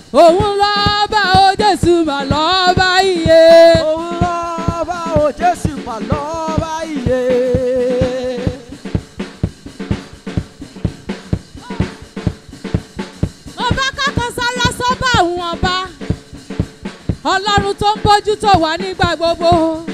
òun lọ́ba ó jésù mà lọ́ba iye. òun lọ́ba o jésù mà lọ́ba iye. ọba kankan sára sọ́ba àwọn ọba ọlọ́run tó ń bójú tó wà nígbà gbogbo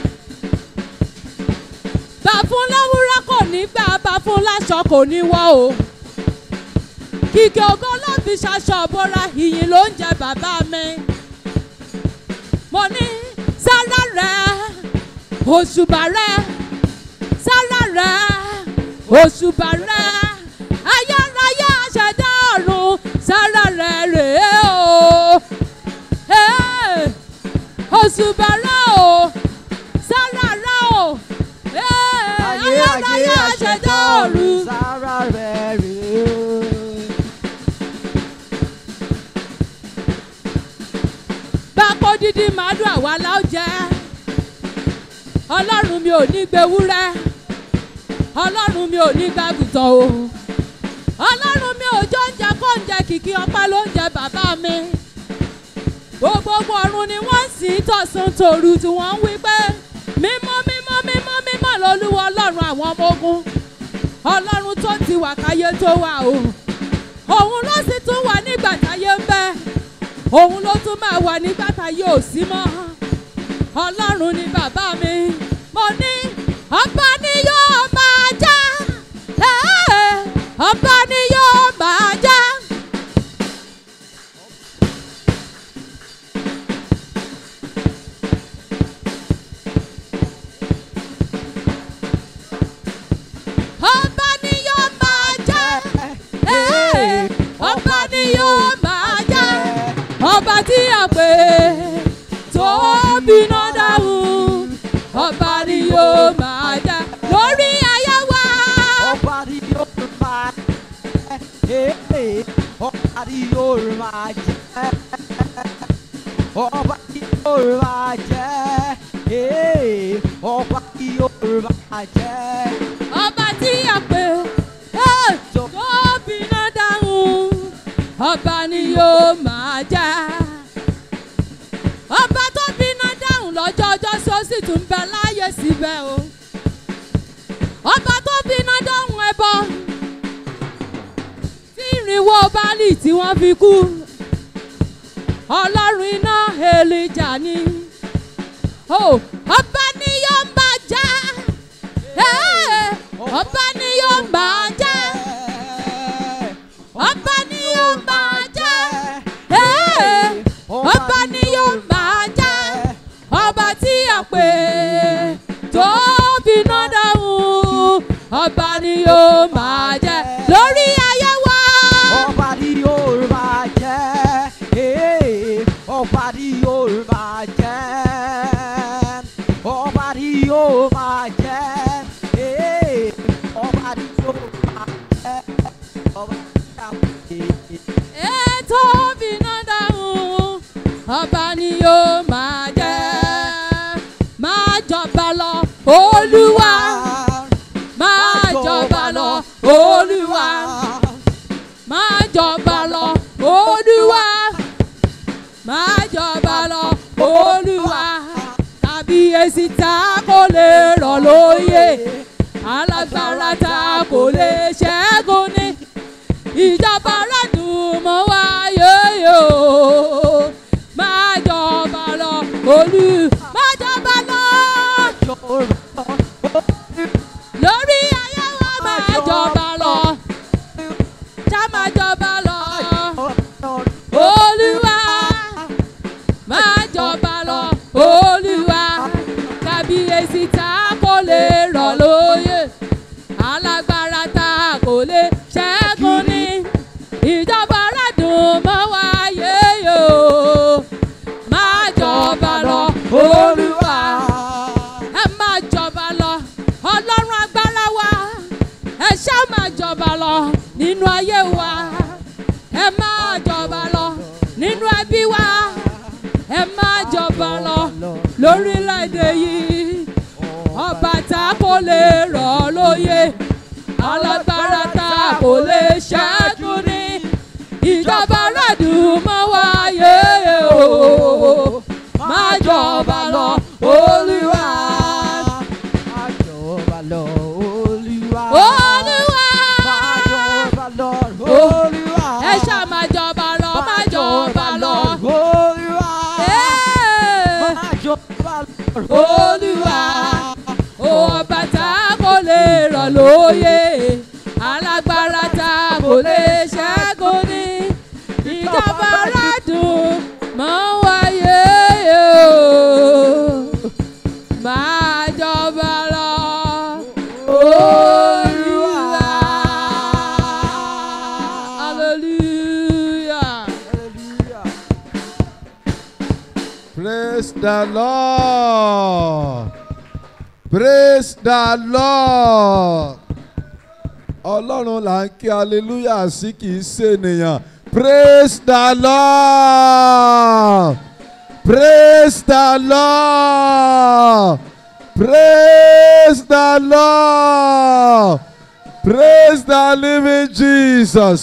bá fún lówùúrọ̀ kò ní gbà bá fún láṣọ kò ní wọ̀ o kìkì ògo ló fi ṣaṣọ bóra ìyìn ló ń jẹ bàbá mi mo ní sára rẹ òṣùbà rẹ sára rẹ òṣùbà rẹ ayárayá ṣẹ̀dá ọ̀run sára rẹ rèé o Hey! òṣùbà rẹ o sára rẹ o Hey! ayárayá ṣẹ̀dá ọ̀run. sára rẹ̀ rèé o. bákó dídí màálù àwa la ó jẹ ọlọ́run mi ò ní gbé wúrẹ́ ọlọ́run mi ò ní gbàgùtàn o ọlọ́run mi ò jọ oúnjẹ kó oúnjẹ kìkì ọpẹ́ ló ń jẹ bàbá mi gbogbogbò ọ̀run ni wọ́n sì ń tọ̀sán tòru tí wọ́n ń wí pé mímọ́ mímọ́ mímọ́ mímọ́ lolúwa ọlọ́run àwọn ọmọ ogun ọlọ́run tó ti wà káyé tó wà o òun ló sì tún wà nígbà táyé ń bẹ òun ló tún máa wà nígbà táyé ò sí mọ́ ọlọ́run ni bàbá mi mo ní ọba ni yóò máa já ẹ́ẹ̀, ọba ni yóò máa já. ọba ni yóò máa já ẹ́ẹ̀, ọba ni yóò máa já ọba tí a pè tó bínú dáhùn ọba ni yóò máa já lórí ayé wa. ọba ni yóò máa jẹ́ ọba ni yóò máa jẹ́ ọba ni yóò máa jẹ́ ọba ni yóò máa jẹ́ ọba tí a pè ẹ́, tó bínú dáhùn ọba ni yóò máa já. ọba tó bínú dáhùn lọ́jọ́ ọjọ́ sí ó sì tún bẹ láàyè síbẹ̀ o. ọba tó bínú dáhùn ẹbọ tí ìrìnwó báàlì tí wọ́n fi kú. ọlọ́run iná èlìjà ni. Oh, ọba ni yóò máa já. Ẹ́, ọba ni yóò máa já. ọba ni yóò máa já. Ẹ́, ọba ni yóò máa já. ọba tí a pè tó bínú dáhùn ọba ni yóò máa jẹ lórí ayé wa. ọba ni yóò máa jẹ́ ọba ni yóò máa jẹ́ ọba ni yóò máa jẹ́ ọba ni yóò máa jẹ́ ọba ni yóò máa jẹ́. ètò bínú dáhùn ọba ni yóò máa jẹ máa jọba lọ olúwa máa jọba lọ olúwa máa jọba lọ olúwa máa jọba lọ olúwa kábíyèsí tá kò lè rọ̀ lóyè alágbára tá kò lè ṣẹ́gun ní ìjọba aládùn mọ́ wáyé yó máa jọba lọ olú máa jọba lọ lórí ayé wa máa jọba lọ já máa jọba lọ olúwa máa jọba lọ olúwa kábíyèsí tá kò lè rọ̀ lóyè alágbára tá kò lè ṣẹ́gun ní ìjọba aládùn mọ́ wáyé yó máa jọba lọ olúwa ẹ máa jọba lọ ọlọ́run agbára wa ẹ ṣá máa jọba lọ nínú ayé wa ẹ máa jọba lọ nínú ẹbí wa ẹ máa jọba lọ lórílẹ̀‐èdè yìí ọba tá kò lè rọ̀ ọ́ lóyè alágbára tá kò lè ṣẹ́gun ní ìjọba aládùn mọ́ wáyé lóye alágbára tá kò lè ṣẹ́gun ní ìjọba aládùn máa ń wáyé o máa jọba lọ olúwa hallelujah. Hallelujah. Praise the Lord. Praise the Lord. Ọlọ́run là ń kí hallelujah sí kì í ṣe ènìyàn. Praise the Lord. Praise the Lord. Praise the Lord. Praise the living Jesus.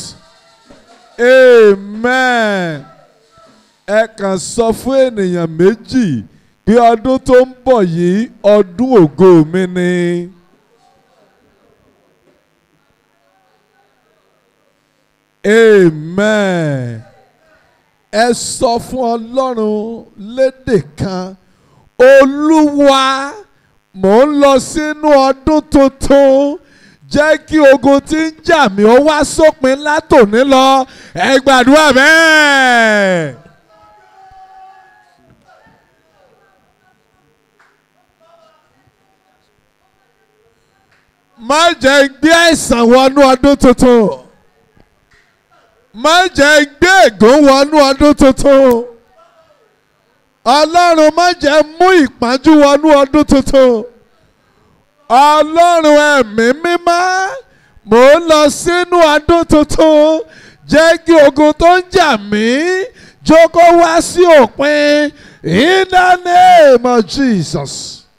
Amen ẹ kàn sọ fún ènìyàn méjì pé ọdún tó ń bọ̀ yìí ọdún ògo mi ni. Amen. Ẹ sọ fún Ọlọ́run lédè kan Olúwa mò ń lọ sínú ọdún tuntun jẹ́ kí ogun tí ń jà mí ó wá sópin látòní lọ ẹ gbàdúrà bẹ́ẹ̀. má jẹ́ gbé àìsàn wọnú ọdún tuntun má jẹ́ gbé ègún wọnú ọdún tuntun ọlọ́run má jẹ́ mú ìpọ́njú wọnú ọdún tuntun ọlọ́run ẹ̀mí mímọ́ mò ń lọ sínú ọdún tuntun jẹ́ kí ogun tó ń jà mí jókòó wá sí òpin in the name of Jesus.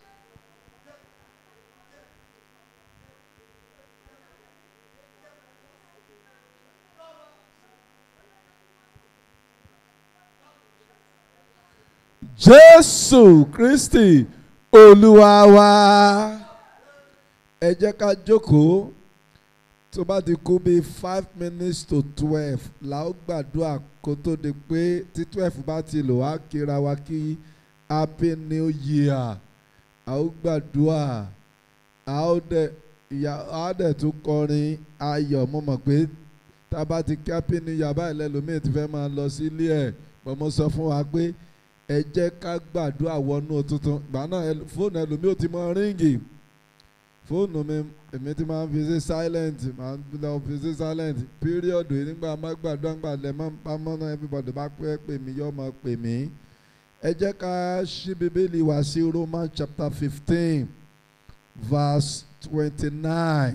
Jésù Kristi Olúwa wa. Ẹ jẹ́ ká jókòó tó bá ti kú bíi five minutes to twelve la ó gbàdúrà kó tó di pé tí twelve bá ti lò wá kíra wa kí happy new year a ó gbàdúrà a ó dẹ̀ ìyá a dẹ̀ tún kọrin ayọ̀ mo mọ̀ pé tá a bá ti kí happy new year báyìí lẹ́lòmíì ti fẹ́ máa lọ sílé ẹ̀ bọ́n mo sọ fún wa pé ẹ jẹ́ ká gbàdúrà wọnú tuntun gbà náà ẹ- fóònù ẹlòmíì ò ti mọ ríǹgì fóònù mi èmi ti máa ń fi sí silent máa ń lọ fi sí silent period yìí nígbà má gbàdúrà ńgbà lẹ má bá mọ́nà everybody bá pẹ́ pè mí yọ ọmọ pè mí ẹ jẹ́ ká ṣí bíbélì wá sí Roman chapter fifteen verse twenty-nine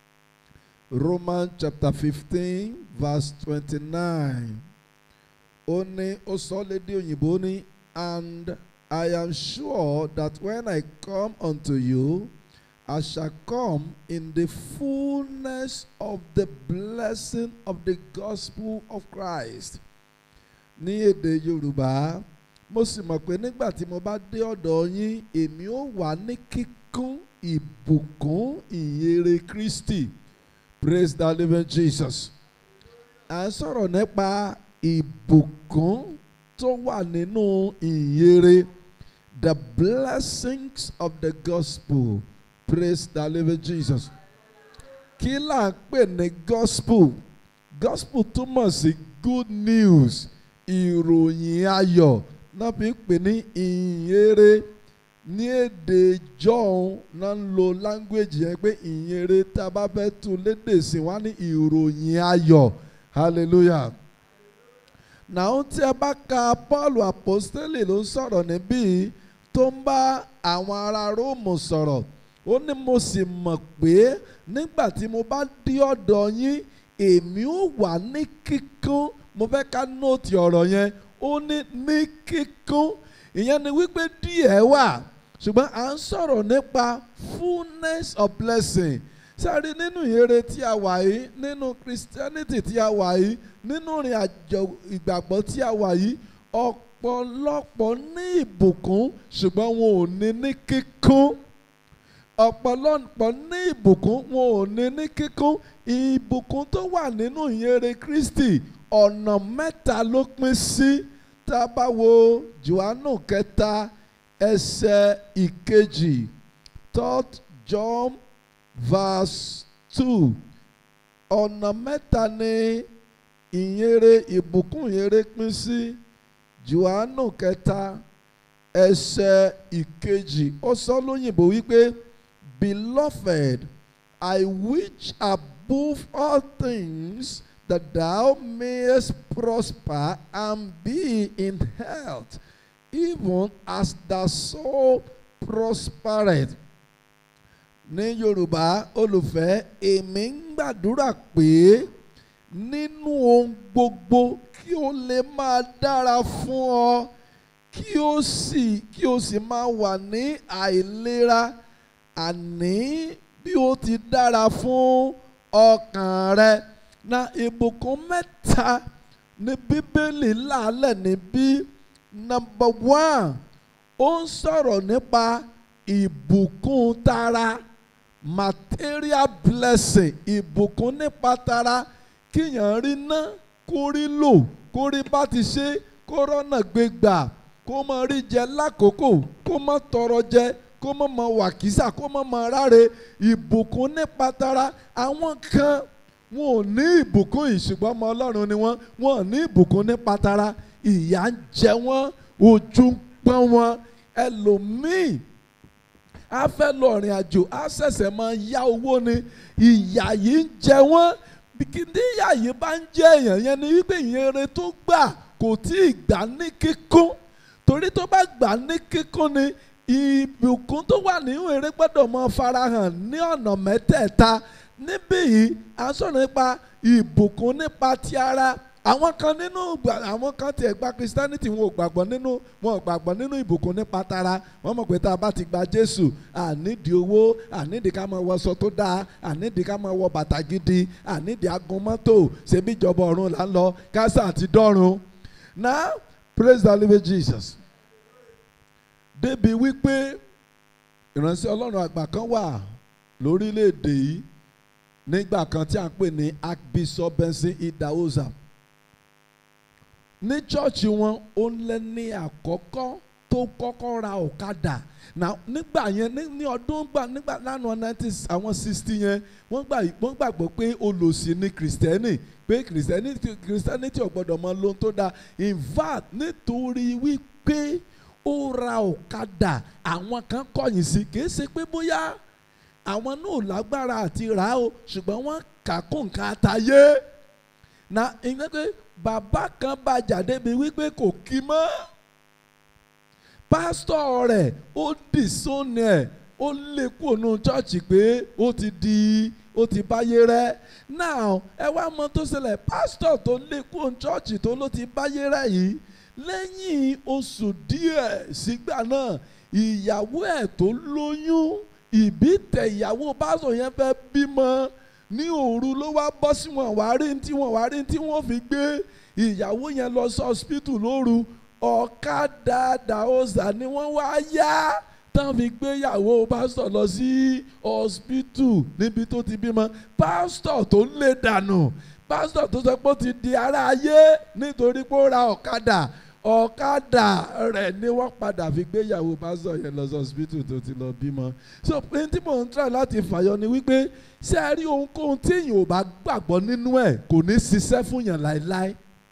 Roman chapter fifteen verse twenty-nine ó ní ó sọ lédè òyìnbó ní and I am sure that when I come unto you I shall come in the fullness of the blessing of the gospel of Christ ní èdè Yorùbá mo sì mọ̀ pé nígbà tí mo bá dé ọ̀dọ̀ yín èmi ó wà ní kíkún ìbùkún ìyèrè Kristi praise the living Jesus à ń sọ̀rọ̀ nípa ìbùkún tó wà nínú ìyèrè the blessings of the gospel praise the living Jesus kí là ń pè ní gospel gospel túmọ̀ sí good news ìròyìn ayọ̀ náà fi ń pè ní ìyèrè ní èdè jọ́hún náà ń lo language yẹn pé ìyèrè tá a bá fẹ́ tu lédè sí wá ní ìròyìn ayọ̀ hallelujah náà tí a bá ka Paul apostoli ló ń sọ̀rọ̀ níbí tó ń bá àwọn ará Róòmù sọ̀rọ̀ ó ní mo sì mọ̀ pé nígbà tí mo bá dé ọ̀dọ̀ yín èmi ó wà ní kíkún mo fẹ́ ká nóòtì ọ̀rọ̀ yẹn ó ní ní kíkún ìyẹn ni wípé díẹ̀ wà ṣùgbọ́n à ń sọ̀rọ̀ nípa fullness of blessing sáré nínú ìyèrè tí a wà yìí nínú Christianity tí a wà yìí nínú ìrìn àjò ìgbàgbọ́ tí a wà yìí ọ̀pọ̀lọpọ̀ ní ìbùkún ṣùgbọ́n wọn ò ní ní kíkún ọ̀pọ̀lọpọ̀ ní ìbùkún wọn ò ní ní kíkún ìbùkún tó wà nínú ìyèrè Kristi ọ̀nà mẹ́ta ló pín sí tá a bá wo Jòhánù kẹta ẹsẹ̀ ìkejì third John verse two ọ̀nà mẹ́ta ni ìyìnrere ìbùkún ìyìnrere pín sí Jòhánù kẹta ẹsẹ̀ ìkejì ó sọ lóyìnbó wípé beloved I wish above all things that thou mayest prosper and be in health even as thy soul prospereth ní Yorùbá olùfẹ́ èmi ń gbàdúrà pé nínú ohun gbogbo kí o lè máa dára fún ọ kí o sì kí o sì máa wà ní àìlera àní bí o ti dára fún ọkàn rẹ na ìbùkún mẹ́ta ní bíbélì làálẹ̀ níbí number one ó ń sọ̀rọ̀ nípa ìbùkún tara material blessing ìbùkún nípa tara kíyàn rí ná kó rí lò kó rí bá ti ṣe kó rọ́nà gbé gbà kó mọ rí jẹ lákòókò kó mọ tọrọ jẹ kó mọ mọ wàkísà kó mọ mọ ráre ìbùkún nípa tara àwọn kan wọn ò ní ìbùkún yìí ṣùgbọ́n ọmọ ọlọ́run ni wọ́n wọn ò ní ìbùkún nípa tara ìyà ń jẹ wọ́n ojú ń pọ́n wọn ẹlòmíì a fẹ́ lọ rìn àjò a ṣẹ̀ṣẹ̀ máa yá owó ni ìyà yìí ń jẹ wọ́n bìkítí ìyà yìí bá ń jẹ èèyàn yẹn ni wípé ìyẹn tó gbà kò tí ì gbà ní kíkún torí tó bá gbà ní kíkún ni ìbùkún tó wà nínú eré gbọ́dọ̀ mọ farahàn ní ọ̀nà mẹ́tẹ̀ẹ̀ta níbí yìí à ń sọ̀rọ̀ nípa ìbùkún nípa ti ara àwọn kan nínú àwọn kan tiẹ̀ gba christianity wọn ò gbàgbọ́ nínú wọn ò gbàgbọ́ nínú ìbùkún nípa tara wọ́n mọ̀ pé tá a bá ti gba jésù ànídìí owó ànídìí ká máa wọṣọ tó dáa ànídìí ká máa wọ bàtà gidi ànídìí agun mọ́tò ṣebí ìjọba ọ̀run là ń lọ kásá àti dọ́run now praise the living jesus débi wípé ìránṣẹ́ ọlọ́run àgbà kan wà lórílẹ̀‐èdè yìí nígbà kan tí a ń pè ní archbishop benson idahosa ní chọ́ọ̀chì wọn ó lé ní àkọ́kọ́ tó kọ́kọ́ ra ọ̀kadà na nígbà yẹn ní ọdún gbà nígbà lánàá nineteen àwọn sixty yẹn wọ́n gbà wọ́n gbàgbọ́ pé olòṣì ni kìrìsìtẹ́nì pé kìrìsìtẹ́nì kìrìsìtẹ́nìtì ò gbọ́dọ̀ mọ lóhun tó dáa in fact nítorí wípé ó ra ọ̀kadà àwọn kan kọ̀yìn sí kì í ṣe pé bóyá àwọn náà lágbára àti rà á o ṣùgbọ́n wọ́n kà kó nǹkan àtàyé na ìyẹn pé bàbá kan bá jáde bí wípé kò kí mọ́ pásítọ̀ rẹ̀ ó dì sóni ẹ̀ ó lé kúrò nù chọ́ọ̀chì pé ó ti di ó ti báyé rẹ̀ now ẹ wá mọ tó ṣẹlẹ̀ pásítọ̀ tó lé kúrò nù chọ́ọ̀chì tó ló ti báyé rẹ̀ yìí lẹ́yìn oṣù díẹ̀ sígbà náà ìyàwó ẹ̀ tó lóyún ìbí tẹ ìyàwó pásítọ̀ yẹn fẹ́ bímọ ní òru ló wá bọ́ sí wọn wá rí tí wọn wá rí tí wọ́n fi gbé ìyàwó yẹn lọ sí hospital lóru ọ̀kadà dàósà ni wọ́n wá yá tán fi gbéyàwó pásítọ̀ lọ sí hospital níbi tó ti bímọ pásítọ̀ tó lè dànù pásítọ̀ tó sọ pé ó ti di ara ayé nítorí pé ó ra ọ̀kadà ọ̀kadà rẹ̀ ni wọ́n padà fi gbéyàwó pásítọ̀ yẹn lọ sí hospital tó ti lọ bímọ so pé tí mò ń try láti fàyọ ni wípé ṣé ẹ rí ohunkóhun tí èèyàn ò bá gbàgbọ́ nínú ẹ̀ kò ní ṣiṣẹ́ fún yàn láéláé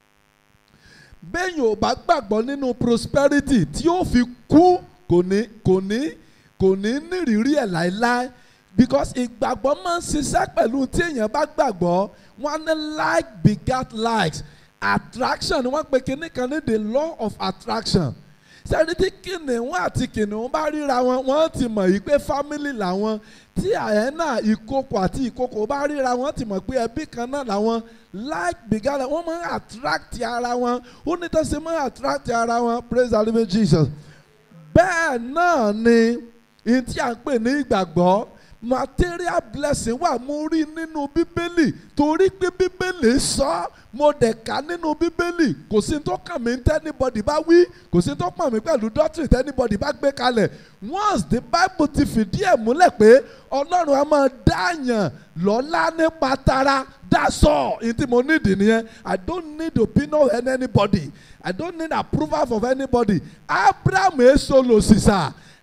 béèyàn ò bá gbàgbọ́ nínú prosperity tí ó fi kú kò ní kò ní kò ní nírìírí ẹ̀ láéláé because ìgbàgbọ́ máa ń ṣiṣẹ́ pẹ̀lú tí èèyàn bá gbàgbọ́ wọ́n ní like begat likes attraction ni wọ́n pe kinní kan ní the law of attraction sẹ́ni tí kìnìún àti kìnìún bá ríra wọn wọ́n ti mọ̀ yìí pé family làwọn tí àyẹ́nà ìkokò àti ìkokò bá ríra wọn ti mọ̀ pé ẹbí kan náà làwọn like begat like wọ́n máa ń attract ara wọn ó ní tó ṣe máa ń attract ara wọn praise the living Jesus bẹ́ẹ̀ náà ni ìyẹn tí à ń pè ní ìgbàgbọ́ material blessing wà mo rí nínú bíbélì torí pé bíbélì sọ mo dẹ̀ ká nínú bíbélì kò sí tó kàn mí tẹ́nibọ̀dì bá wí kò sí tó kàn mí pẹ̀lú doctrine tẹ́nibọ̀dì bá gbé kalẹ̀ once the bible ti fìdí ẹ̀ múlẹ̀ pé ọlọ́run á máa dáàyàn lọ́lá nípa tara that's all ní tí mo need nìyẹn i don't need opinion of anybody i don't need approval of anybody abraham èso lòsìsà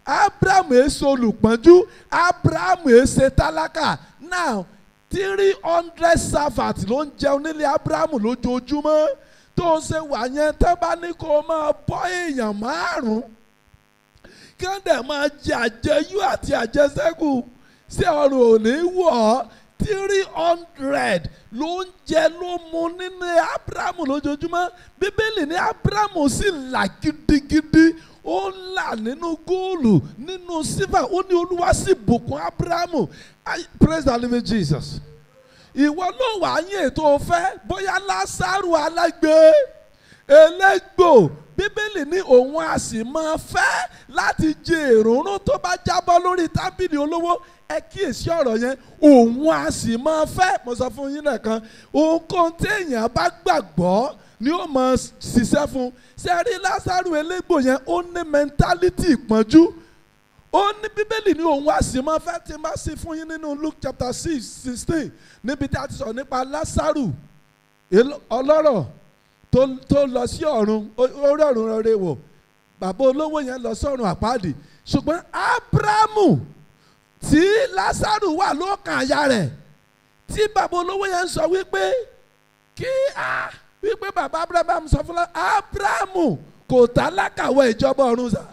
abrahamu èso olùpọ́njú abrahamu èsè tálákà now three hundred servants ló ń jẹun nílé abrahamu lójoojúmọ́ tó ṣe wà yẹn tẹ́ bá ní kó o máa bọ́ èèyàn márùn-ún kí wọ́n dẹ̀ máa jẹ àjẹyó àti àjẹsẹ́kù sí ọrùn òní wọ̀ ọ́ three hundred ló ń jẹ ló mu nínú abrahamu lójoojúmọ́ bíbélì ní abrahamu sì là gidigidi ó ń là nínú góòlù nínú sífà ó ní olúwa sì bùkún abrahamu I- praise the living jesus ìwọ ló wà yín ètò ọ̀fẹ́ bóyá lásàrò alágbe elégbò bíbélì ní òun a sì máa fẹ́ láti jẹ èrònú tó bá jábọ́ lórí tábìlì olówó ẹ kíyèsí ọ̀rọ̀ yẹn òun a sì máa fẹ́ mo sọ fún yín nìkan ohunkóhun téèyàn bá gbàgbọ́ ni ó máa ṣiṣẹ́ fún sẹ́rí lásàrò elégbò yẹn ó ní mẹ́ńtálítì ìpọ́njú ó ní bíbélì ní òun a sì máa fẹ́ tí n bá sí fún yín nínú luke chapter six sixteen níbi tí a ti sọ̀rọ̀ nípa lásàrò èlò- ọlọ́rọ̀ tó tó lọ sí ọ̀run ó ó rí ọ̀run rere wò bàbá olówó yẹn lọ sọ́run àpáàdì ṣùgbọ́n ábúrámù tí lásàrò wà lọ́kàn àyà rẹ̀ tí bàbá olówó yẹn ń sọ wípé kí a wípé bàbá ábúrámù sọ fún ábúrámù kò tálákàwé ìjọba ọ̀run sà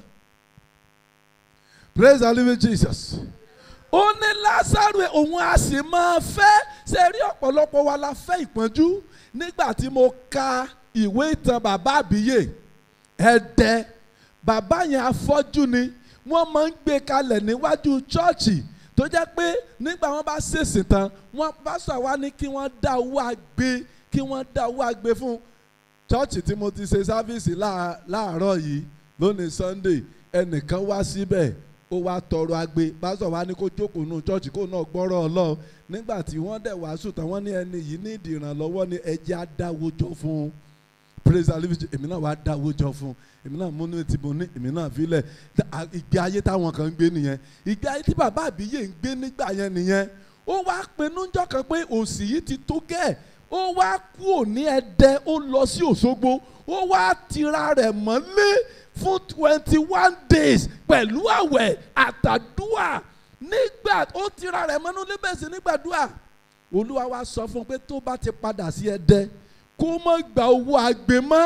praise the living jesus ó ní lásàrò òun a sì máa fẹ́ ṣe rí ọ̀pọ̀lọpọ̀ wa la fẹ́ ìpọ́njú nígbà tí mo ka ìwé ìtàn bàbá àbíyè ẹ̀dẹ́ bàbá yẹn afọ́jú ni wọ́n máa ń gbé kalẹ̀ níwájú chọ́ọ̀chì tó jẹ́ pé nígbà wọn bá ṣèṣì tán wọ́n bá sọ wá ní kí wọ́n dá owó àgbé kí wọ́n dá owó àgbé fún chọ́ọ̀chì tí mo ti ṣe sáfíìsì láà- láàárọ̀ yìí lónìí sunday ẹnìkan wá síbẹ̀ ó wá tọrọ agbe pásítọ̀ wa ní kó jókòó nù chọ́ọ̀chì kó náà gbọ́rọ̀ ọlọ́run nígbà tí wọ́n dẹ̀ wàásù tán wọ́n ní ẹni yìí ní ìdí ìrànlọ́wọ́ ní ẹjẹ́ á dáwó jọ fún un praise the living èmi náà wàá dáwó jọ fún un èmi náà múnú tí mo ní èmi náà filẹ̀ ìgbé ayé táwọn kan ń gbé nìyẹn ìgbé ayé tí bàbá àbíyè ń gbé nígbà yẹn nìyẹn ó wá pinnu ńjọ́ kan pé òsì yìí ti tó gẹ́ẹ̀ ó wá kúò ní ẹdẹ ó lọ sí òṣogbo ó wá tira rẹ̀ mọ́lé fún twenty one days pẹ̀lú àwẹ̀ àtàdúà nígbà ó tira rẹ̀ mọ́nú lébẹ̀sì nígbàdúà olúwa wa sọ fún un pé tó bá ti padà sí ẹdẹ kó má gba owó agbe mọ́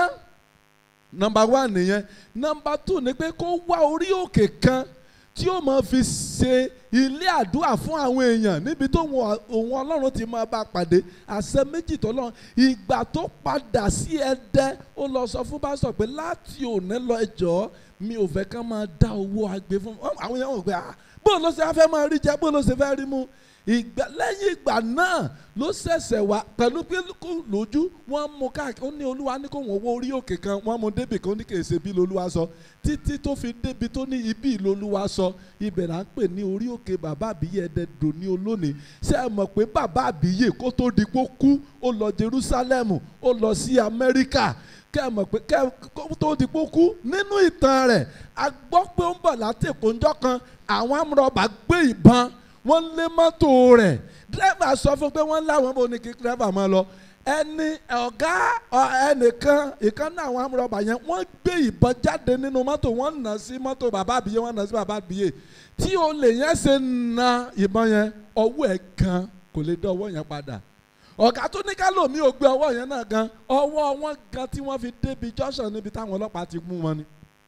nọmba one nìyẹn nọmba two ni pé kó wá orí òkè kan tí ó máa fi ṣe ilé àdúrà fún àwọn èèyàn níbi tó wọn òun ọlọ́run ti máa bá a pàdé àṣẹ méjì tó lọ ìgbà tó padà sí ẹdẹ ó lọ sọ fún pásítọ̀ pé láti òní lọ ẹjọ́ mi ò fẹ́ ká máa dá owó agbe fún àwọn èèyàn wò pé ah bó ló ṣe á fẹ́ máa rí jẹ bó ló ṣe fẹ́ rí mu ìgbà lẹ́yìn ìgbà náà ló ṣẹ̀ṣẹ̀ wá pẹ̀lú pé kó lójú wọ́n mú káàkiri ó ní olúwa ní kó wọ́n wó orí òkè kan wọ́n mú débì kan ó ní kì í ṣe bí lolúwa sọ títí tó fi débi tó ní ibi lolúwa sọ ibẹ̀ là ń pè ní orí òkè bàbá àbíyè ẹ̀dẹ̀dọ̀ ní olónìí ṣé ẹ mọ̀ pé bàbá àbíyè kó tó di kó kú ó lọ Jerúsálẹ́mù ó lọ sí Amẹ́ríkà kẹ́ ẹ mọ̀ pé kẹ́ ẹ kó tó di kó kú nínú ìtàn rẹ̀ a gbọ́ pé ó ń bọ̀ láti ìpọ́njọ́ kan àwọn amúrọ̀bà gbé ìbọn wọ́n lé mọ́tò rẹ̀ dírẹ́fà sọ fún pé wọ́n láwọn bò ní kí dírẹ́fà máa lọ ẹni ọ̀gá ẹnìkan ìkan náà àwọn amúrọ̀bà yẹn wọ́n gbé ìbọn jáde nínú mọ́tò wọ́n nà sí mọ́tò bàbá àbíyé wọ́n nà sí bàbá àbíyé tí olè yẹn ṣe na ìbọn yẹn ọwọ́ ẹ̀ gan kò lè dá ọwọ́ yẹn padà ọ̀gá tó ní kálòmí ò gbé ọwọ́ yẹn náà gan ọwọ́ wọn gan tí wọ́n fi débi junction níbi táwọn ọlọ́pàá ti mú wọn ni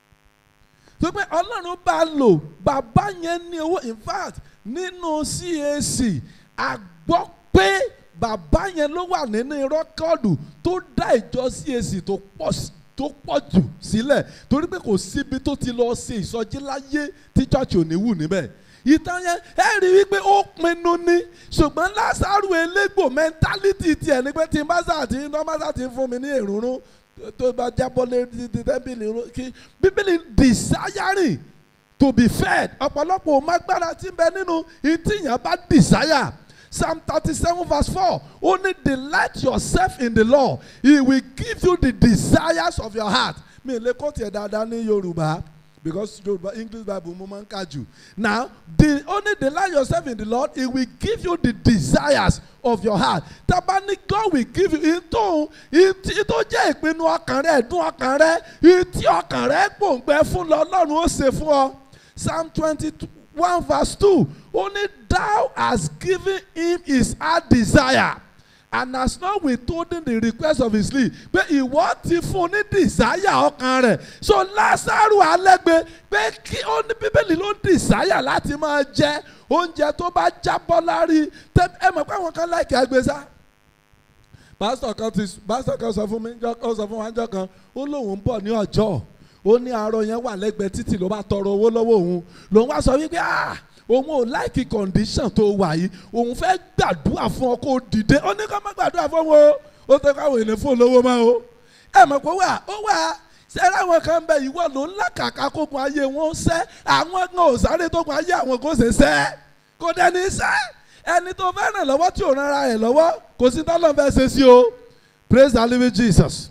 tó pé ọlọ́run bá lò bàbá yẹn ní owó in fact nínú CAC a gbọ́ pé bàbá yẹn ló wà nínú rọ́kọ́ọ̀dù tó dá ìjọ CAC tó pọ̀ sí tó pọ̀ jù sílẹ̀ torí pé kò síbi tó ti lọ ṣe ìsọjí láyé tí church ò ní wù níbẹ̀ ìtàn yẹn ẹ rí i wípé ó pinnu ní ṣùgbọ́n Lásárù elégbò mẹ́ńtálítì tiẹ̀ ní pé tí n bá sà tí n bá sà tí ń fún mi ní èrúnrún tó bá jábọ́ lé tẹ́bìlì kí bíbélì desiring to be fed ọ̀pọ̀lọpọ̀ ò má gbára tí ń bẹ nínú ìtìyàn bá desire psalm thirty seven verse four ó ní delight yourself in the law he will give you the desires of your heart mi ò lè kó tiẹ̀ dáadáa ní yorùbá because yorùbá english bible mo máa ń kà jù now the only delight yourself in the lord he will give you the desires of your heart tabani God will give you ìtò ìtò jẹ́ ìpinnu ọkàn rẹ ẹ̀dùn ọkàn rẹ ìtì ọkàn rẹ gbòǹgbẹ fún lọ ọlọ́run ó ṣe fún ọ psalm twenty one verse two ó ní thou hast given him his heart desire and has not withholden the request of his sleep pé ìwọ ti fún ní desire ọkàn rẹ̀ so lásàrò alẹ́gbẹ́ pé kí ó ní bíbélì ló ń desire láti máa jẹ oúnjẹ tó bá jábọ́ lárí tẹ- ẹ mọ̀ pé àwọn kan láìkí agbésá pásítọ̀ kan ti pásítọ̀ kan sọ fún mi jọ- ó sọ fún wa jọ kan ó lóun ń bọ̀ ní ọjọ́ ó ní arọ yẹn wà lẹ́gbẹ̀ẹ́ títì ló bá tọrọ owó lọ́wọ́ òun lòun wá sọ wípé ah òun ò láìkí condition tó wà yìí òun fẹ́ gbàdúrà fún ọ kó o dìde ó ní kó má gbàdúrà fún wọn o ó tẹ́ káwọn èlé fún olówó máa o ẹ mọ̀ pé ó wà ó wà sẹ́rẹ́ àwọn kan bẹ ìwọ ló ń làkàkà kókun ayé wọn sẹ́ àwọn kan ò sáré tó kun ayé àwọn kò ṣe sẹ́ kò dẹ́ni sẹ́ ẹni tó fẹ́ ràn lọ́wọ́ tí ò ràn ara rẹ̀ lọ́wọ́ kò sí tọ́lọ́ fẹ́ ṣe sí o praise the living Jesus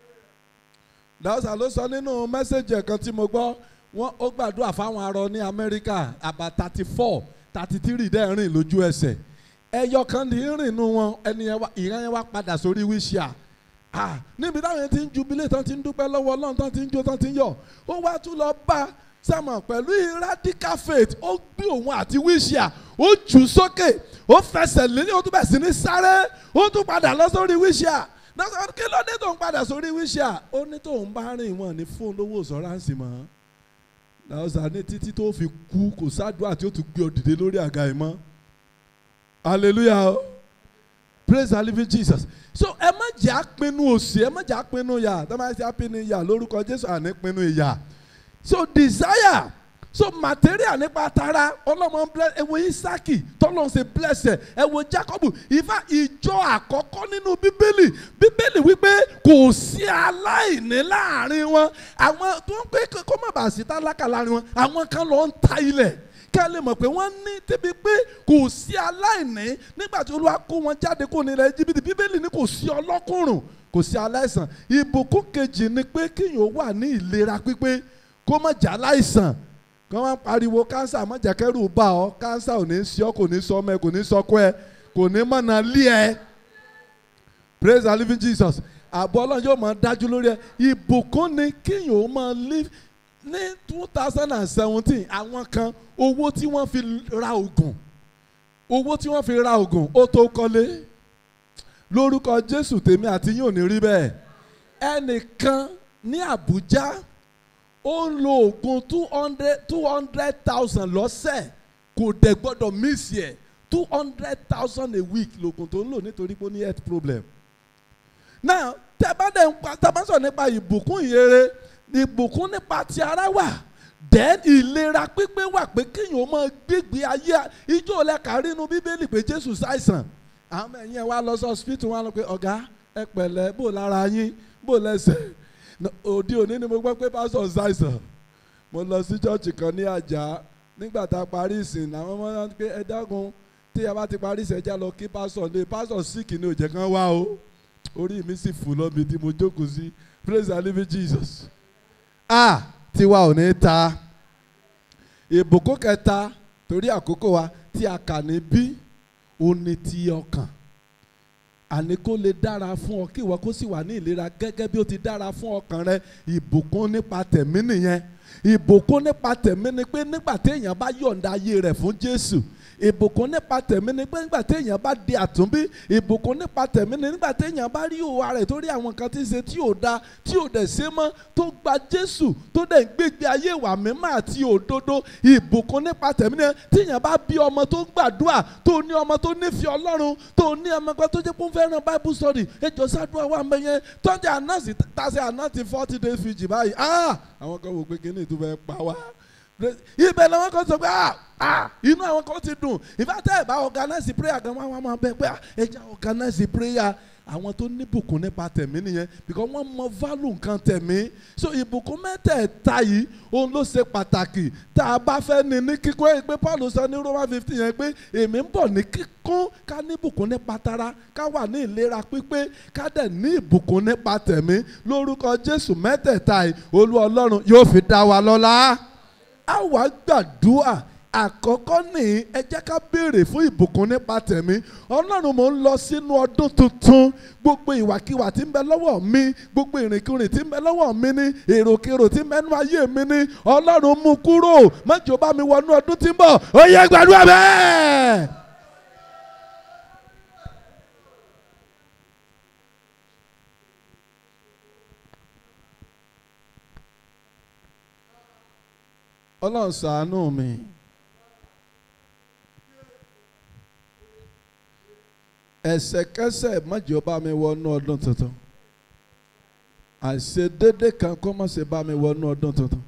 dàwọ́sà ló sọ nínú mẹ́sẹ̀gì ẹ̀kan tí mo gbọ́ wọ́n ó gbàdúrà fáwọn arọ ní Amẹ́ríkà àbá thirty four thirty three dẹ́ rìn lójú ẹsẹ̀ ẹyọ kan ní rìn nù wọn ẹni yẹn wá ìyẹn yẹn wá padà sórí wíṣíà ah níbi táwọn yẹn ti ń jubilé tán ti ń dúpẹ́ lọ́wọ́ Ọlọ́run tán ti ń jó tán ti ń yọ̀ ó wá tún lọ bá sẹ́mọ̀ pẹ̀lú radical faith ó gbé òun àti wíṣíà ó jù sókè ó fẹsẹ̀ lélẹ̀ ó tún bẹ̀ sí ní sáré ó tún padà lọ sórí wíṣíà náà kí ló dé tó ń padà sórí wíṣíà ó ní tóun bá rìn wọn ní fóun lówó sọ́ráǹsì mọ́ làwùsà ní títí tó fi kú kò sádùá tí ó tún gbé ọ dìde lórí àga ẹ̀ mọ́ hallelujah praise the living Jesus so ẹ má jẹ́ àpinnu òsì ẹ má jẹ́ àpinnu yà tó máa ṣe àpinnu yà lórúkọ Jésù àní pinnu ìyà so desire so material nípa tara ọlọ́mọ bless ẹ wo Isaki tọ́lọ́ ṣe bless ẹ ẹ wo Jacob ìfà ìjọ àkọ́kọ́ nínú bíbélì bíbélì wípé kò sí aláìní láàrin wọn àwọn tó ń pé kó má bàa sí tálákà láàrin wọn àwọn kan lọ ń ta ilẹ̀ ká lè mọ̀ pé wọ́n ní débi pé kò sí aláìní nígbà tí Olúwa kó wọn jáde kó nílẹ̀ Íjíbítì bíbélì ní kò sí ọlọ́kùnrùn kò sí aláìsàn ìbùkún kejì ni pé kéèyàn wà ní ìlera pípé kó má jà láìsàn kí wọ́n pariwo kánsà má jẹ́ kẹ́rù bá ọ kánsà ò ní sí ọ kò ní sọ ọmọ ẹ kò ní sọkọ ẹ kò ní mọ̀nà lé ẹ praise the living Jesus àbọ̀ ọlọ́run yóò máa dájú lórí ẹ ìbùkún ni kéèyàn ó máa live ní two thousand and seventeen àwọn kan owó tí wọ́n fi ra oògùn owó tí wọ́n fi ra oògùn ó tó kọ́lé lórúkọ Jésù tèmi àti yín ò ní rí bẹ́ẹ̀ ẹnìkan ní Àbújá ó ń lo oògùn two hundred two hundred thousand lọ́sẹ̀ kò dẹ̀ gbọ́dọ̀ miss yẹ two hundred thousand a week lóògùn tó ń lò nítorí pé ó ní health problem. now tẹ́ bá dẹ̀ ń pa tẹ́ bá sọ nípa ìbùkún ìyere ìbùkún nípa ti ara wà then ìlera pípé wà pé kéèyàn máa gbégbé ayé ijó lẹ́ka rínú bíbélì pé Jésù ṣàìsàn àwọn ọmọ ẹ̀yìn ẹ̀ wá lọ sí hospital wọn lọ pé ọ̀gá ẹ pẹ̀lẹ́ bò lára yín bò lẹ́sẹ̀ òde òní ni mo gbọ́ pé pásọ̀ ṣàìsàn mo lọ sí chọ́ọ̀chì kan ní àjà nígbà tá a parí ìsìn làwọn ọmọ náà pé ẹ dákun tí a bá ti parí ìsìn ẹja lọ kí pásọ̀ lé pásọ̀ síkì ní òjẹ̀ kan wá o orí mi sì fò lọ́bi tí mo jókòó sí praise the living Jesus. a tiwa ò ní ta ìbùkún kẹta torí àkókò wa tí a kà ní bí ó ní ti ọkàn àní kó lè dára fún ọ kí ìwọ kó sì wà ní ìlera gẹ́gẹ́ bí ó ti dára fún ọkàn rẹ ìbùkún nípa tẹ̀mí nìyẹn ìbùkún nípa tẹ̀mí ni pé nígbà téèyàn bá yọ̀ǹda ayé rẹ̀ fún Jésù ìbùkún nípa tẹ̀mí ni pé nígbà téèyàn bá di àtúnbí ìbùkún nípa tẹ̀mí ni nígbà téèyàn bá rí òwà rẹ̀ tó rí àwọn nǹkan tí ń ṣe tí ò da tí ò dẹ̀ ṣe mọ́ tó gba Jésù tó dẹ̀ ń gbégbé ayé ìwà mímọ́ àti òdodo ìbùkún nípa tẹ̀mí ni téèyàn bá bí ọmọ tó gbàdúrà tó ní ọmọ tó nífẹ̀ẹ́ Ọlọ́run tó ní ọmọ kan tó jẹ́ pé ó fẹ́ràn Bible study ẹjọ́ sádùá wà mẹ́yẹn tọ́jú ànáàsì tàṣẹ ànáàsì forty days fiji báyìí àwọn kan wò pé kíní ìtúfẹ́ pa wá ibẹ̀ làwọn kan sọ pé ah ah inú àwọn kan ti dùn ìfàtẹ́ ẹ̀ bá organize prayer gan wọn máa bẹ pé ẹ jẹ́ organize prayer àwọn tó ní ìbùkún nípa tẹ̀mí nìyẹn because wọ́n mọ value nǹkan tẹ̀mí so ìbùkún mẹ́tẹ̀ẹ̀ta yìí òun ló ṣe pàtàkì tá a bá fẹ́ ní ní kíkún ẹ̀ pé Paul sọ ní Roman fifteen yẹn pé èmi ń bọ̀ ní kíkún ká ní ìbùkún nípa tara ká wà ní ìlera pípé ká dẹ̀ ní ìbùkún nípa tẹ̀mí lórúkọ Jésù mẹ́tẹ̀ẹ̀ta yìí Olú Ọlọ́run yóò fi dá wa lọ́lá a wá gbàdúrà àkọ́kọ́ ní ẹ jẹ́ ká béèrè fún ìbùkún nípa tẹ̀mí ọlọ́run mò ń lọ sínú ọdún tuntun gbogbo ìwàkiwà tí ń bẹ lọ́wọ́ mi gbogbo ìrìnkúrìn tí ń bẹ lọ́wọ́ mi ní èròkèrò tí ń bẹ nú ayé mi ní ọlọ́run mú kúrò mọ́jọ́ bá mi wọnú ọdún tí ń bọ̀ ó yẹ gbàdúrà bẹ́ẹ̀. ọlọ́run ṣàánú mi. ẹsẹ̀kẹsẹ̀ májò bá mi wọnú ọdún tuntun àìṣedédé kan kó má ṣe bá mi wọnú ọdún tuntun.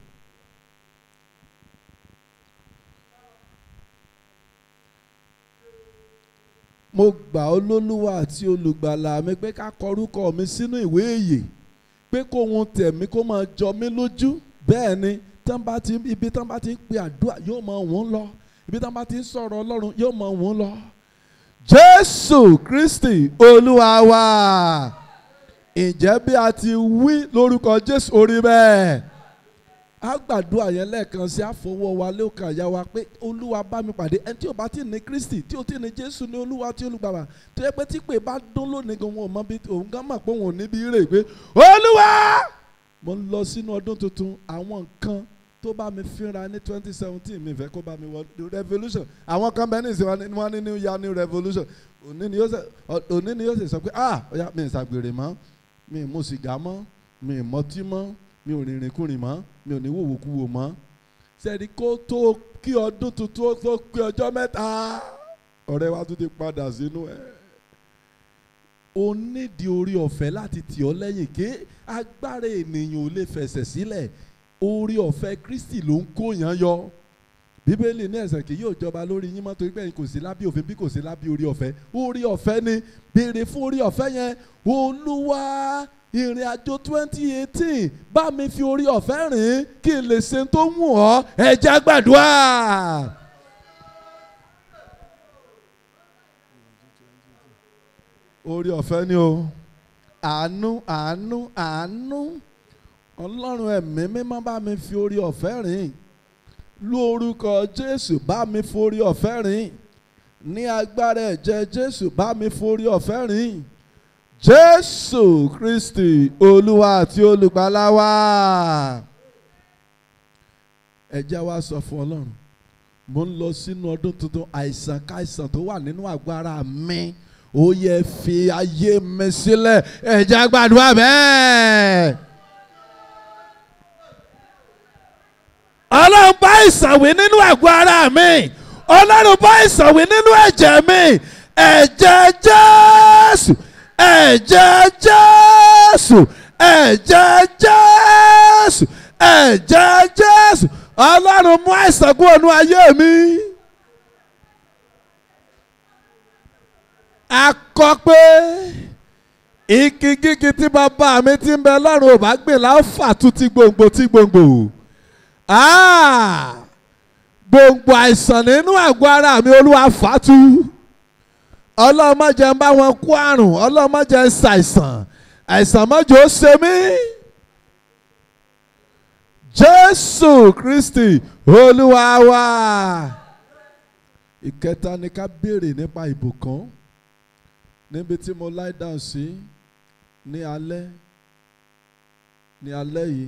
mo gbà olólùwà àti olùgbàlà mi pé ká kọrúkọ mi sínú ìwé ìyè pé kó ohun tẹ̀mí kó máa jọ mí lójú bẹ́ẹ̀ ni tán bá ti ibi tán bá ti ń pe àdúrà yóò mọ òun lọ ibi tán bá ti ń sọ̀rọ̀ ọlọ́run yóò mọ òun lọ. jésù kristi olúwa wa ǹjẹ́ bí a ti wí lórúkọ jésù orí bẹ́ẹ̀ a gbàdúrà yẹn lẹ́ẹ̀kan sí àfọwọ́ wa lókàn àyà wa pé olúwa bá mi pàdé ẹni tí ò bá ti ní kristi tí ò ti ní jésù ní olúwa tí olùgbàlà tó yẹ pé tí pé bá dún lónìí gan wọn ò mọ bí òun gan mọ̀ pé òun ò níbi rè pé olúwa mo ń lọ sínú ọdún tuntun àwọn nǹkan tó bá mi fínra ní twenty seventeen mi fẹ́ kó bá mi wọ revolution àwọn kan bẹ́ẹ̀ ní ìsìn wọn ní new year new revolution òní ni yóò ṣe òní ni yóò ṣe sọ pé ah ọ̀ya mi ì ṣàgbèrè mọ́ mi ì mu sìgá mọ́ mi ì mọtí mọ́ mi ò rìnrìn kùnrin mọ́ mi ò ní wòwòkuwò mọ́ sẹ́ni kó tó kí ọdún tuntun tó pé ọjọ́ mẹ́ta ọ̀rẹ́ wa tún ti padà sínú ẹ̀ o nídìí orí ọ̀fẹ́ láti tì ọ́ lẹ́yìn ké agbára ènìyàn ò lè fẹsẹ̀ sílẹ̀ orí ọ̀fẹ́ Kristi ló ń kóyàn yọ bíbélì ní ẹ̀ṣẹ̀ kì yóò jọba lórí yín mọ́ torí pé kò sí lábí òfin bí kò sí lábí orí ọ̀fẹ́ orí ọ̀fẹ́ ni béèrè fún orí ọ̀fẹ́ yẹn olúwa ìrìn àjò twenty eighteen bá mi fi orí ọ̀fẹ́ rìn kí n lè ṣe tó wù ọ́ ẹ jẹ́ gbàdúrà. orí ọ̀fẹ́ ni o àánú àánú àánú ọlọ́run ẹ̀mí mímọ́ bá mi fi orí ọ̀fẹ́ rìn lórúkọ jésù bá mi forí ọ̀fẹ́ rìn ní agbára ẹ̀jẹ̀ jésù bá mi forí ọ̀fẹ́ rìn jésù kristi olúwa àti olùgbàlà wa ẹ jẹ́ wá sọ fún ọlọ́run mo ń lọ sínú ọdún tuntun àìsàn káìsàn tó wà nínú àgọ́ ara mi ó yẹ fi ayé mi sílẹ̀ ẹ jẹ́ gbàdúrà bẹ́ẹ̀. ọlọ́run bá ìsànwé nínú àgọ́ ara mi ọlọ́run bá ìsànwé nínú ẹ̀jẹ̀ mi ẹ̀jẹ̀ jésù ẹ̀jẹ̀ jésù ẹ̀jẹ̀ jésù ẹ̀jẹ̀ jésù ọlọ́run mú àìsàn kúrò nínú ayé mi. a kọ pé igi gígí tí bàbá mi ti ń bẹ lọ́run ò bá gbìn láǹfà tún ti gbòǹgbò ti gbòǹgbò gbòǹgbò àìsàn nínú àgọ́ ara mi olúwa fàtú ọlọ́run má jẹ́ ń bá wọn kó àrùn ọlọ́run má jẹ́ ń ṣàìsàn àìsàn má jẹ́ ó ṣe mí jésù kristi olúwa wa ìkẹta ni ká béèrè nípa ìbùkún níbi tí mo lie down sí ní alẹ́ ní alẹ́ yìí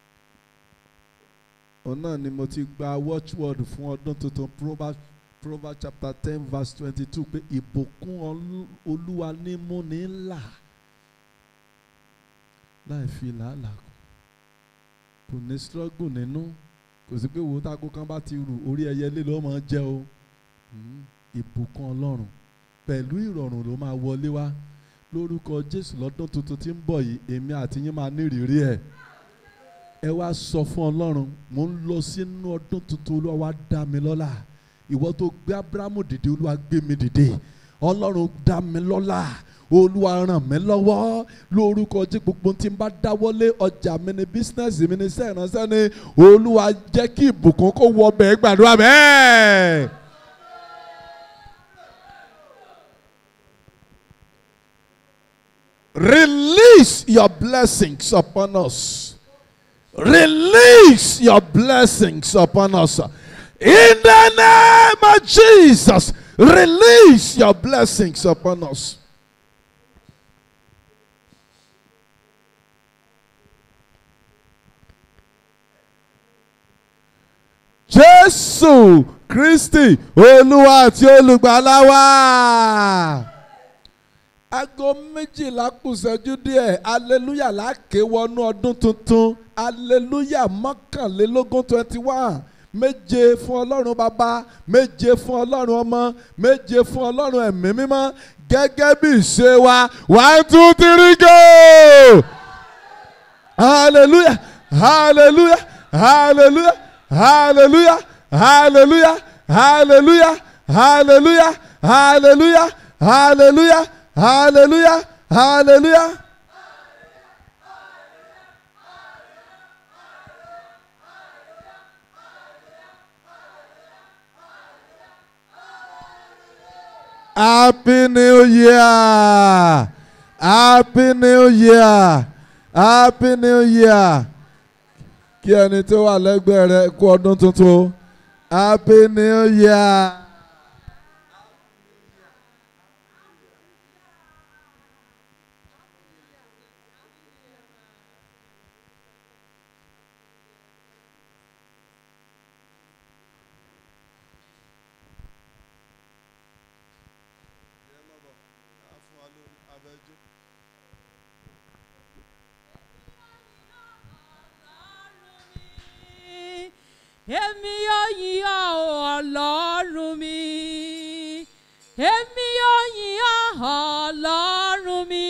òun náà ni mo ti gba watchword fún ọdún tuntun Proverbs Proverbs chapter ten verse twenty-two pé ìbùkún olúwa ní múni ńlá láì fi làálàá kò ní struggle nínú kò sí pé wo tágo kan bá ti rù orí ẹyẹ lé ló máa jẹ o ìbùkún ọlọ́run pẹ̀lú ìrọ̀rùn ló máa wọlé wá lórúkọ Jésù lọ́dún tuntun tí ń bọ̀ yìí èmi àti yín máa ní ìrírí ẹ̀ ẹ wá sọ fún ọlọ́run mò ń lọ sínú ọdún tuntun olúwa wá dá mi lọ́lá ìwọ tó gbé abrahamu dìde olúwa gbé mi dìde ọlọ́run dá mi lọ́lá olúwa ràn mí lọ́wọ́ lórúkọ jí gbogbo tí n bá dáwọ́lé ọjà mi ní bísínẹ́sì mi ní iṣẹ́ ìránṣẹ́ ni olúwa jẹ́ kí ìbùkún kó wọ bẹ́ẹ̀ gbàdúrà bẹ́ẹ̀. Release your blessings upon us. Release your blessings upon us. In the name of Jesus, release your blessings upon us. Jésù Kristi Olúwa àti olùgbàlà wa. Aago méjìlá kù ṣẹ́jú díẹ̀, aleluya láàké wọnú ọdún tuntun, aleluya mọ́kànlélógún twenty one méje fún ọlọ́run bàbá méje fún ọlọ́run ọmọ méje fún ọlọ́run ẹ̀mí mímọ́ gẹ́gẹ́ bí ìṣe wa one two three go hallelujah hallelujah hallelujah hallelujah hallelujah hallelujah hallelujah hallelujah hallelujah hallelujah hallelujah. Happy New Year! Happy New Year! Happy New Year! Kí ẹni tó wà lẹ́gbẹ̀ẹ́ rẹ kú ọdún tuntun. Happy New Year! Èmi yóò yìn ọ́ ọlọ́run mi. Èmi yóò yìn ọ́ ọlọ́run mi.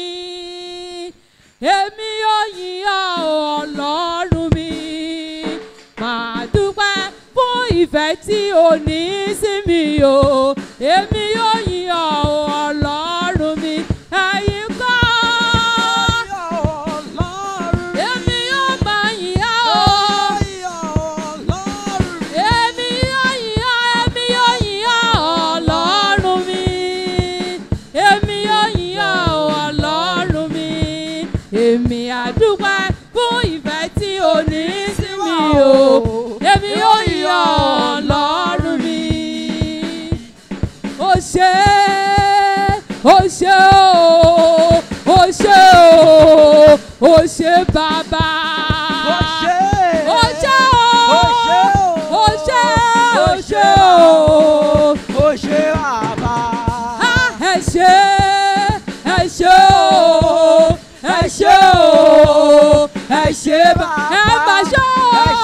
Èmi yóò yìn ọ́ ọlọ́run mi. Màá dúpẹ́ fún ìfẹ́ tí o ní sí mi o. Èmi yóò yìn ọ́ ọlọ́run mi. Ẹ̀yin kọ́. Èmi yóò máa yìn ọ́ o. Èmi yóò yìn ọ́, èmi yóò yìn ọ́ ọlọ́run mi. Èmi yóò yìn ọ́ ọlọ́run mi. Èmi àdúpẹ́ fún ìfẹ́ tí o ní sí mi o. Èmi yóò yìn ọ́ ọlọ́run mi. Ó ṣé, ó ṣé o, ó ṣé o, ó ṣé bàbá. Ó ṣé o. Ó ṣé, ó ṣé o. Ah, ẹ ṣé, ẹ ṣé o, ẹ ṣé o, ẹ ṣé bá, ẹ má ṣé o.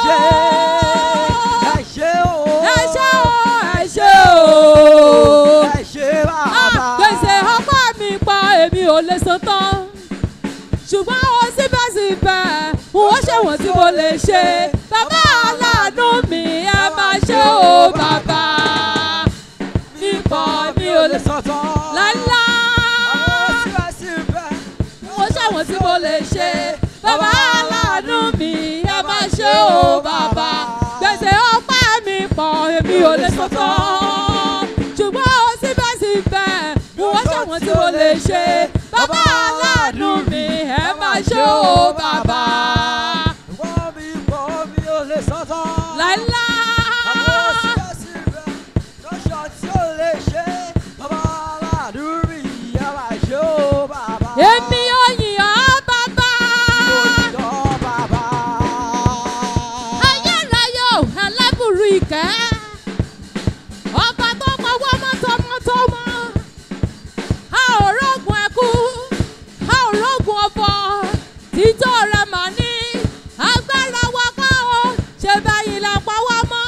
Ẹ ṣé o, ẹ ṣé o. Ah, Gbèsè ọpá mi pa èmi ò lè san tán. Ṣùgbọ́n ó síbẹ̀síbẹ̀, wọ́n ṣe wọ́n tí mo lè ṣe. Bàbá aláàánú mi, ẹ máa ṣe o bàbá. Nípa mi ò lè sọ lálá. Wọ́n ṣe wọ́n tí mo lè ṣe. Bàbá aláàánú mi, ẹ máa ṣe o bàbá. Gbèsè ọpá mi pọ̀, èmi ò lè sọ tán. Ṣùgbọ́n ó síbẹ̀síbẹ̀, wọ́n ṣe wọ́n tí mo lè ṣe. Bàbá aláàánú mi, ẹ máa ṣe o bàbá. Láíláí. Èmi ò yìn ọ́ bàbá. Ayérayé ò ẹlẹ́bùrú ìkẹ́. Ọba tó pọwọ́ mọ́tọ́mọ́tọ́mọ́. A ò rógun ẹkú, a ò rógun ọ̀fọ̀. Títọ́ rẹ̀ mà ní agbára wa kọ́ o. Ṣé báyìí la pa wá mọ́?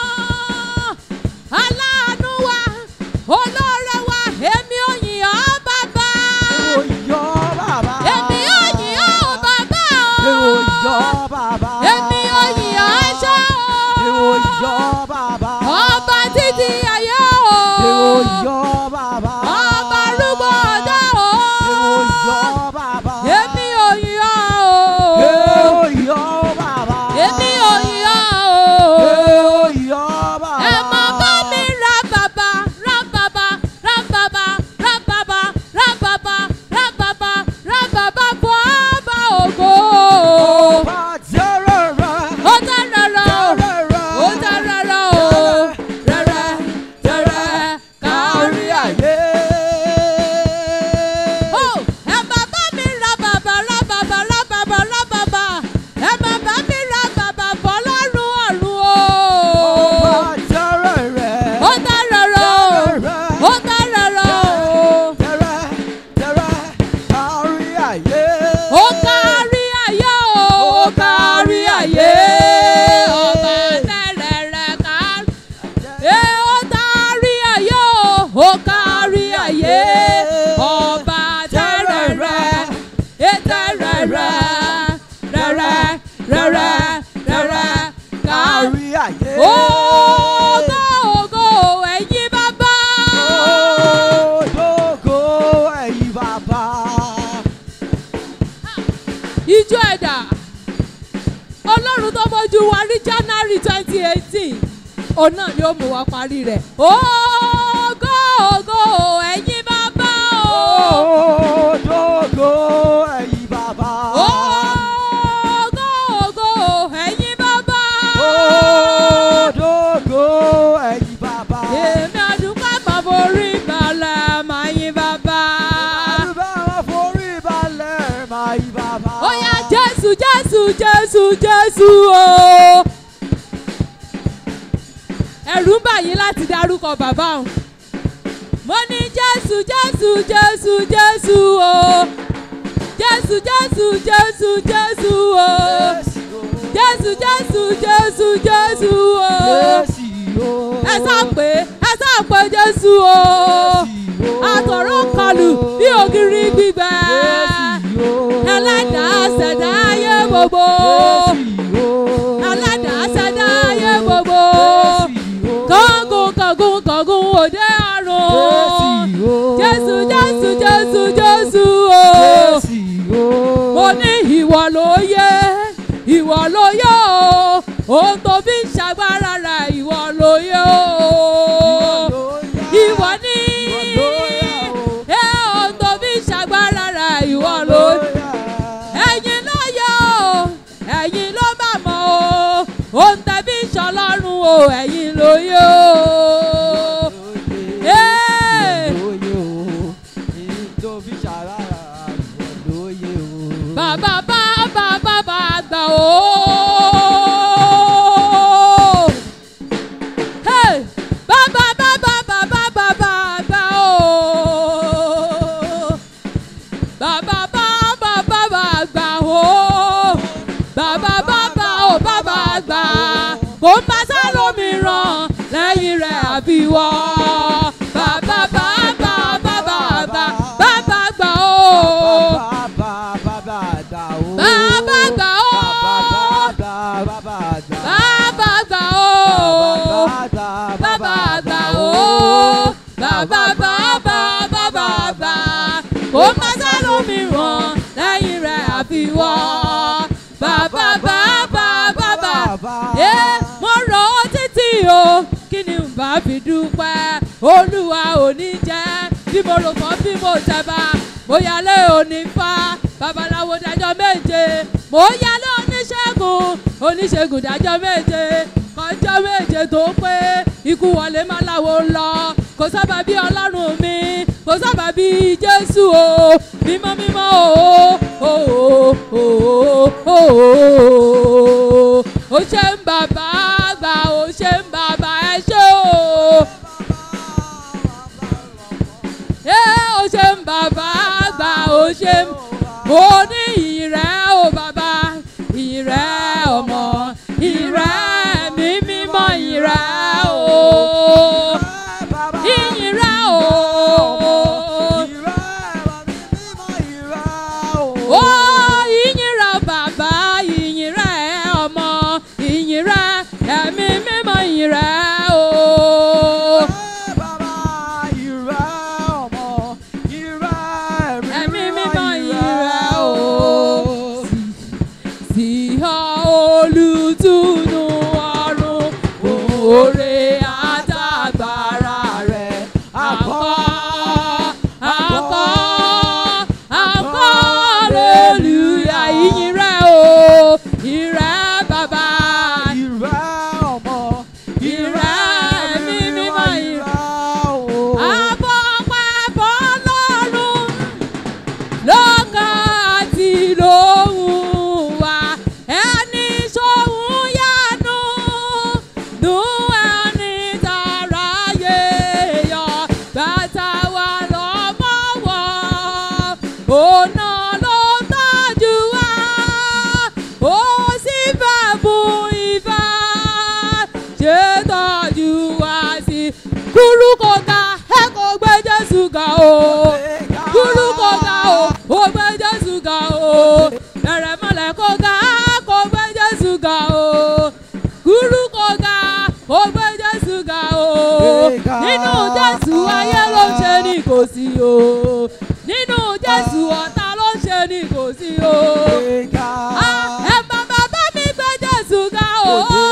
Aláàánú wa, olóore wa, èmi ò yìn ọ́ bàbá. Èmi ò yìn ọ́ bàbá o. Èmi ò yìn ọ́ ṣá o. Ọba títí ayé o. Ọba arúgbó ọjọ́ o. Èmi ò yìn ọ́ o. Èmi ò yìn ọ́ o. Ẹ mọ bá mi ra bàbá, ra bàbá, ra bàbá, ra bàbá, ra bàbá, ra bàbá, ra bàbá fún ọba ògo. Ó tẹ́ rọrọ o. Ó tẹ́ rọrọ o. ó kárí ayé ọba tẹ́rẹ̀rẹ̀ ètẹ́rẹ̀rẹ̀ rẹ̀rẹ̀ rẹ̀rẹ̀ rẹ̀rẹ̀ kárí. kárí ayé. Ògo ògo ẹ̀yin bàbá. Òdòdó ẹ̀yin bàbá. Ijó ẹ̀dà. Ọlọ́run tó mójú wa rí January twenty eighteen. Òun náà ni ó mú wa parí rẹ̀. Ògo ògo ẹ̀yin bàbá o. Òdòdó ẹ̀yin bàbá. Ògo ògo ẹ̀yin bàbá. Òdòdó ẹ̀yin bàbá. Èmi àdúgbò máa forí balẹ̀ máa yín bàbá. Àdúrà wọn forí balẹ̀ máa yí bàbá. Ó yá Jésù Jésù Jésù Jésù o. Ẹ̀rù ń bà yín láti dárúkọ bàbá òun. Mo ní Jésù Jésù Jésù Jésù o. Jésù Jésù Jésù Jésù o. Jésù Jésù Jésù Jésù o. Ẹ sá pé ẹ sá pé Jésù o. Àtọ̀rọ̀ kọlù bí ògiri gbígbẹ. Ẹlẹ́dàá ṣẹ̀dá ayé gbogbo. Ẹlẹ́dàá ṣẹ̀dá ayé gbogbo. Kọ̀gùn kọ̀gùn kọ̀gùn òde ọ̀run. Jésù Jésù Jésù Jésù o. Mo ní ìwọ ló yẹ, ìwọ ló yẹ o. Ohun tó fi ń ṣàgbára rẹ̀ ìwọ ló yẹ o. Ìwọ ní ẹ ohun tó fi ń ṣàgbára rẹ̀ ìwọ ló yẹ ẹ̀yin ló yẹ o ẹ̀yin ló bá mọ̀ o ohun tẹ̀bí ṣọlọ́run o ẹ̀yin ló yẹ o. Ee. bàbá bá bàbá bá gbà o. Hey. bàbá bàbá bàbá bàbá gbà o. bàbá bá bàbá bá gbà o. bàbá bàbá ò bàbá gbà kò ń bá sálómìíràn lẹ́yìn rẹ̀ àbí wọ́. bàbá bá bàbá bàbá bàbá gbà o. Bàbá gbà ó. Bàbá gbà ó. Bàbá gbà ó. Bàbá gbà ó. Bàbá bàbá bàbá gbà. Kò má sálómìíràn lẹ́yìn rẹ̀ àfiwọ́. Bàbá bàbá bàbá. Ẹ mo rọ̀ ọ́ títí o. Kí ni n bá fi dúpẹ́? Olúwa ò ní jẹ́ bí mo rò kàn bí mo tẹ̀ bá. Mo yálé òní fa babaláwo dájọ́ méje. Mo yálé oníṣègùn oníṣègùn dájọ́ méje. Kọjọ́ méje tó pé ikú wọlé má láwo lọ. Kò sábà bí ọlọ́run mi, kò sábà bí Jésù o. Mímọ́ mímọ́ o, o o o o o. Ó ṣe ń bàbá àgbà, ó ṣe ń bàbá ẹ ṣé o. Ẹ ó ṣe ń bàbá àgbà, ó ṣe ń mo ní ìyìn rẹ̀ o bàbá ìyìn rẹ̀ ọmọ ìyìn rẹ̀ mi mímọ́ ìyìn rẹ̀ o ìyìn rẹ̀ o ó ìyìn rẹ̀ bàbá ìyìn rẹ̀ ọmọ ìyìn rẹ̀ ẹ̀mí mímọ́ ìyìn rẹ̀ o. Ẹ̀mí mímọ́ ìrẹ̀ o. Sí ọ olùtùnú ọ̀run, òòrè àtàgbàrà rẹ̀. Àkọ́, àkọ́, àkọ́, hallelujah, ìyìn rẹ̀ o. Ìrẹ̀ bàbá, ìrẹ̀ ẹ̀mí mímọ́ ìrẹ̀. Àbọ̀ pàbọ̀ lọ́rùn lọ́kàn àti lóhùn wa ẹni sóhun yánu dùn ẹni tààrà yé yọ bàtà wà lọ́mọ wọ̀ ọ̀nà ló tọ́jú wa ó sì fẹ́ bùn ìfẹ́ ṣe tọ́jú wa sí kúrú kò ká ẹ kò jésù ga o kúrú kò ga o ó gbé jésù ga o bẹ̀rẹ̀ mọ́lẹ̀ kò ga kò gbé jésù ga o kúrú kò ga kò gbé jésù ga o nínú jésù ayé ló ń ṣe ní kò sí o nínú jésù ọ̀tá ló ń ṣe ní kò sí o. Ah, ẹ bá bàbá mi gbé jésù ga o.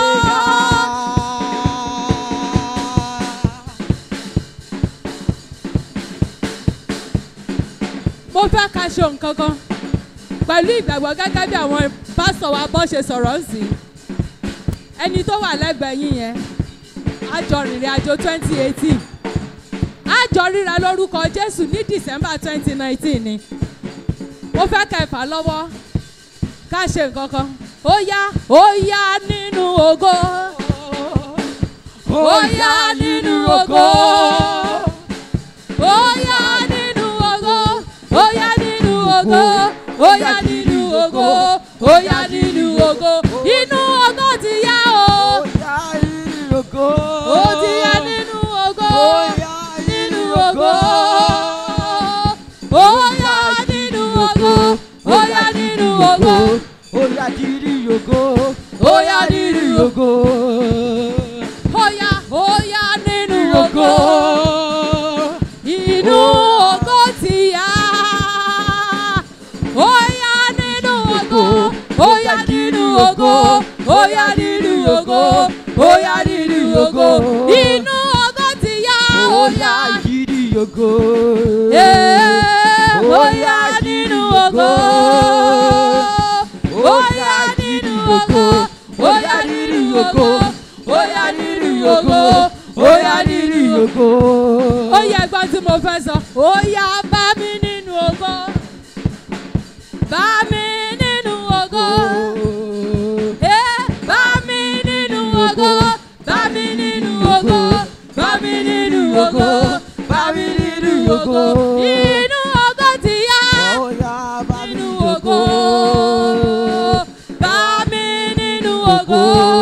mo fẹ́ ka ṣe nǹkan kan pẹ̀lú ìgbàgbọ́ gẹ́gẹ́ bí àwọn pásọ̀ wa bọ́ ṣe sọ̀rọ̀ sí i ẹni tó wà lẹ́gbẹ̀ẹ́ yín yẹn àjọ rìnrìn àjò twenty eighteen àjọ ríra lórúkọ jésù ní december twenty nineteen ni mo fẹ́ kẹfà lọ́wọ́ ká ṣe nǹkan kan ó yá ó yá nínú ògo ó yá nínú ògo ó yá nínú ògo ó yá nínú ògo ó yá nínú ògo ó yá nínú ògo inú ògo ti yá o ó ti yá nínú ògo nínú ògo ó yá nínú ògo ó yá nínú ògo Oya diri yogo, ó yá nínú ògo ó yá ó yá nínú ògo inú ògo ti yá ó yá nínú ògo ó yá nínú ògo ó yá nínú ògo ó yá nínú ògo inú ògo ti yá ó yá Oya diri yogo, Ee, ó yá nínú ògo ó yá nínú ògo ó yá nínú ògo ó yá nínú ògo ó yá nínú ògo ó yẹ ẹgbọ́n tí mo fẹ́ sọ ó yá bá mi nínú ògo bá mi nínú ògo Eh, bá mi nínú ògo bá mi nínú ògo bá mi nínú ògo bá mi nínú ògo inú ògo ti yá Oya bá mi nínú yogo. ògo bá mi nínú ògo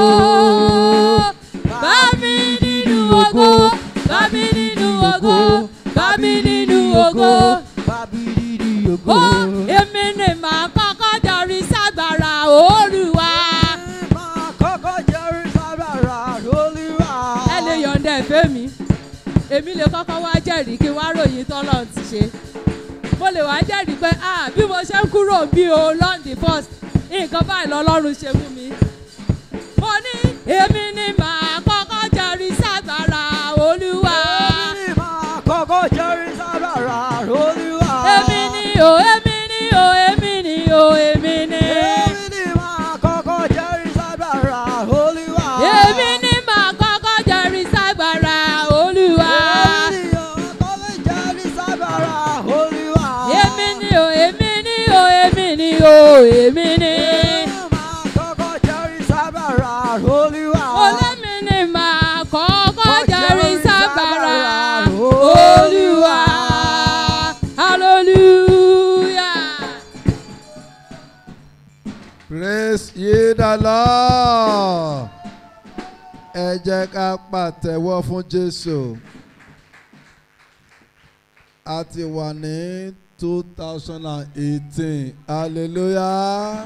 bá mi nínú ògo bá mi nínú ògo bá mi nínú ògo Babiriri yogo. ó èmi ni màá kọ́kọ́ jọrí ságbára Olúwa Máa kọ́kọ́ jẹ́rìí sábàrà Olúwa. ẹ lè yọ̀ǹda ẹ̀fẹ́ mi èmi lè kọ́kọ́ wá jẹ́rìí kí n wá ròyìn tọ́lọ̀ ti ṣe mo lè wá jẹ́rìí pé ah bí mo ṣe ń kúrò bí o long the first nǹkan báyìí lọ́lọ́run ṣe fún mi mo ní èmi ni màá kọ́kọ́ jẹ́rìí ságbára Olúwa Èmi ni máa kọ́kọ́ jẹ́rìí sábàrà Olúwa. èmi ni o èmi ni o èmi ni o èmi ni Èmi ni máa kọ́kọ́ jẹ́rìí sábàrà Olúwa. èmi ni màá kọ́kọ́ jẹ́rìí ságbára Olúwa. Èmi ni máa kọ́kọ́ jẹ́rìí sábàrà Olúwa. èmi ni o èmi ni o èmi ni o èmi ni. Èmi máa kọ́kọ́ jẹ́rìí sábàrà Olúwa. olómi ni màá kọ́kọ́ jẹ́rìí sábàrà olúwa hallelujah. Praise ye the Lord. Ẹ jẹ́ ká pàtẹ́wọ́ fún Jésù. A ti wà ní two thousand and eighteen. Hallelujah.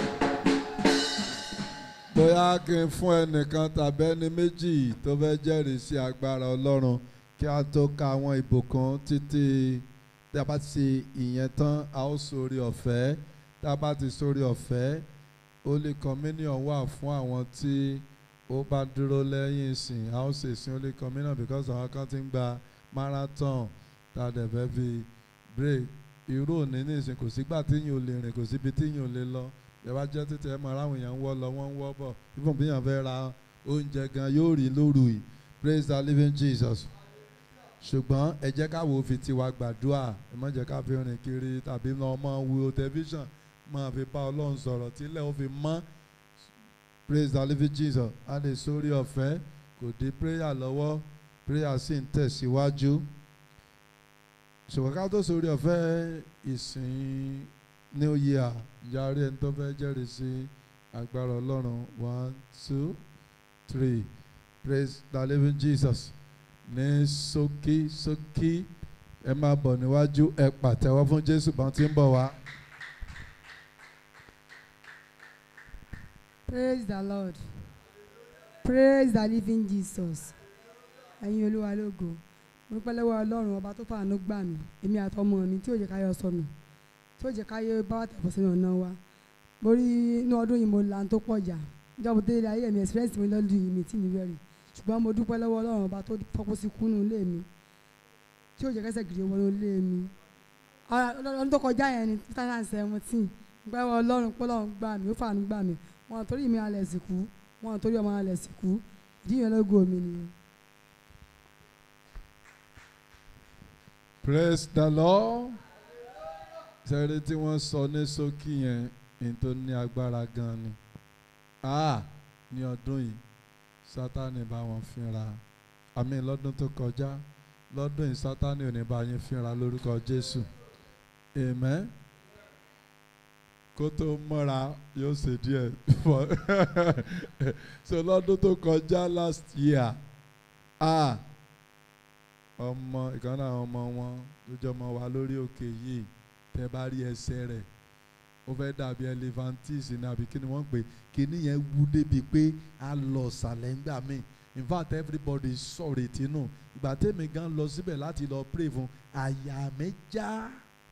Bóyá kí n fún ẹnìkan tàbí ẹni méjì tó fẹ́ jẹ́rìí sí agbára Ọlọ́run kí a tó ka àwọn ìbùkún títí tí a bá ti ṣe ìyẹn tán a ó sórí ọ̀fẹ́ tá a bá ti sórí ọ̀fẹ́ Holy Communion wà fún àwọn tí ó bá dúró lẹ́yìn ìsìn a ó ṣe ìsìn Holy Communion because àwọn kan ti ń gba marathon tá a dẹ̀ fẹ́ fi break irú òní ní ìsìn kò sígbà tí yìí ò lè rìn kò síbi tí yìí ò lè lọ ẹ bá jẹ́ títẹ̀ ẹ mọ̀ aráwọ̀ èèyàn ń wọ́ lọ wọ́n ń wọ́ bọ̀ even bí èèyàn fẹ́ ra oúnjẹ gan yóò rí lóru yìí praise the living Jesus ṣùgbọ́n ẹ jẹ́ ká wo fi tiwa gbàdúrà ẹ má jẹ́ ká fi rìn kiri tàbí lọ mọ́ wo tẹlifíṣàn máa fi bá ọlọ́run sọ̀rọ̀ tílẹ̀ ó fi mọ́ praise the living Jesus a lè sórí ọ̀fẹ́ kò dé prayer lọ́wọ́ prayer sì ń tẹ̀síwájú ṣùgbọ́n ká tó sórí ọ̀fẹ́ ìsìn new year yarí ẹni tó fẹ́ jẹ́rìí sí agbára ọlọ́run one two three praise the living Jesus ní ṣókí ṣókí ẹ máa bọ̀ níwájú ẹ pàtẹ́wọ́ fún jésù bá ti ń bọ̀ wá. praise the lord praise the living jesus ẹ̀yin olúwa lógo mo pẹ́ lọ́wọ́ ọlọ́run ọba tó fàánú gbà mí èmi àtọmọ mi tí ò jẹ́ káyọ̀ sọnù tí ò jẹ́ káyọ̀ bá wà tẹ̀fọ́ sínú ọ̀nà wa mo rí inú ọdún yìí mo là ń tó pọ̀ jà ìjọba tó délé ayé mi experience mi lọ́dún yìí mi tí mi rẹ̀ rí ṣùgbọ́n mo dúpẹ́ lọ́wọ́ ọlọ́run ọba tó fọ́kú sí kúnnú ilé mi tí ò jẹ́ kẹ́sẹ̀ gidi wọnú ilé mi ọdún tó kọjá yẹn ni two thousand and seventeen gbẹ́ ọlọ́run pé ọlọ́run gbà mí ó fàánú gbà mí wọn torí mi alẹ̀ sìnkú wọn torí ọmọ alẹ̀ sìnkú ìdí yẹn lógo mi nìyẹn. praise the lord sẹ́rí tí wọ́n sọ ní ṣókí yẹn ní tó ní agbára gan ni ah ní ọdún yìí sátani bá wọn fínra àmì lọ́dún tó kọjá lọ́dún yìí sátani ò ní bá yín fínra lórúkọ jésù amen kó tó mọ́ra yóò ṣe díẹ̀ so lọ́dún tó kọjá last year ah ọmọ ìkànnì àwọn ọmọ wọn tó jọ ọmọ wa lórí òkè yìí tẹ bá rí ẹsẹ̀ rẹ̀ ó fẹ́ dàbí elephantis ní àbí kí ni wọ́n pè kíní yẹn wú débi pé a lọ sàlẹ̀ ńgbà míì in fact everybody sọ̀rọ̀ ètí nù ìgbà tèmi gan lọ síbẹ̀ láti lọ pray fún àyà mi já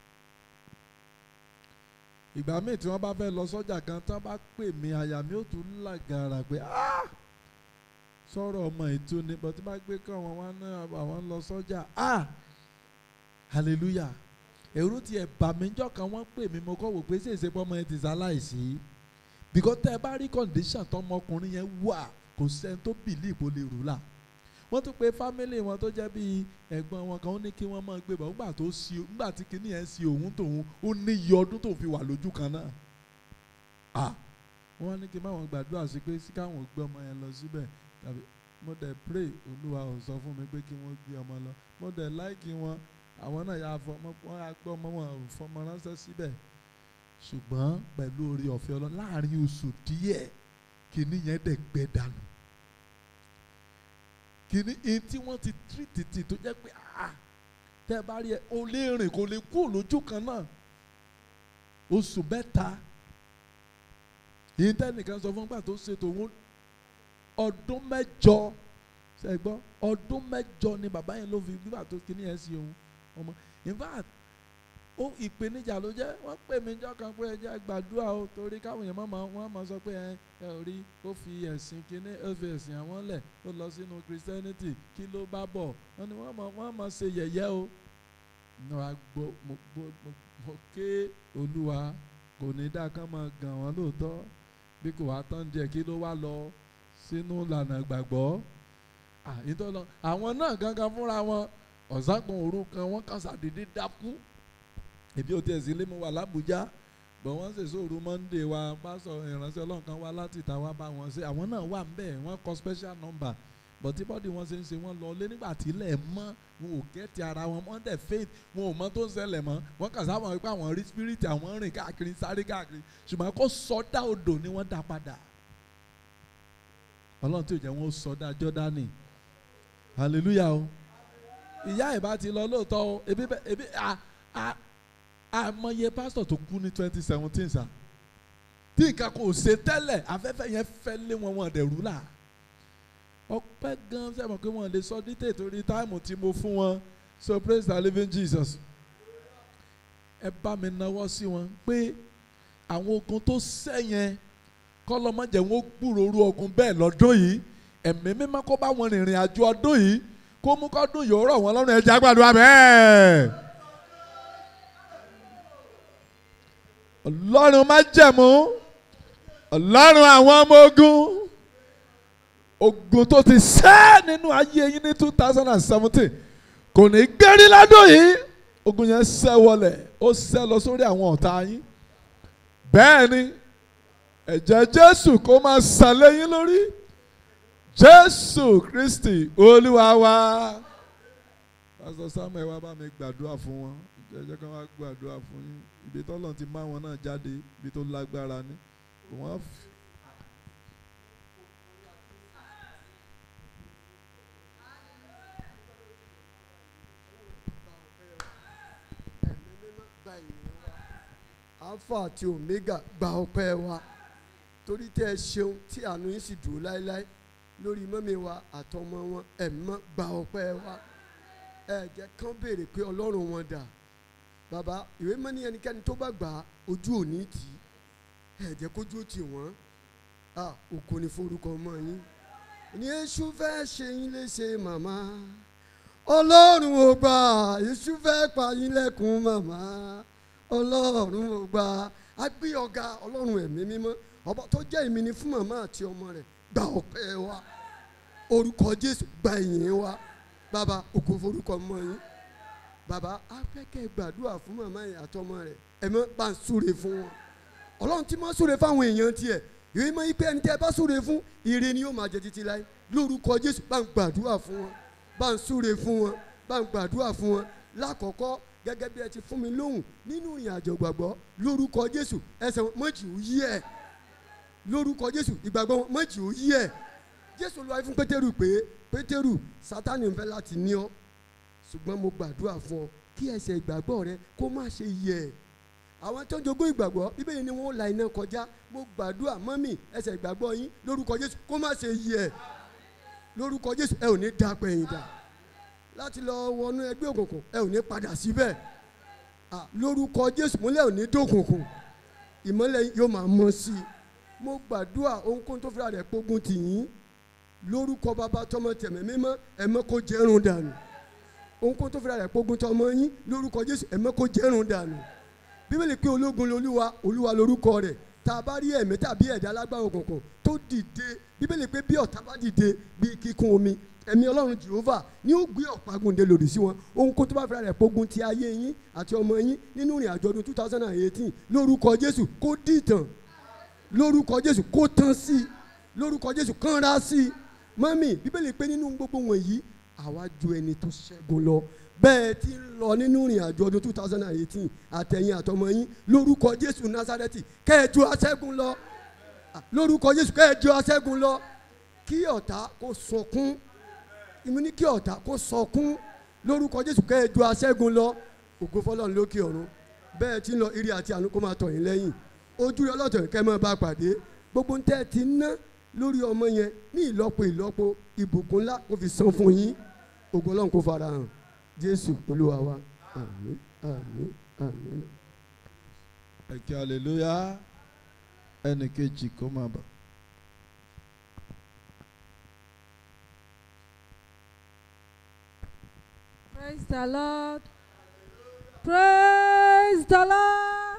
ìgbà míì tí wọ́n bá fẹ́ lọ sọ́jà kan tí wọ́n bá pè mí àyà mi ó tún lágara pé ah sọ̀rọ̀ ọmọ ètò ni bọ́tí bá gbé kọ́ wọn wá náà àwọn lọ sọ́jà ah hallelujah èrò tiẹ̀ bà mí jọ́ kan wọ́n pè mí mo kọ́ wò pé ṣèṣe pé ọmọ yẹn ti ṣaláìsí because tẹ́ ẹ bá rí condition tọmọkùnrin yẹn wà kò sẹ́ni tó bìlí ìbò lè rù là wọ́n tún pe family wọn tó jẹ́ bíi ẹ̀gbọ́n wọn kan ó ní kí wọ́n máa gbé bọ̀ nígbà tó si nígbà tí kinní yẹn si òun tòun ó ní iye ọdún tó fi wà lójú kan náà ah wọ́n ní kí n bá wọn gbàdúrà sí pé sí káwọn gbé ọmọ yẹn lọ síbẹ̀ tàbí mo dẹ̀ pray olúwa ò sọ fún mi pé kí wọ́n gbé ọmọ lọ mo dẹ̀ láìkí wọn àwọn náà yà fọmọ wọn yà gbé ọmọ wọn ò fọmọ ránṣẹ́ síbẹ̀ ṣùgbọ́n pẹ̀lú orí ọ̀fẹ́ ọlọ́ láàrin oṣù díẹ̀ kìíní yẹn dẹ̀ gbẹ dànù kìíní èyí tí wọ́n ti tírìtìtì tó jẹ́ pé ah tẹ́ ẹ bá rí ẹ o lè rìn kò lè kú lójú kan náà oṣù mẹ́ta yìí tẹ́nìkan sọ fún gbà tó ṣètò òun ọdún mẹ́jọ ṣe gbọ́ ọdún mẹ́jọ ni bàbá yẹn ló fi nígbà tó kíní ẹ̀ sí òun ọmọ in fact ó ìpèníjà ló jẹ́ wọ́n pè mí jọ́ kan pé ẹ jẹ́ gbàdúrà o torí káwọn èèyàn máa wọ́n máa sọ pé ẹ ẹ ò rí ó fi ẹ̀sìn kíní ó fi ẹ̀sìn àwọn lẹ̀ ó lọ sínú christianity kí ló bá bọ̀ wọ́n ní wọ́n máa wọ́n máa ṣe yẹ̀yẹ́ o náà gbọ́ mo gbọ́ mo ké olúwa kò ní dá kán máa gàn wọ́n lóòótọ́ bí kò wá tán díẹ̀ kí ló wá lọ sínú ìlànà ìgbàgbọ́ ìtọ́lọ àwọn náà gangan fúnra wọn ọ̀sánkan òru kan wọ́n kàn sàdédé dákú èbí ò tiẹ̀ sí ilé mu wà lábújá bọ̀ wọ́n sì sóòrù monday wa pásọ̀ ìránṣẹ́ ọlọ́run kan wá láti ìta wá bá wọn ṣe àwọn náà wà ńbẹ̀ wọ́n kọ special number bọ̀ tí bọ́dì wọn ṣe ń ṣe wọ́n lọ lé nígbà tí ilẹ̀ mọ́ wọn ò kẹ́tì ara wọn wọ́n dẹ̀ faith wọn ò mọ tó ń ṣẹlẹ̀ mọ́ wọ́n kàn sábà wípé àwọn rí spirit àwọn rìn káàkiri sáré káàkiri ṣùgbọ́n kó sọdá odò ni wọ́n dá padà ọlọ́run tí ò jẹ́ wọn ó sọdá jọ́dánì hallelujah o ìyá ẹ̀ bá ti lọ lóòótọ́ o ebi ebi a a àmọye pásítọ̀ tó kú ní twenty seventeen sa tí nǹkan kò ṣe tẹ́lẹ̀ afẹ́fẹ́ yẹn fẹ́ lé wọn wọn dẹ̀rú là ọpẹ́ gan sẹ́wọ̀n pé wọ́n lè sọ dítè torí táìmù tí mo fún wọn so praise the living Jesus ẹ bá mi náwó sí wọn pé àwọn ogun tó sẹ́yìn kọ́lọ́mọ́jẹ̀ wọn gbúròrú ogun bẹ́ẹ̀ lọ́dún yìí ẹ̀mí mímọ́ kó bá wọn rìnrìn àjò ọdún yìí kó mú kọ́dún yìí ó rọ̀ wọ́n lọ́rùn ẹja gbàdúrà bẹ́ẹ̀. ọlọ́run má jẹ̀mú ọlọ́run àwọn ọmọ ogun ogun tó ti sẹ́ nínú ayé yín ní two thousand and seventeen kò ní gbérí ládùn yìí ogun yẹn sẹ́ wọlé ó sẹ́ lọ sórí àwọn ọ̀tá yín bẹ́ẹ̀ ni ẹ̀jẹ̀ jésù kó máa sàn lẹ́yìn lórí jésù kristi olúwa wa. pásítọ̀ samuel wá bá mi gbàdúrà fún wọn jẹ́jẹ́ kan wá gbàdúrà fún yín ibi tọ́lọ̀ ti má wọn náà jáde ibi tó lágbára ni wọ́n fi. gba ìyìn wa alpha àti omega gba ọpẹ́ wa torí tẹ́ ẹ ṣeun tí àánú yín sì dúró láéláé lórí mọ́mí wa àtọmọ wọn ẹ̀mọ́ gba ọpẹ́ wa ẹ jẹ́ kán béèrè pé ọlọ́run wọn dà bàbá ìwé mọ́ ní ẹnikẹ́ni tó bá gbà á ojú òní tì í ẹ jẹ́ kójú ó tì wọ́n ah òkò ní forúkọ ọmọ yín ní èṣù fẹ́ ṣe yín léṣe màmá ọlọ́run ò gbà èṣù fẹ́ pa yín lẹ́kùn màmá ọlọ́run ò gbà á gbé ọ̀gá ọlọ́run ẹ̀mí mímọ́ ọba tó jẹ́ ìmíní fún màmá àti ọmọ rẹ̀ gba ọpẹ́ wa orúkọ jésù gba ìyìn wa bàbá òkò forúkọ ọmọ yín bàbá afẹ́kẹ́ gbàdúrà fún màmá yẹn àtọmọ rẹ̀ ẹ̀mọ́ bá ń súre fún wọn ọlọ́run tí máa súre fáwọn èèyàn tiẹ̀ ìwé mọ́ ipe ẹni tẹ́ ẹ bá súre fún ire ni yóò máa jẹ títí láé lórúkọ jésù bá ń gbàdúrà fún wọn bá ń súre fún wọn bá ń gbàdúrà fún wọn lákọ̀ọ́kọ́ gẹ́gẹ́ bí ẹ ti fún mi lóhùn nínú ìrìn àjò gbàgbọ́ lórúkọ jésù ẹsẹ̀ wọn mọ́jì ó yí ẹ̀ lórúkọ jésù ìgbàgbọ́ wọn mọ́jì ó yí ẹ̀ jésù lọ́wọ́ fún pétérù pé pétérù sátánì ń fẹ́ láti ní ọ ṣùgbọ́n mo gbàdúrà fún ọ kí ẹsẹ̀ ìgbàgbọ́ rẹ kó má ṣe yẹ̀ àwọn tó ń jogún ìgbàgbọ́ bíbélì ni wọ́n la iná kọjá mo gbàdúrà mọ́mì ẹsẹ̀ ìgbàgbọ́ yín lórúkọ jésù kó má ṣe yẹ̀ lórúkọ jésù ẹ ò ní da pẹ̀yìn dà láti lọ wọnú ẹgbẹ́ òkùnkùn ẹ ò ní padà síbẹ̀ Ah, lórúkọ jésù múlẹ̀ ò ní dókùnkùn ìmọ́lẹ̀ yín yóò máa mọ́ sí i mo gbàdúrà ohunkóhun tó fira rẹ̀ pógun tì yín lórúkọ bàbá tọmọ tẹ̀mẹ́ mímọ́ ẹ mọ́ kó jẹ́rùn dànù ohunkóhun tó fira rẹ̀ pógun tọmọ yín lórúkọ jésù ẹ mọ́ kó jẹ́rùn dànù bíbélì pé ológun lolúwa olúwa lorúkọ rẹ̀ tá a bá rí ẹ̀mí tàbí ẹ̀dá alágbára òkùnkùn tó dìde bíbélì pé bí ọ̀tá bá dìde bí kíkún omi ẹ̀mí ọlọ́run jehova ní ó gbé ọ̀págun dé lòdì sí wọn ohunkóhun tó bá fira rẹ̀ pógun ti ayé yín àti ọmọ yín nínú ìrìn àjọ ọdún two thousand and eighteen lórúkọ jésù kó dìtàn lórúkọ jésù kó tán sí i lórúkọ jésù kánra sí i mọ́mì bíbélì pé nínú gbogbo wọ̀nyí àwa ju ẹni tó ṣẹ́gun lọ bẹ́ẹ̀ ti ń lọ nínú ìrìn àjò ọdún two thousand and eighteen àtẹ̀yìn àtọmọ yín lórúkọ jésù násárẹ́tì kẹ́ẹ̀jú aṣẹ́gun lọ Ah, lórúkọ jésù kẹ́ẹ̀jú aṣẹ́gun lọ kí ọ̀tá kó sọkún ìmú ní kí ọ̀tá kó sọkún lórúkọ jésù kẹ́ẹ̀jú aṣẹ́gun lọ ògo fọlọ́run lókè ọ̀run bẹ́ẹ̀ ti ń lọ ire àti àánú kó máa tọ̀ yín lẹ́yìn ojú rẹ ọlọ́tọ̀ yìí kẹ́ ẹ máa bá pàdé gbogbo ń tẹ́ ẹ ti ná lórí ọmọ yẹn ní ìlọ́po ìlọ́po ìbùkún ńlá kó fi san fún yín ògo ọlọ́run kó fara hàn jésù olúwa wa àmín àmín àmín. ẹ kí hallelujah ẹnì kejì kó máa bọ̀. Praise the Lord. Praise the Lord.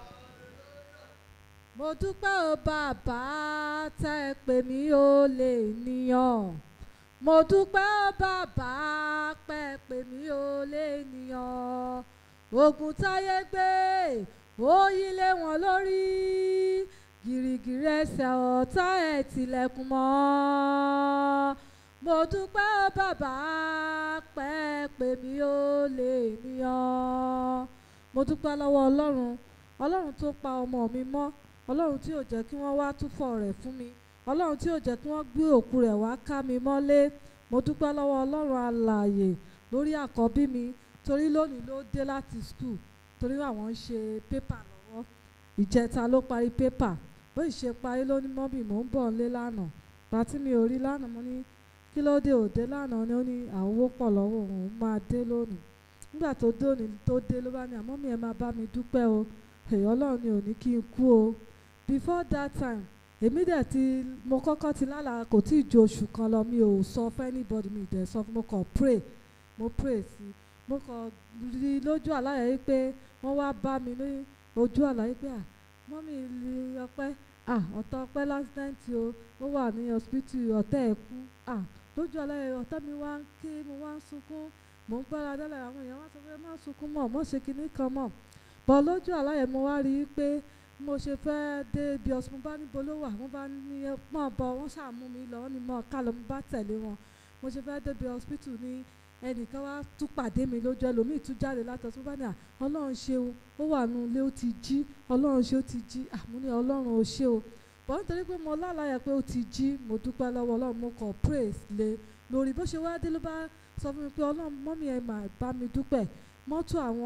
Mo dúpẹ́ o bàbá tẹ́ ẹ pè mí ó lè níyàn. Mo dúpẹ́ o bàbá pẹ́ ẹ pè mí ó lè níyàn. Ogun táyé gbé ó yí lé wọn lórí. Gìrìgìrì ẹsẹ̀ ọ̀tá ẹ̀ tilẹ̀kùn mọ́ mo dúpẹ́ ó bàbá pẹ́ pé mi ò lè níyàn mo dúpẹ́ lọ́wọ́ ọlọ́run ọlọ́run tó pa ọmọ mi mọ́ ọlọ́run tí ò jẹ́ kí wọ́n wá túfọ̀ rẹ̀ fún mi ọlọ́run tí ò jẹ́ kí wọ́n gbé òkú rẹ̀ wá ká mi mọ́lé mo dúpẹ́ lọ́wọ́ ọlọ́run alààyè lórí àkọ́bí mi torí lónìí ló dé láti skul torí àwọn ń ṣe pépà lọ́wọ́ ìjẹta ló parí pépà bó ìṣe parí ló ní mọ́bì mò ń bọ̀ ńlé lánàá pàtí mi ò rí lánàá mo ní kí ló dé òde lánàá ni ó ní àwọn owó pọ̀ lọ́wọ́ òun máa dé lónìí nígbà tó dé òní tó dé ló bá ní àmọ́ mi ẹ̀ máa bá mi dúpẹ́ o èyí ọlọ́run ni ò ní kí n kú o before that time èmi dẹ̀ ti mo kọ́kọ́ ti lálàá kò tí ì ju oṣù kan lọ mi ò sọ fún anybody mi dẹ̀ sọ fún mo kàn pray mo pray sí i mo kàn rí lójú àlàyé yìí pé wọ́n wá bá mi ní ojú àlàyé pé à mọ́mí ilé ọpẹ́ à ọ̀tọ̀ ọpẹ́ lásìdẹ́ǹtì o ó wà ní hospital ọ̀tẹ̀ ẹ̀ kú à lójú àlàyé ọ̀tá mi wá ń ké mo wá ń sunkún mò ń gbára dálẹ̀ àwọn èèyàn wá sọ pé má sunkún mọ́ mọ́ ṣe kinní kan mọ́ bọ́ lójú àlàyé mo wá rí i pé mo ṣe fẹ́ dé ibi ọ̀sùn mo bá níbo ló wà mo bá ní mọ̀ bọ̀ wọ́n ṣàmú mi lọ wọ́n ní mọ̀ ká lọ mo bá tẹ̀lé wọn mo ṣe fẹ́ dé ibi hospital ní ẹnìkan wá tún pàdé mi lójú ẹlòmíì tún jáde láti ọ̀sùn bá ní à ọlọ́run ṣeun ó wà nù ilé ó ti jí ọlọ́run ṣe ó ti jí àmú ní ọlọ́run ó ṣe o bọ́ nítorí pé mo lálàyé pé ó ti jí mo dúpẹ́ lọ́wọ́ ọlọ́run mo kàn praise lé lórí bó ṣe wá dé ló bá sọ fún mi pé ọlọ́run mọ́mí ẹ̀ mà bá mi dúpẹ́ mọ́tò àwọn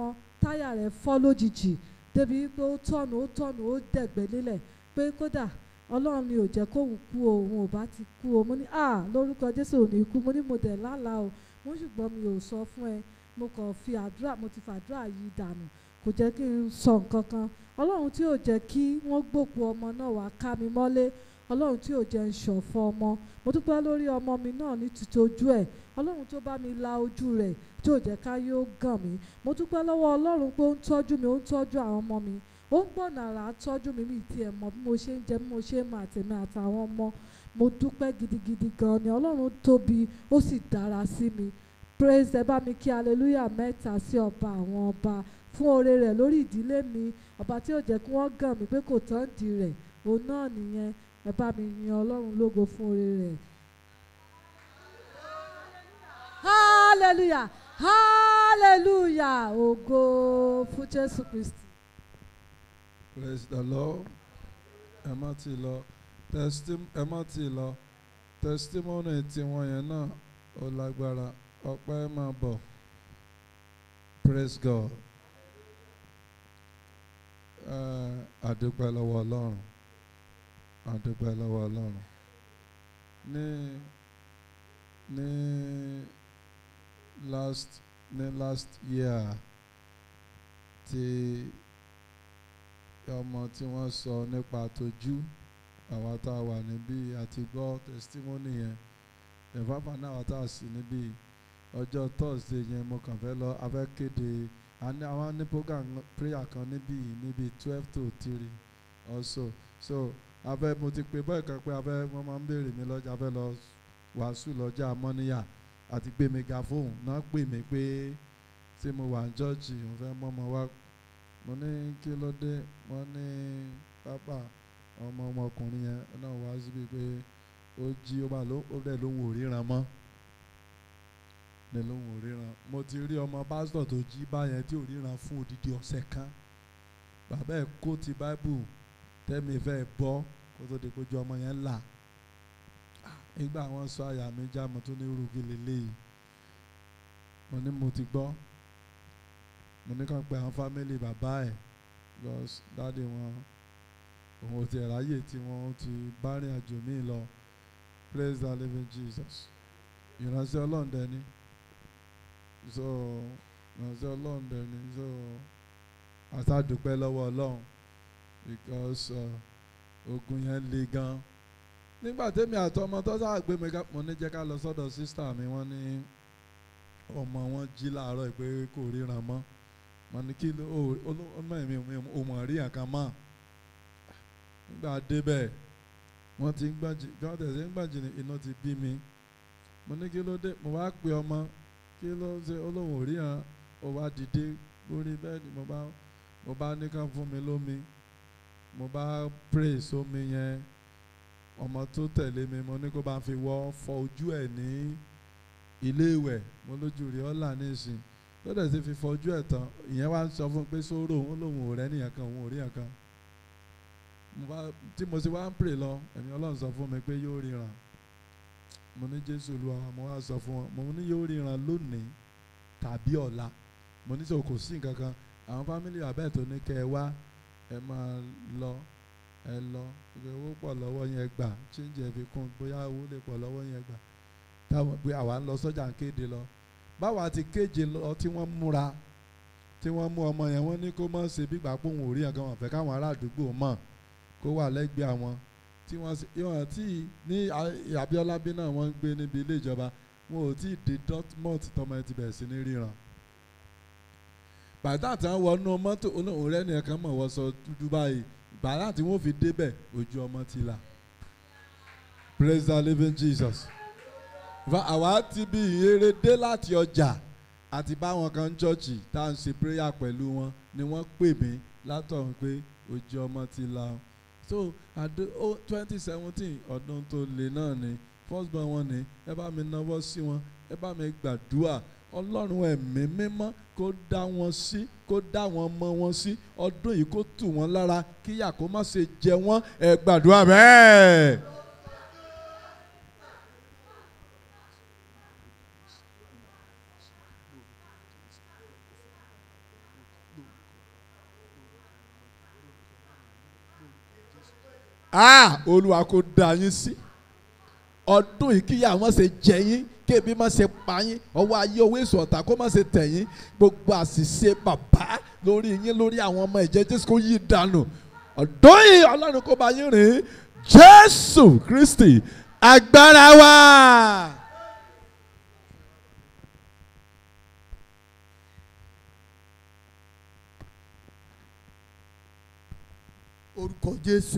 táyà rẹ̀ fọ́ lójijì débi pé ó tọ̀nù ó tọ̀nù ó dẹ̀gbẹ́ lélẹ̀ pé kódà ọlọ́run ni ò jẹ́ kóun kú o òun ò bá ti kú o mo ní à lórúkọ jésù ò ní kú mo ní mo dẹ̀ lálàá o mo ṣùgbọ́n mi ò sọ fún ẹ mo kàn fi àdúrà mo ti fàdúrà yí dànù kò jẹ́ kí n sọ nǹkan kan ọlọ́run tí ò jẹ́ kí wọ́n gbòkú ọmọ náà wá ká mi mọ́lé ọlọ́run tí ò jẹ́ ń ṣọ̀fọ̀ ọmọ mo dúpẹ́ lórí ọmọ mi náà ní títí ojú ẹ̀ ọlọ́run tó bá mi la ojú rẹ̀ tí ò jẹ́ ká yóò gàn mí mo dúpẹ́ lọ́wọ́ ọlọ́run pé ó ń tọ́jú mi ó ń tọ́jú àwọn ọmọ mi ó ń gbọ̀nà àrà tọ́jú mi mi tiẹ̀ mọ̀ bí mo ṣe ń jẹ bí mo ṣe ń mọ àtẹ̀mí àtàwọn ọmọ mo dúpẹ́ gidigidi gan ni ọlọ́run tóbi ó sì dára sí mi praise ẹ bá mi kí hallelujah mẹ́ta sí ọba àwọn ọba fún oore rẹ̀ lórí ìdílé mi ọba tí ò jẹ́ kí wọ́n gàn mí pé kò tán di rẹ̀ òun náà nìyẹn ẹ bá mi yin ọlọ́run lógo fún oore rẹ̀. hallelujah hallelujah ògo fún jésù kristi. praise the lord ẹ má ti lọ testim ẹ má ti lọ testimony tiwọn yẹn náà ó lágbára ọpẹ́ máa bọ̀ praise god Eh, àdúpẹ́ lọ́wọ́ ọlọ́run àdúpẹ́ lọ́wọ́ ọlọ́run ní ní last ní last year tí ọmọ tí wọ́n sọ nípa tójú àwa tá a wà níbí àti gbọ́ testimony yẹn ìfáfá náà àwa tá a sì níbí ọjọ́ thursday yẹn mo kàn fẹ́ lọ afẹ́ kéde a ní àwọn ní program prayer kan níbí níbi twelve to three also so abẹ́ mo ti pè bọ́ọ̀ kan pé abẹ́ wọ́n máa ń béèrè mi lọ́jà abẹ́ lọ wàásù lọ́jà mọ́níyà àti gbé megaphone náà pè mí pé tí mo wà ní chọ́ọ̀chì mo fẹ́ mọ́ ọmọ wa mo ní kí ló dé mo ní pápá ọmọ ọmọkùnrin yẹn náà wá síbi pé ó jí ó bá ló ó dẹ̀ lóhùn òríran mọ́ ní lóhùn òríran mo ti rí ọmọ pásítọ̀ tó jí báyẹn tí òríran fún odidi ọ̀sẹ̀ kan bàbá ẹ̀ kó ti báíbù tẹ́mi fẹ́ bọ́ kó tó di kójú ọmọ yẹn là nígbà wọn sọ àyà mi já mo tún ní rúgi lélẹ́yìí mo ní mo ti gbọ́ mo ní kàn pé àwọn fámìlì bàbá ẹ̀ because dáàdi wọn òun ò ti ráyè tí wọ́n ti bá rìn àjò míì lọ praise the living Jesus ìránṣẹ́ ọlọ́run dẹni so ìránṣẹ́ ọlọ́run dẹni so àtàdúpẹ́ lọ́wọ́ ọlọ́run because uh, ogun yẹn le gan nígbà tẹ́mi àtọmọ tó sáà gbé mi ká mo ní jẹ́ ká lọ sọ́dọ̀ sísítà mi wọ́n ní ọmọ wọn jí láàárọ̀ pé kò ríran mọ́ mo ní kí ló ọmọ mi ò mọ̀ rí nǹkan mọ́ nígbà débẹ̀ wọ́n ti ń gbàjì wọ́n tẹ̀sí ń gbàjì ní iná ti bí mi mo ní kí ló dé mo wá pe ọmọ kí ló ṣe olóhùn ò ríran ó wá dìde lórí bẹ́ẹ̀ni mo bá mo bá ní kàn fún mi lómi mo bá pray sómi yẹn ọmọ tó tẹ̀lé mi mo ní kó bá fi wọ́ fọ ojú ẹ̀ ní ilé ìwẹ̀ mo lójú rí ọ́là nísìn lọ́dẹ̀ sì fi fọ ojú ẹ̀ tán ìyẹn wá ń sọ fún un pé sóró òun lòun ò rẹ́ nìyẹn kan òun ò rí yẹn kan mo bá tí mo sì wá ń pray lọ ẹ̀mí ọlọ́run sọ fún mi pé yóò ríran mo ní jésù olúwa mo wá sọ fún wọn mo ní yóò ríran lónìí tàbí ọ̀la mo ní sọ kò sí nǹkan kan àwọn fámìlì àbẹ́ẹ̀ tó ní kẹ́ ẹ wá ẹ máa lọ ẹ lọ ìgbà owó pọ̀ lọ́wọ́ yẹn gbà chíńjì ẹ̀ fi kún bóyá owó lè pọ̀ lọ́wọ́ yẹn gbà táwọn pé àwa ń lọ sọ́jà ń kéde lọ báwa ti kéje lọ tí wọ́n múra tí wọ́n mú ọmọ yẹn wọ́n ní kó má ṣe bí gbàgbó òun ò rí nǹkan wọn fẹ́ káwọn ará àdúgbò mọ̀ kó wà lẹ́gbẹ̀ẹ́ àwọn tí wọ́n sì yọ̀n tí ní Abíọ́lá bí náà wọ́n ń gbé níbi ilé ìjọba wọn ò tí ì dé Dortmund tọmọ ẹ ti bẹ̀rẹ̀ sí ní ríran bàtà tí wọ́n wọnú mọ́tò olóhùn rẹ̀ nìkan mọ̀ wọ́n sọ dúdú báyìí bàtà tí wọ́n fi débẹ̀ ojú ọmọ ti là praise the living Jesus àwa ti bí ìyèrè dé láti ọjà àti báwọn kan chọ́ọ̀chì tá à ń ṣe prayer pẹ̀lú wọn ni wọ́n pè mí látọ̀hún pé ojú ọmọ ti là so àdó ó twenty seventeen ọdún tó le náà ni first born wọn ni ẹ bá mi náwó sí wọn ẹ bá mi gbàdúrà ọlọ́run ẹ̀mí mímọ́ kó dá wọn sí kó dá wọn mọ wọn sí ọdún yìí kó tù wọ́n lára kíyà kó má ṣe jẹ wọ́n ẹ gbàdúrà bẹ́ẹ̀. ah olúwa kò dá yín sí ọdún yìí kíyà má ṣe jẹ yín kébi má ṣe pa yín ọwọ́ ayé owó èso ọ̀tá kó má ṣe tẹ̀ yín gbogbo àṣìṣe bàbá lórí yín lórí àwọn ọmọ ìjẹ́ jésù kó yí dànù ọdún yìí ọlọ́run kó bá yín rìn jésù kristi agbára wa. orúkọ jésù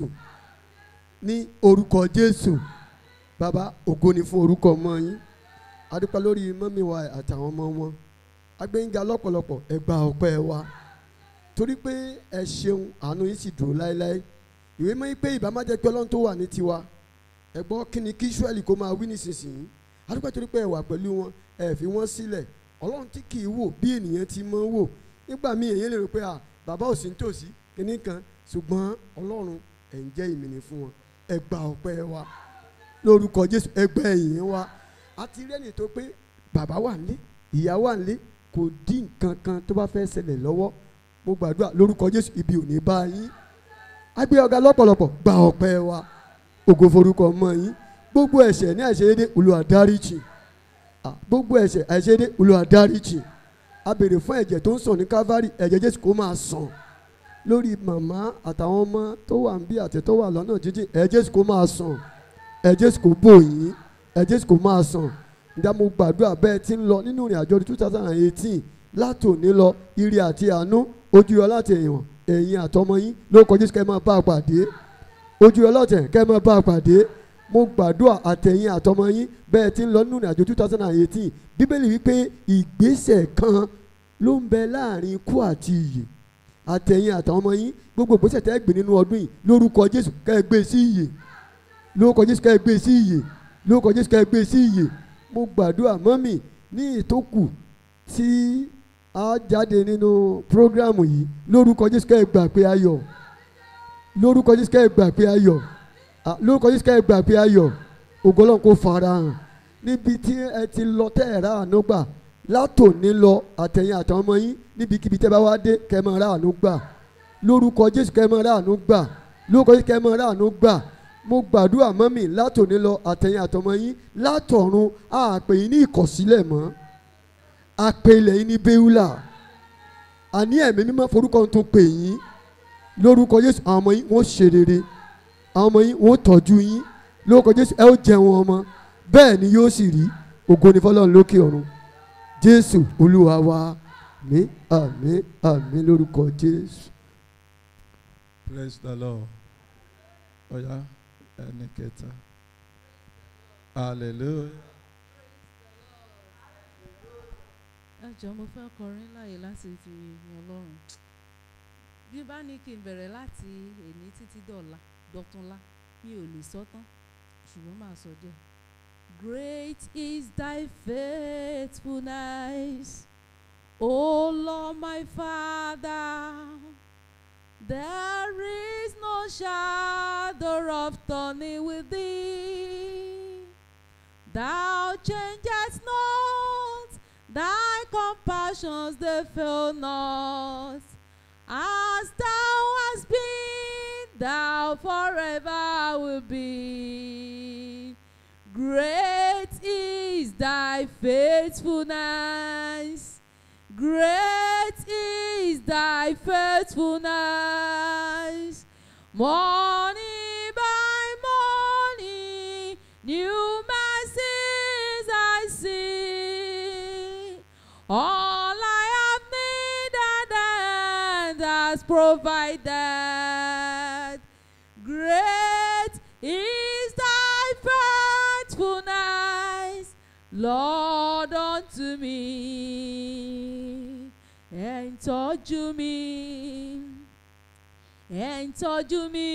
ní orúkọ jésù bàbá ògo ni fún orúkọ ọmọ yín adúpẹ́ lórí mọ́mí wa àtàwọn ọmọ wọn agbẹ́yìnga lọ́pọ̀lọpọ̀ ẹ gba ọpẹ́ wa torí pé ẹ ṣeun àánú yín sì dúró láéláé ìwé mọ́ pé ìbá má jẹ́ pé ọlọ́run tó wà ní tiwa ẹ gbọ́ kí ni kí israẹli kó máa wí nísinsìnyí adúpẹ́ torí pé ẹ wà pẹ̀lú wọn ẹ fi wọ́n sílẹ̀ ọlọ́run tí kì í wò bí ènìyàn ti mọ́ wò nígbà míì èyí lè rò pé à bàbá ò sí nítòsí kínní kan ṣùgbọ́n ọlọ́run ẹ̀ ń jẹ́ ìmìnì fún wọn ẹ gba ọpẹ́ wa lórúkọ jésù ẹ gba ẹ̀yìn wa àti rẹ́ni tó pé bàbá wà nílé ìyá wà nílé kò dín nǹkan kan tó bá fẹ́ ṣẹlẹ̀ lọ́wọ́ mo gbàdúrà lórúkọ jésù ibi ò ní bá yín agbé ọ̀gá lọ́pọ̀lọpọ̀ gba ọpẹ́ wa ògo forúkọ mọ́ yín gbogbo ẹ̀ṣẹ̀ ní àìṣedédé Olúwa dáríjì Ah, gbogbo ẹ̀ṣẹ̀ àìṣedédé Olúwa dáríjì a béèrè fún ẹ̀jẹ̀ tó ń sàn ní Calvary ẹ̀jẹ̀ jésù kó máa sàn lórí màmá àtàwọn ọmọ tó wà ń bí àti tó wà lọ́nà jíjìn ẹ Jésù kó máa sàn ẹ Jésù kó bò yín ẹ Jésù kó máa sàn ǹjẹ́ mo gbàdúrà bẹ́ẹ̀ tí ń lọ nínú ìrìn àjò two thousand and eighteen látòní lọ ire àti àánú ojú yọ láti ẹ̀yìn ẹ̀yìn àtọmọ yín lórúkọ Jésù kẹ́ ẹ máa bá a pàdé ojú yọ lọ́tẹ̀ kẹ́ ẹ máa bá a pàdé mo gbàdúrà àtẹ̀yìn àtọmọ yín bẹ́ẹ̀ tí ń lọ nínú ìrìn àjò two thousand and eighteen bíbélì wípé ìgbésẹ̀ kan ló ń bẹ láàrin ikú àti ìyè àtẹ̀yìn àtàwọn ọmọ yín gbogbo ìgbésẹ̀ tẹ́ ẹ gbé nínú ọdún yìí lórúkọ jésù kẹ́ ẹ gbé sí ìyè lórúkọ jésù kẹ́ ẹ gbé sí ìyè lórúkọ jésù kẹ́ ẹ gbé sí ìyè mo gbàdúrà mọ́mì ní ìtókù tí a jáde nínú prógrámù yìí lórúkọ jésù kẹ́ ẹ gbà pé ayọ̀ lórúkọ jésù kẹ́ ẹ gbà pé ayọ̀ Ah, lórúkọ jésù kẹ́ ẹ gbà pé ayọ̀ ògo Ọlọ́run kó fara hàn níbi tí ẹ ti lọ tẹ́ ẹ̀ rà àánú gbà látòní lọ àtẹ̀yìn àtàwọn ọmọ yín níbikíbi tẹ́ bá wá dé kẹ́ ẹ máa rà àánú gbà lórúkọ jésù kẹ́ ẹ máa rà àánú gbà lórúkọ jésù kẹ́ ẹ máa rà àánú gbà mo gbàdúrà mọ́mì látòní lọ àtẹ̀yìn àtọmọ yín látọ̀run àpè yín ní ìkọ̀sílẹ̀ mọ́ àpè ilẹ̀ yín ní béúlà àní ẹ̀mí mímọ́ forúkọ tó pè yín lórúkọ jésù àwọn ọmọ yín wọ́n ṣe rere àwọn ọmọ yín wọ́n tọ́jú yín lórúkọ jésù ẹ ó jẹun ọmọ bẹ́ẹ̀ ni yóò sì rí ògo ni fọlọ́run lókè ọ̀run jésù olúwa wa ní àmín àmín lórúkọ jésù. praise the lord ọ̀yá ẹni kẹta hallelujah. ẹ jọ mo fẹ́ kọrin láàyè láti fi yin ọlọ́run bí bá ní kí n bẹ̀rẹ̀ láti èní títí dọ̀la dọ̀túnla mi ò lè sọ tán ṣùgbọ́n màá sọ díẹ̀. Great is thy faithfulness, O Lord my Father. There is no shadow of turning with thee. Thou changest not, thy compassions they fail not. As thou hast been, thou forever will be. Great is thy faithfulness. Great is thy faithfulness. Morning by morning, new mercies I see. All I have needed and has provided. Great is thy faithfulness, Lord, unto me. Ẹ̀ ń tọ́jú mi, ẹ̀ ń tọ́jú mi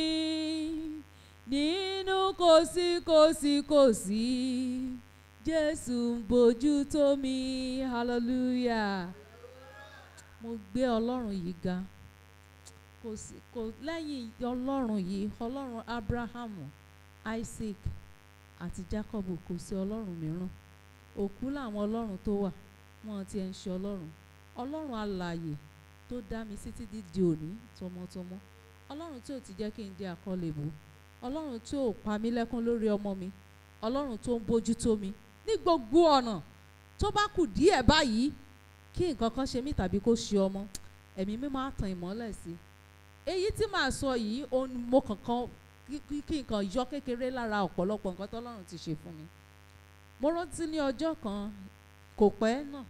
nínú kòsíkòsíkòsí. Jésù ń bójú tó mi, hallelujah. Mo gbé Ọlọ́run yìí ga kò sí kò lẹ́yìn ọlọ́run yìí ọlọ́run abrahamu isaac àti jacob kò sí ọlọ́run mìíràn òkú làwọn ọlọ́run tó wà wọn ti ẹ̀ ń ṣe ọlọ́run ọlọ́run alààyè tó dá mi sí títí di òní tọmọtọmọ ọlọ́run tí ò ti jẹ́ kí n di àkọlẹ̀bù ọlọ́run tí ò pa mí lẹ́kún lórí ọmọ mi ọlọ́run tó ń bójú tó mi ní gbogbo ọ̀nà tó bá kù díẹ̀ báyìí kí nǹkan kan ṣe mí tàbí kó ṣe ọmọ ẹ̀mí mi máa tan ìmọ́lẹ̀ sí i èyí tí màá sọ yìí òun ni mo kankan kí- kí kí nǹkan yọ kékeré lára ọ̀pọ̀lọpọ̀ nǹkan tọ́lọ́run ti ṣe fún mi mo rántí ní ọjọ́ kan kò pẹ́ náà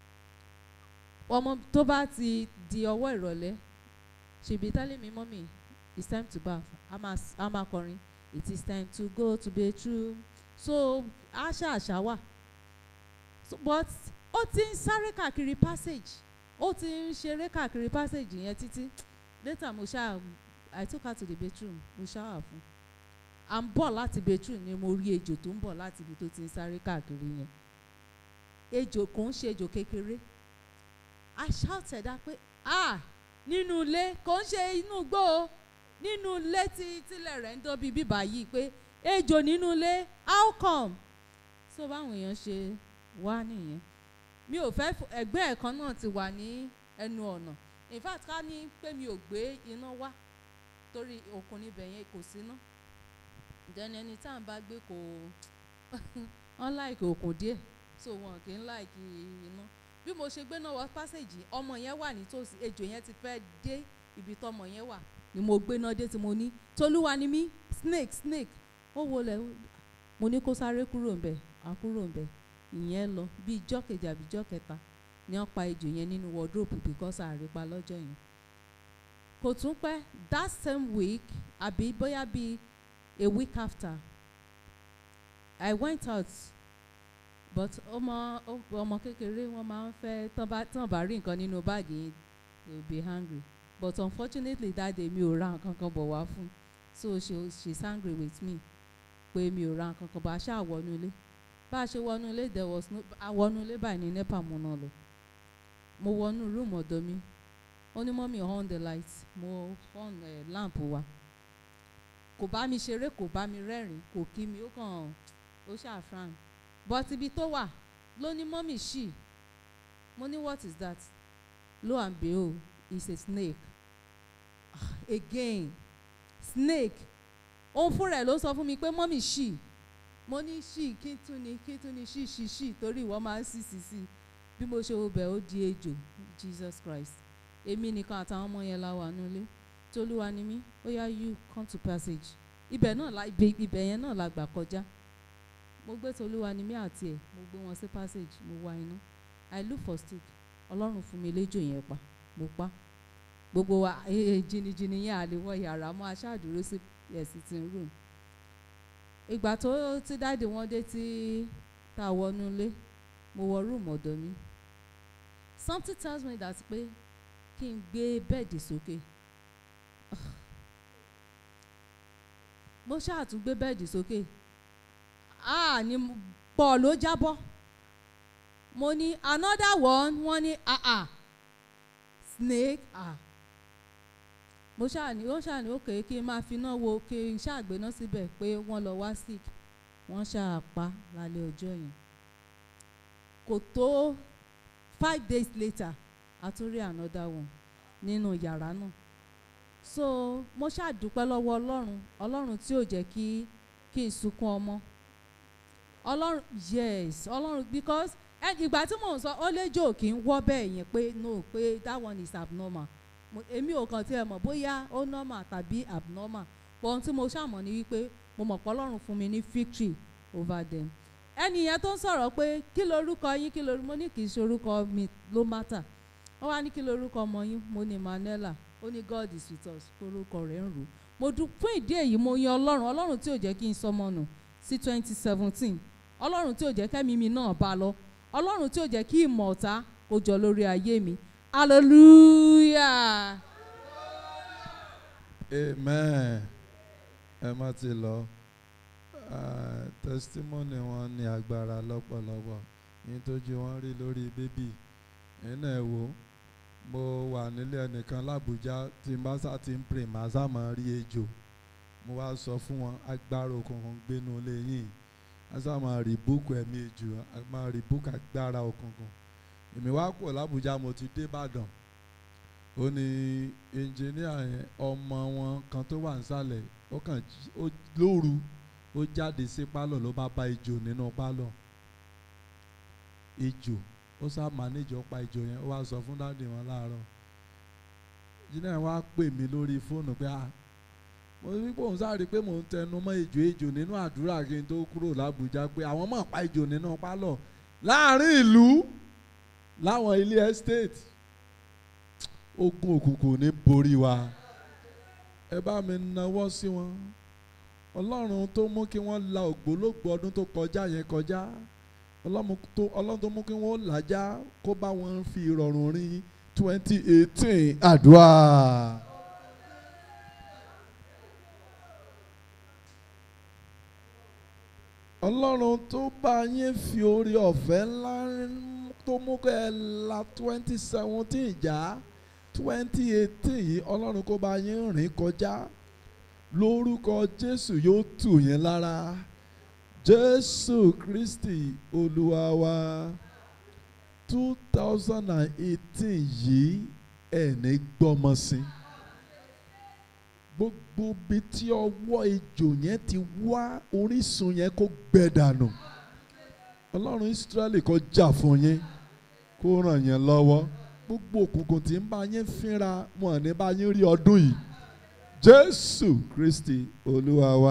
ọmọ tó bá ti di ọwọ́ ìrọ̀lẹ́ she be telling me mommy it's time to baff a máa s- a máa kọrin it is time to go to bathroom so àṣà àṣà wà so, but ó ti ń sáré káàkiri passage ó ti ń ṣeré káàkiri passage yẹn títí later mo ṣáà i took her to the bathroom mo ṣáà fún à ń bọ̀ láti bathroom ni mo rí ejò tó ń bọ̀ láti ibi tó ti ń sáré káàkiri yẹn ejò kò ń ṣe ejò kékeré i shouted á pé ah nínú ilé kò ń ṣe inú igbó o nínú ilé tí tílẹ̀ rẹ̀ ń dọ́bi bíbá yìí pé ejò nínú ilé how come so báwọn èèyàn ṣe wá nìyẹn mi ò fẹ́ f- ẹgbẹ́ ẹ̀ kan náà ti wà ní ẹnu ọ̀nà in fact ká ní pé mi ò gbé iná wá torí òkun níbẹ̀ yẹn kò síná then ẹni tá à ń bá gbé kò wọ́n láìkì òkun díẹ̀ so wọn kì í láìkì iná bí mo ṣe gbé náà wọ pásẹ̀jì ọmọ yẹn wà nítòsí ejò yẹn ti fẹ́ dé ibi tọmọ yẹn wà ni mo gbé náà dé tí mo ní tolúwa ni mí snake snake ó wọlé mo ní kó sáré kúrò ńbẹ̀ á kúrò ńbẹ̀ ìyẹn lọ bí ijọ́ kejì àbí ijọ́ kẹta ni wọ́n pa ejò yẹn nínú wardrobe because àrípa lọ́jọ́ yẹn kò tún pẹ́ that same week àbí bóyá bíi a week after I went out but ọmọ ó- ọmọ kékeré wọn máa ń fẹ́ tán bá tán bá rí nǹkan nínú báàgì yẹn they will be hungry but unfortunately that day mi ò ra nǹkan kan bọ̀ wá fún so she she's angry with me pé mi ò ra nǹkan kan bọ̀ a ṣáà wọnú ilé bá a ṣe wọnú ilé there was no a wọnú ilé báyìí ní nepa mo náà lọ mo wọnú room ọ̀dọ̀ mi ó ní mọ́mí on the light mo on eh, lamp wa kò bá mi ṣeré kò bá mi rẹ́rìn kò kí mi ó kàn ó ṣàfràn but ibi tó wà ló ní mọ́mí ṣì mo ní what is that lo and behold it's a snake Ah, again snake òun fúnra ẹ̀ ló sọ fún mi pé mọ́mí ṣì mo ní ṣì kí tún ni kí tún ni ṣì ṣì ṣì torí ìwọ máa ń sì sì sí bí mo ṣe wo bẹ̀ ó di ejò Jesus Christ èmi nìkan àtàwọn ọmọ yẹn la wà nílé tolúwa ni mí ó yá you come to passage ibẹ̀ náà la ibẹ̀ ibẹ̀ yẹn náà la gbà kọjá mo gbé tolúwa ni mí àti ẹ̀ mo gbé wọn sí passage mo wá iná I look for stick ọlọ́run fún mi léjò yẹn pa mo pa gbogbo wa eh, jìnnìjìnnì yẹn àlewọ yàrá mọ́ aṣáàdúró sí ẹ̀ sitting room ìgbà tó ti dáàdì wọn dé tí tá a wọnú ilé mo wọ room ọ̀dọ̀ mi something tells me that pé kí n gbé bẹ́ẹ̀dì sókè mo ṣáà tún gbé bẹ́ẹ̀dì sókè ah ni mo- pọ̀ ló jábọ́ mo ní another one wọ́n ní ah ah snake ah mo ṣáà ní ó ṣáà ní òkè kí n máa finá wo kí n ṣáà gbéná síbẹ̀ pé wọ́n lọ wá sick wọ́n ṣáà pa lálẹ́ ọjọ́ yẹn kò tó five days later a tún rí another one nínú yàrá náà so mo ṣáà dúpẹ́ lọ́wọ́ ọlọ́run ọlọ́run tí ò jẹ́ kí kí n sunkún ọmọ ọlọ́run yes ọlọ́run because ẹ ìgbà tí mò ń sọ ó léjò kì í wọ́ bẹ́ẹ̀ yẹn pé no pé that one is abnormal mo èmi ò kàn tiẹ̀ mọ̀ bóyá ó normal tàbí abnormal but ohun tí mo ṣàmọ̀ ni wípé mo mọ̀ pé ọlọ́run fún mi ní victory over them ẹni yẹn tó ń sọ̀rọ̀ pé kí lorúkọ yín kí lorúkọ mo ní kì í ṣe orúkọ mi ló matter ó wá ní kí lorúkọ ọmọ yín mo ní Manuela ó ní God is with us orúkọ rẹ̀ ń rò mo dùn fún ìdí èyí mo yan ọlọ́run ọlọ́run tí ò jẹ́ kí n sọmọ nù sí twenty seventeen ọlọ́run tí ò jẹ́ kẹ́mi mi náà bá lọ ọlọ́run tí ò jẹ́ kí ìmọ̀ ọ̀tá kó jọ lórí ayé mi hallelujah. amen ẹ má ti lọ Ah, testimony wọn ní agbára lọ́pọ̀lọpọ̀ yín tójú wọn rí lórí bébì nínú ẹ̀ wò mo wà nílé ẹnìkan lábújá tí n bá sá ti ń pè má sá máa rí ejò mo wá sọ fún wọn agbára òkùnkùn gbénu lé yín a sá máa rí búùkù ẹ̀mí ejò a máa rí búùkù agbára òkùnkùn èmi wá kúrò lábújá mo ti dé Ìbàdàn ó ní ẹnjìníà yẹn ọmọ wọn kan tó wà nísàlẹ̀ ó kàn jí- ó lóru ó jáde sí pálọ̀ ló bá bá ejò nínú pálọ̀ ejò ó sá mànéjì ó pa ejò yẹn ó wá sọ fún dáàdì wọn láàárọ̀ ẹnjìníà yẹn wá pè mí lórí fóònù pé ah mo rí pé òun sáré pé mò ń tẹnu mọ́ ejò ejò nínú àdúrà kí n tó kúrò lábújá pé àwọn máa pa ejò nínú pálọ̀ láàrin ìlú láwọn ilé estate ogun òkùnkùn ní borí wa ẹ bá mi nawọ́ sí wọn ọlọ́run tó mú kí wọ́n la ògbólógbò ọdún tó kọjá yẹn kọjá ọlọ́run tó ọlọ́run tó mú kí wọ́n làjá kó bá wọn fi ìrọ̀rùn rin twenty eighteen àdúrà. ọlọ́run tó bá yín fi orí ọ̀fẹ́ ńlá tó mú kẹ́ ẹ la twenty seventeen já twenty eighteen yìí ọlọ́run kó bá yín rìn kọjá lórúkọ jésù yóò tù yín lára jésù kristi olúwa wa two thousand and eighteen yìí ẹ̀ ní gbọ́mọ sí gbogbo bí tí ọwọ́ ejò yẹn ti wá orísun yẹn kó gbẹ dànù ọlọ́run ìsírẹ́lì kó jà fún yín kó ràn yín lọ́wọ́ gbogbo òkùnkùn tí ń bá yín fínra wọn ní bá yín rí ọdún yìí jésù kristi olúwa wa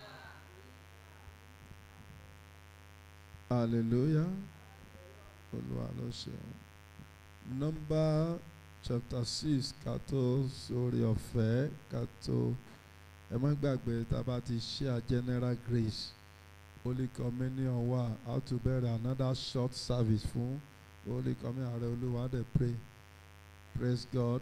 hallelujah olúwa ló ṣe nọ́mbà chapter six ká tó sórí ọ̀fẹ́ ká tó ẹ má gbàgbé tá a bá ti share general grace holy communion wà how to bẹ̀rẹ̀ another short service fún holy communion ààrẹ olúwa dẹ̀ pray praise God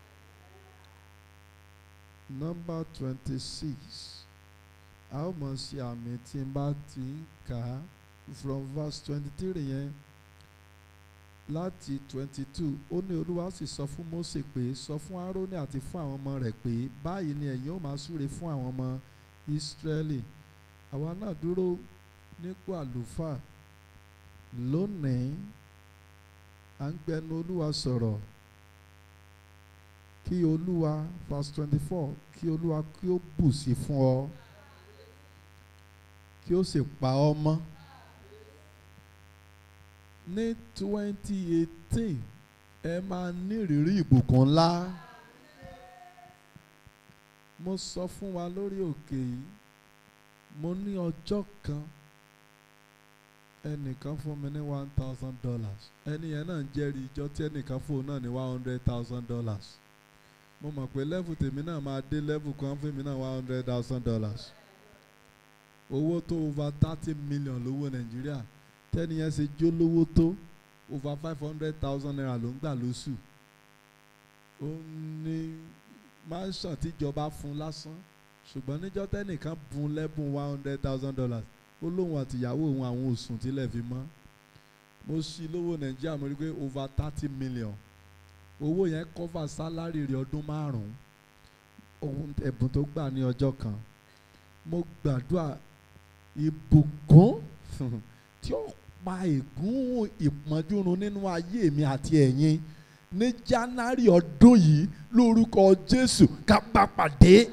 number twenty six a ó mọ̀ sí àmì tí n bá ti ń kà á from verse twenty three yẹn láti twenty two ó ní olúwa sì sọ fún Mósè pé sọ fún Árónì àti fún àwọn ọmọ rẹ̀ pé báyìí ni ẹ̀yin ó máa súre fún àwọn ọmọ Ísírẹ́lì àwa náà dúró nípò àlùfáà lónìí à ń gbẹnu olúwa sọ̀rọ̀ kí olúwa verse twenty four kí olúwa kí ó bù sí fún ọ kí ó sì pa ọ́ mọ́ ní twenty eighteen ẹ máa ní ìrírí ìbùkún ńlá mo sọ fún wa lórí òkè yìí mo ní ọjọ́ kan ẹnìkan fún mi ní one thousand dollars ẹni yẹn náà ń jẹ́rìí ìjọ tí ẹnìkan fún òun náà ní one hundred thousand dollars mo mọ̀ pé level tèmi náà máa dé level kan fún mi náà one hundred thousand dollars owó tó over thirty million lówó nàìjíríà tẹ́ni yẹn ṣe jó lówó tó over five hundred thousand naira ló ń gbà lóṣù ó ní mansion tíjọba fún lásán ṣùgbọ́n níjọ́ tẹ́nìkan bùn lẹ́bùn one hundred thousand dollars ó lóun àtìyàwó òun àwọn òsùn tílẹ̀ fi mọ́ mo ṣí lówó nàìjíríà mo rí pé over thirty million owó yẹn cover salary rẹ̀ ọdún márùn-ún ohun ẹ̀bùn tó gbà ní ọjọ́ kan mo gbàdúrà ìbùkún tí ó pa ègún ìpọ́njú run nínú ayé mi àti ẹ̀yin ní January ọdún yìí lórúkọ Jésù ká bá pàdé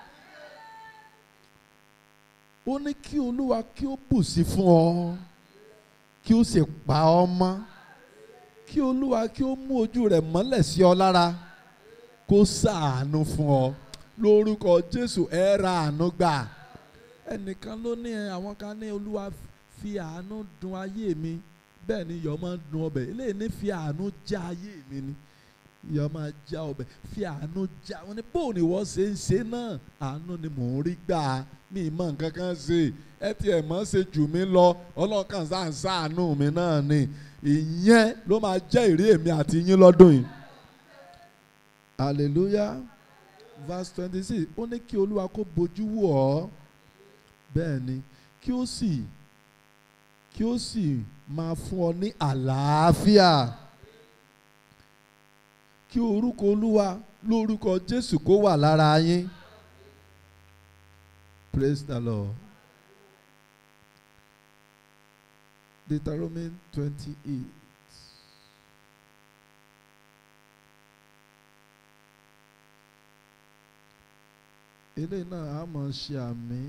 ó ní kí Olúwa kí ó bù sí fún ọ kí ó sì pa ọ́ mọ́ kí Olúwa kí ó mú ojú rẹ̀ mọ́lẹ̀ sí ọ lára kó ṣàánú fún ọ lórúkọ Jésù ẹ ra àánú gbà ẹnìkan ló ní ẹ àwọn kan ní Olúwa fi àánú dùn ayé mi bẹ́ẹ̀ ni iyọ̀ máa ń dùn ọbẹ̀ eléyìí ní fi àánú já ayé mi ni iyọ̀ máa já ọbẹ̀ fi àánú já wọn ni bóun ni wọ́n ṣe ń ṣe náà àánú ni mò ń rí gbà mí mọ̀ nǹkan kan ṣe ẹ tiẹ̀ mọ̀ ṣe jù mí lọ ọlọ́kàn sáà ń ṣàánú mi náà ni ìyẹn ló máa jẹ́ ìrí èmi àti yín lọ́dún yìí hallelujah verse twenty six ó ní kí olúwa kó bojú wò ọ́ bẹ́ẹ̀ ni kí ó sì kí ó sì máa fún ọ ní àlàáfíà kí orúkọ olúwa lórúkọ jésù kó wà lára yín praise the lord Deuteronomy twenty eight eléyìí náà á mọ̀ ṣe àmì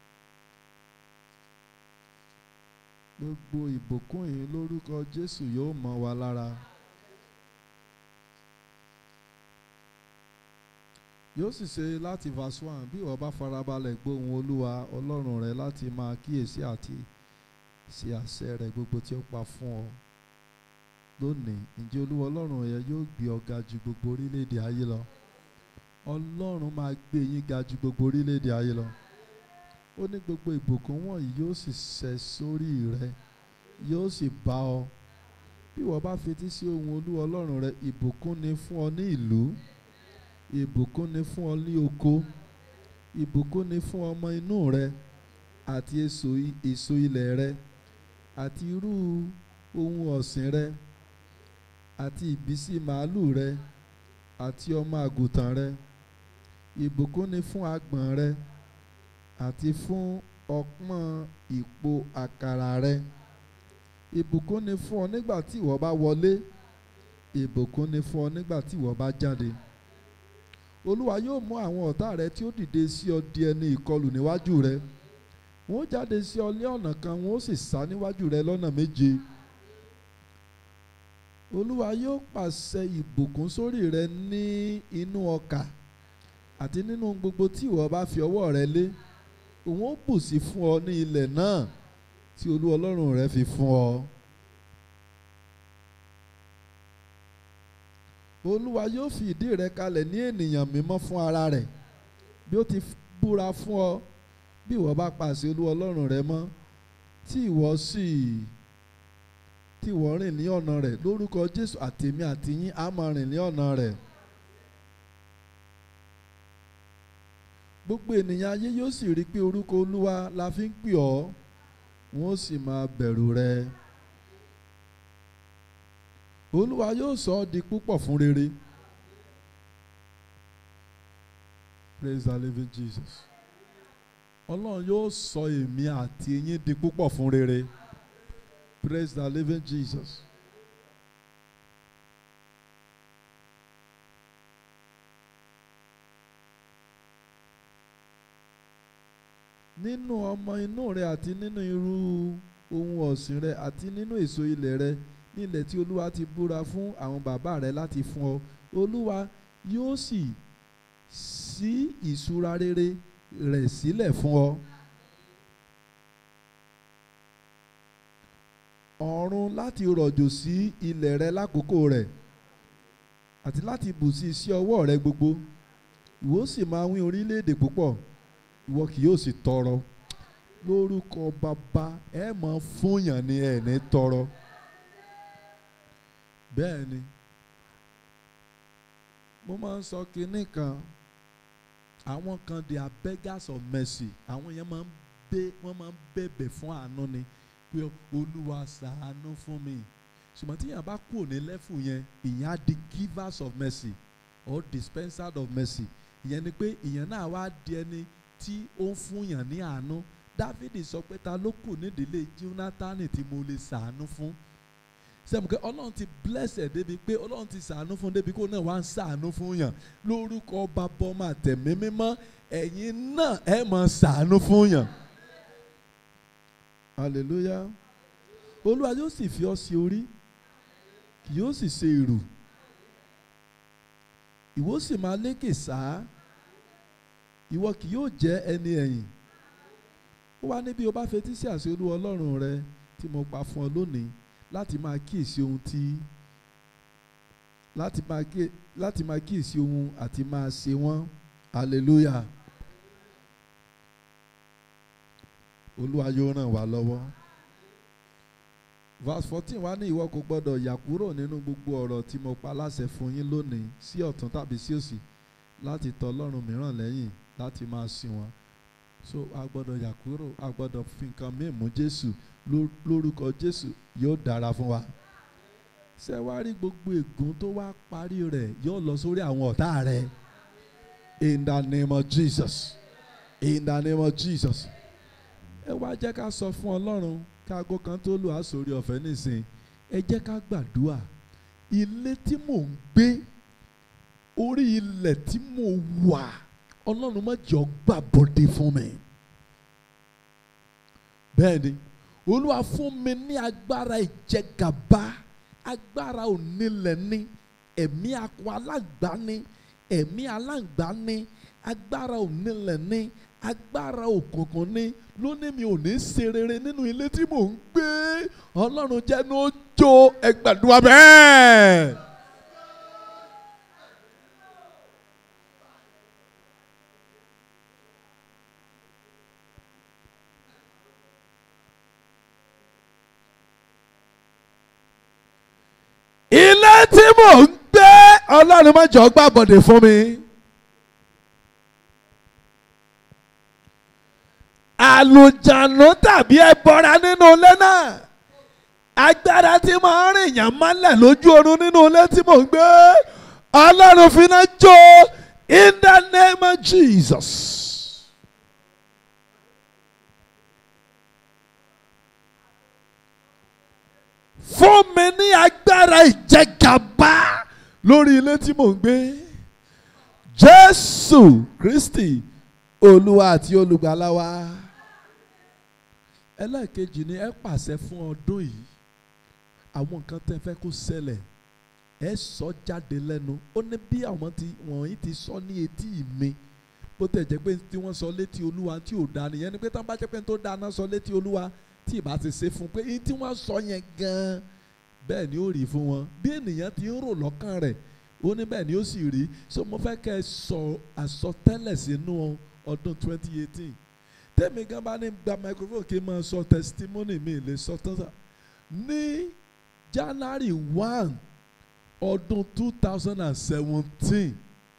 gbogbo ìbùkún yìí lórúkọ Jésù yóò mọ́ wa lára. yóò sì ṣe láti verse one bí ìwọ bá farabalẹ̀ gbóhùn olúwa ọlọ́run rẹ láti máa kíyèsí àti ṣe àṣẹ rẹ gbogbo tí ó pa fún ọ lónìí ǹjẹ́ olúwa ọlọ́run rẹ yóò gbé ọ ga ju gbogbo orílẹ̀-èdè ayé lọ ọlọ́run máa gbé yín ga ju gbogbo orílẹ̀-èdè ayé lọ ó ní gbogbo ìbùkún wọ̀nyí yóò sì ṣẹ sórí rẹ yóò sì bá ọ bí ìwọ bá fetí sí ohùn olúwa ọlọ́run rẹ ìbùkún ni fún ọ ní ìlú ìbùkún ni fún ọ ní oko ìbùkún ni fún ọmọ inú rẹ àti èso èso ilẹ̀ rẹ àti irú ohun ọ̀sìn rẹ àti ìbísí màálù rẹ àti ọmọ àgùntàn rẹ ìbùkún ni fún agbọ̀n rẹ àti fún ọpọ́n ìpò àkàrà rẹ ìbùkún ni fún ọ nígbà tí ìwọ bá wọlé ìbùkún ni fún ọ nígbà tí ìwọ bá jáde olúwa yóò mú àwọn ọ̀tá rẹ tí ó dìde sí ọ di ẹni ìkọlù níwájú rẹ wọn ó jáde sí ọ ní ọ̀nà kan wọn ó sì sá níwájú rẹ lọ́nà méje olúwa yóò pàṣẹ ìbùkún sórí rẹ ní inú ọkà àti nínú gbogbo tí ìwọ bá fi ọwọ́ rẹ lé òun ó bù sí fún ọ ní ilẹ̀ náà tí olúwa ọlọ́run rẹ fi fún ọ. olúwa yóò fi ìdí rẹ kalẹ̀ ní ènìyàn mímọ́ fún ara rẹ̀ bí ó ti búra fún ọ bí ìwọ bá pàṣẹ olúwa ọlọ́run rẹ mọ́ tí ìwọ sì tí ìwọ rìn ní ọ̀nà rẹ̀ lórúkọ jésù àtèmi àtìyín á máa rìn ní ọ̀nà rẹ̀. gbogbo ènìyàn ayé yóò sì rí i pé orúkọ olúwa la fi ń pè ọ́ wọn ó sì máa bẹ̀rù rẹ olúwa yóò sọ ọ́ di púpọ̀ fún rere praise the living jesus ọlọ́run yóò sọ èmi àti yín di púpọ̀ fún rere praise the living jesus. nínú ọmọ inú rẹ àti nínú irú ohun ọ̀sìn rẹ àti nínú èso ilẹ̀ rẹ nílẹ̀ tí olúwa ti búra fún àwọn bàbá rẹ láti fún ọ olúwa yóò sì ṣí ìṣúra rere rẹ̀ sílẹ̀ fún ọ. ọ̀run láti rọ̀jò sí ilẹ̀ rẹ lákòókò rẹ̀ àti láti bù sí iṣẹ́ ọwọ́ rẹ gbogbo ìwọ sì máa wín orílẹ̀-èdè púpọ̀ ìwọ kì yóò sì tọrọ lórúkọ bàbá ẹ máa fúnyàn ní ẹ ní tọrọ bẹ́ẹ̀ ni mo máa ń sọ kinní kan àwọn kan they are beggars of mercy àwọn yẹn máa ń bẹ wọ́n máa ń bẹ̀bẹ̀ fún àánú ni pé olúwa ṣàánú fún mi ṣùgbọ́n tí yàrá bá kúrò ní lẹ́fù yẹn ìyẹn á di givers of mercy or dispensers of mercy ìyẹn ni pé ìyẹn náà wá di ẹni tí ó ń fúnyàn ní àánú dávidi sọ pé ta ló kù nídìílé jónátánì tí mo lè ṣàánú fún sẹ́mu pé ọlọ́run ti bless ẹ̀ débi pé ọlọ́run ti ṣàánú fún débi kó náà wá ń ṣàánú fún yàn lórúkọ bàbá ọmọ àtẹ̀mí mímọ́ ẹ̀yin náà ẹ̀ máa ṣàánú fún yàn hallelujah olúwa yóò sì fi ọ sí orí kì yóò sì ṣe ìrù ìwọ sì máa lékè sáá ìwọ kì yóò jẹ́ ẹni ẹ̀yìn ó wá níbi o bá fetí sí àṣẹ olúwa ọlọ́run rẹ tí mo pa fún ọ lónìí láti máa kíyèsí ohun tí láti máa kíyè láti máa kíyèsí ohun àti máa ṣe wọ́n hallelujah olúwa yóò ràn wá lọ́wọ́ verse fourteen wá ní ìwọ kò gbọdọ̀ yà kúrò nínú gbogbo ọ̀rọ̀ tí mo pa láṣẹ fún yín lónìí sí ọ̀tún tàbí sí òsì láti tọ̀ ọlọ́run mìíràn lẹ́yìn láti máa sìn wọ́n so a gbọ́dọ̀ yà kúrò a gbọ́dọ̀ fi nǹkan míì mú jésù lórúkọ jésù yóò dára fún wa ṣé wàá rí gbogbo ègún tó wá parí rẹ̀ yóò lọ sórí àwọn ọ̀tá rẹ̀ in the name of jesus in the name of jesus ẹ wá jẹ́ ká sọ fún ọlọ́run káago kan tó lù á sórí ọ̀fẹ́ nísìn ẹ jẹ́ ká gbàdúrà ilé tí mò ń gbé orí ilẹ̀ tí mo wà ọlọ́run má jọ gbà bọ́dé fún mi bẹ́ẹ̀ ni olúwa fún mi ní agbára ìjẹgàba agbára onílẹ̀ ní ẹ̀mí akọ aláǹgbá ní ẹ̀mí aláǹgbá ní agbára onílẹ̀ ní agbára òkùnkùn ní lónìí mi ò ní ṣe rere nínú ilé tí mò ń gbé ọlọ́run jẹ́nu ó jó ẹgbàdúrà bẹ́ẹ̀. ilé tí mò ń gbé ọlọ́run má jọ gbà bọ̀dẹ̀ fún mi. àlùjànnú tàbí ẹbọra nínú ilé náà agbára tí máa ń rìn yàn mọ́lẹ̀ lójú oorun nínú ilé tí mò ń gbé ọlọ́run fi náà jó in the name of Jesus. fún mi ní agbára ìjẹgàba lórí ilé tí mò ń gbé jésù kristi olúwa àti olùgbàlà wa ẹlẹ́ẹ̀kejì ni ẹ pàṣẹ fún ọdún yìí àwọn nǹkan tẹ́ fẹ́ kó ṣẹlẹ̀ ẹ sọ jáde lẹ́nu ó ní bí àwọn tí wọ̀nyí ti sọ ní etí mi bó tẹ̀ jẹ́ pé tí wọ́n sọ létí olúwa tí ò dáa nìyẹn ni pé tán bá jẹ́ pé tó dáa náà sọ létí olúwa tí ì bá ti ṣe fún un pé èyí tí wọ́n sọ yẹn gan-an bẹ́ẹ̀ ni ó rí fún wọn bí ènìyàn ti ń rò lọ́kàn rẹ̀ ó ní bẹ́ẹ̀ ni ó sì rí so mo fẹ́ kẹ́ ẹ sọ àsọtẹ́lẹ̀ sínú ọdún 2018 tẹ́mi gan bá ní gba microphone kí n máa sọ testimony mi lè sọ tán sá ní January one ọdún 2017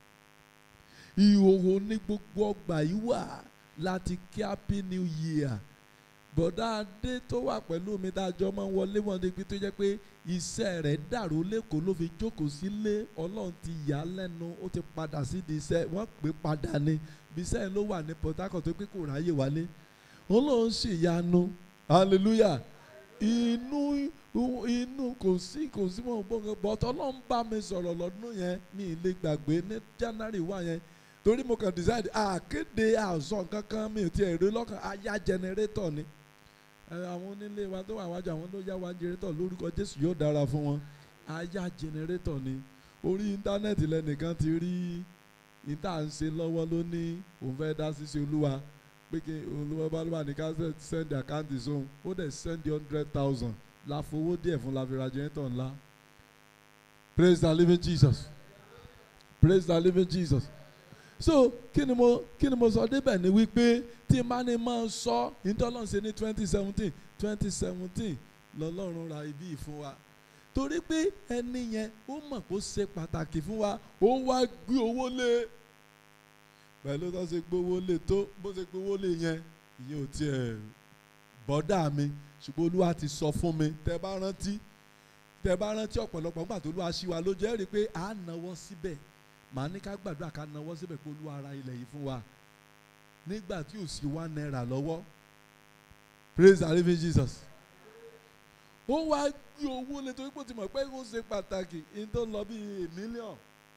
ìhòòhò ní gbogbo ọgbà yìí wà láti kí happy new year bọ̀dá adé tó wà pẹ̀lú mi dájọ́ máa ń wọlé wọn débi tó jẹ́ pé iṣẹ́ rẹ̀ dàrú lẹ́kọ̀ọ́ ló fi jókòó sílé ọlọ́run ti yà á lẹ́nu ó ti padà sídìí iṣẹ́ wọ́n pè padà ní bí iṣẹ́ ló wà ní Port Harcourt tó pé kò ráyè wálé ọlọ́run sì yanu hallelujah inú inú kò sí kò sí mọ̀ gbọ́ngàn bọ́tọ̀ ọlọ́run bá mi sọ̀rọ̀ lọ́dún yẹn mi ì lè gbàgbé ní January wà yẹn torí mo kàn decide àkéde àzọ kankan mi ò tiẹ̀ rí lọ́kàn aya generator ni àwọn onílé wa tó wà wájú àwọn ló yá wa generator lórúkọ Jésù yóò dára fún wọn aya generator ni orí íńtánẹ́ẹ̀tì lẹ́nìkan ti rí níta ń ṣe lọ́wọ́ ló ní òun fẹ́ dá sí sí olúwa pé kí olúwa bá lọ́wọ́ ní ká send account zone ó dẹ̀ send hundred thousand la fowó díẹ̀ fún la fi ra generator ńlá praise the living Jesus praise the living Jesus so kí ni mo kí ni mo sọ débẹ̀ ni wípé tí n bá ní máa sọ ìtọ́lọ́n ṣe ní twenty seventeen twenty seventeen lọ́lọ́run ra ibi fún wa torí pé ẹni yẹn ó mọ̀ kó ṣe pàtàkì fún wa ó wá gbé owó lé pẹ̀lú tó ṣe gbówó lé tó bó ṣe gbówó lé yẹn ìyẹn ò tiẹ̀ bọ́dà mi ṣùgbọ́n olúwa ti sọ fún mi tẹ́ bá rántí tẹ́ bá rántí ọ̀pọ̀lọpọ̀ nígbà tó olúwa ṣí wa lójú ẹ̀ rí i pé à á náwó síbẹ̀ màá ní ká gbàdúrà ká náwó síbẹ̀ pé olúwa ra ilẹ̀ yìí fún wa nígbà tí ò sí one naira lọ́wọ́ praise the living Jesus ó wá gbé owó lé torí pé ó ti mọ̀ pé ó ṣe pàtàkì ní tó lọ bí mílíọ̀n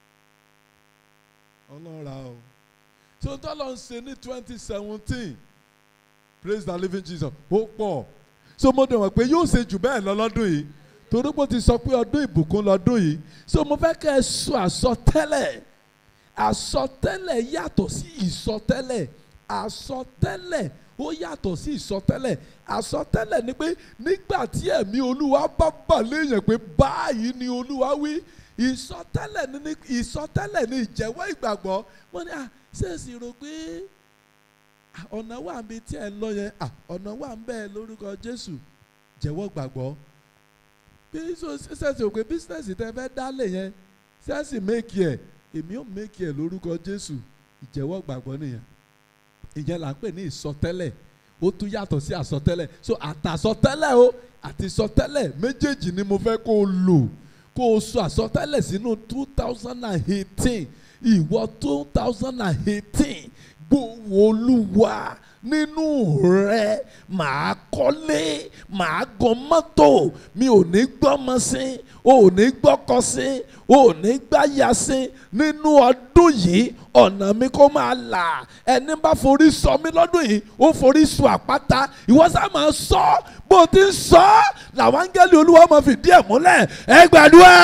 ọlọ́ra o tó tó lọ ń ṣe ní twenty seventeen praise the living Jesus ó pọ̀ so mo dẹ̀ mọ̀ pé yóò ṣe jù bẹ́ẹ̀ lọ lọ́dún yìí torí pé ó ti sọ pé ọdún ìbùkún lọ́dún yìí so mo fẹ́ kẹ́ ẹ sọ àsọtẹ́lẹ̀ àsọtẹ́lẹ̀ yàtọ̀ sí ìsọtẹ́lẹ̀ àsọtẹ́lẹ̀ ó yàtọ̀ sí ìsọtẹ́lẹ̀ àsọtẹ́lẹ̀ ni pé nígbà tí ẹ̀mí olúwa bá bà léèyàn pé báyìí ni olúwa wí ìsọtẹ́lẹ̀ ni ìsọtẹ́lẹ̀ ni ìjẹ́wọ́ ìgbàgbọ́ wọ́n ní à ṣèṣì rò pé ọ̀nà wà ń bí tí ẹ̀ ń lọ yẹn ọ̀nà wà ń bẹ́ẹ̀ lórúkọ Jésù jẹ́wọ́ gbàgbọ́ bí ṣèṣì rò pé bísíǹsì tẹ́ fẹ́ dálé yẹn ṣèṣì méèkì ẹ̀ èmi ò méèkì ẹ̀ lórúkọ Jésù ìjẹ́wọ́ gbàgbọ́ nìyẹn ìyẹn là ń pè ní ìsọtẹ́lẹ̀ ó tún yàtọ̀ sí àsọtẹ́lẹ̀ so àtàsọtẹ́lẹ̀ o àti ìsọtẹ́lẹ̀ méjèèjì ni mo fẹ́ kó o lò kó o sọ àsọtẹ́lẹ̀ sínú two thousand and eighteen ìwọ two thousand and eighteen gbòòwò olúwa nínú rẹ màá kọ́lé màá gan mọ́tò mi ò ní gbọ́mọ sí ò ní gbọ́kọ sí ò ní gbáya sí nínú ọdún yìí ọ̀nà mi kó máa là ẹni bá forí sọ mí lọ́dún yìí ó forí sọ àpáta ìwọ sá máa sọ bó ti ń sọ làwọn áńgẹ́lì olúwa máa fìdí ẹ̀ múlẹ̀ ẹ gbàdúrà.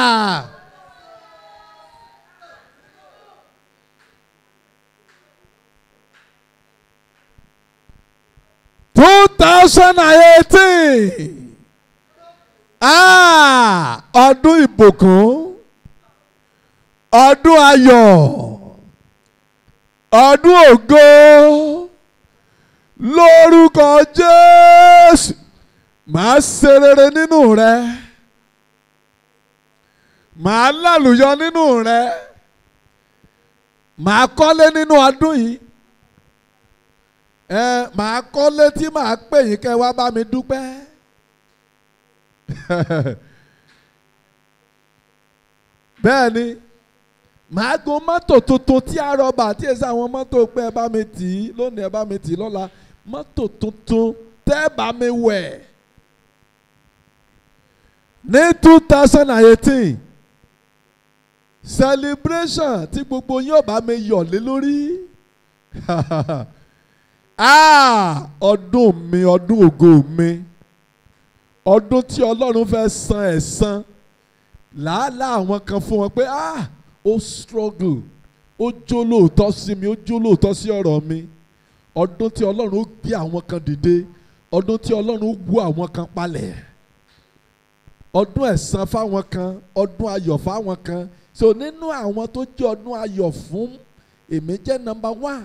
two thousand and eighteen ah ọdún ìbùkún ọdún ayọ̀ ọdún ògo lórúkọ jésù màá ṣe rere nínú rẹ màá lálùyọ nínú rẹ màá kọ́lé nínú ọdún yìí ẹ màá kọ́lé tí màá pè yín kẹ́ wá bá mi dúpẹ́ bẹ́ẹ̀ ni màá gun mọ́tò tuntun tí a rọ̀bà tí èsì àwọn mọ́tò pé ẹ bá mi tì í lónìí ẹ bá mi tì í lọ́la mọ́tò tuntun tẹ́ ẹ bá mi wẹ̀ ní two thousand and eighteen celebration tí gbogbo yín ò bá mi yọ̀ lé lórí ah ọdún mi ọdún ògo mi ọdún tí ọlọ́run fẹ́ san ẹ̀san làálàá àwọn kan fún wọn pé ah ó struggle ó jó lóòótọ́ sí mi ó jó lóòótọ́ sí ọ̀rọ̀ mi ọdún tí ọlọ́run ó gbé àwọn kan dìde ọdún tí ọlọ́run ó wú àwọn kan palẹ̀ ọdún ẹ̀san fáwọn kan ọdún ayọ̀ fáwọn kan so nínú àwọn tó jẹ́ ọdún ayọ̀ fún èmi jẹ́ number one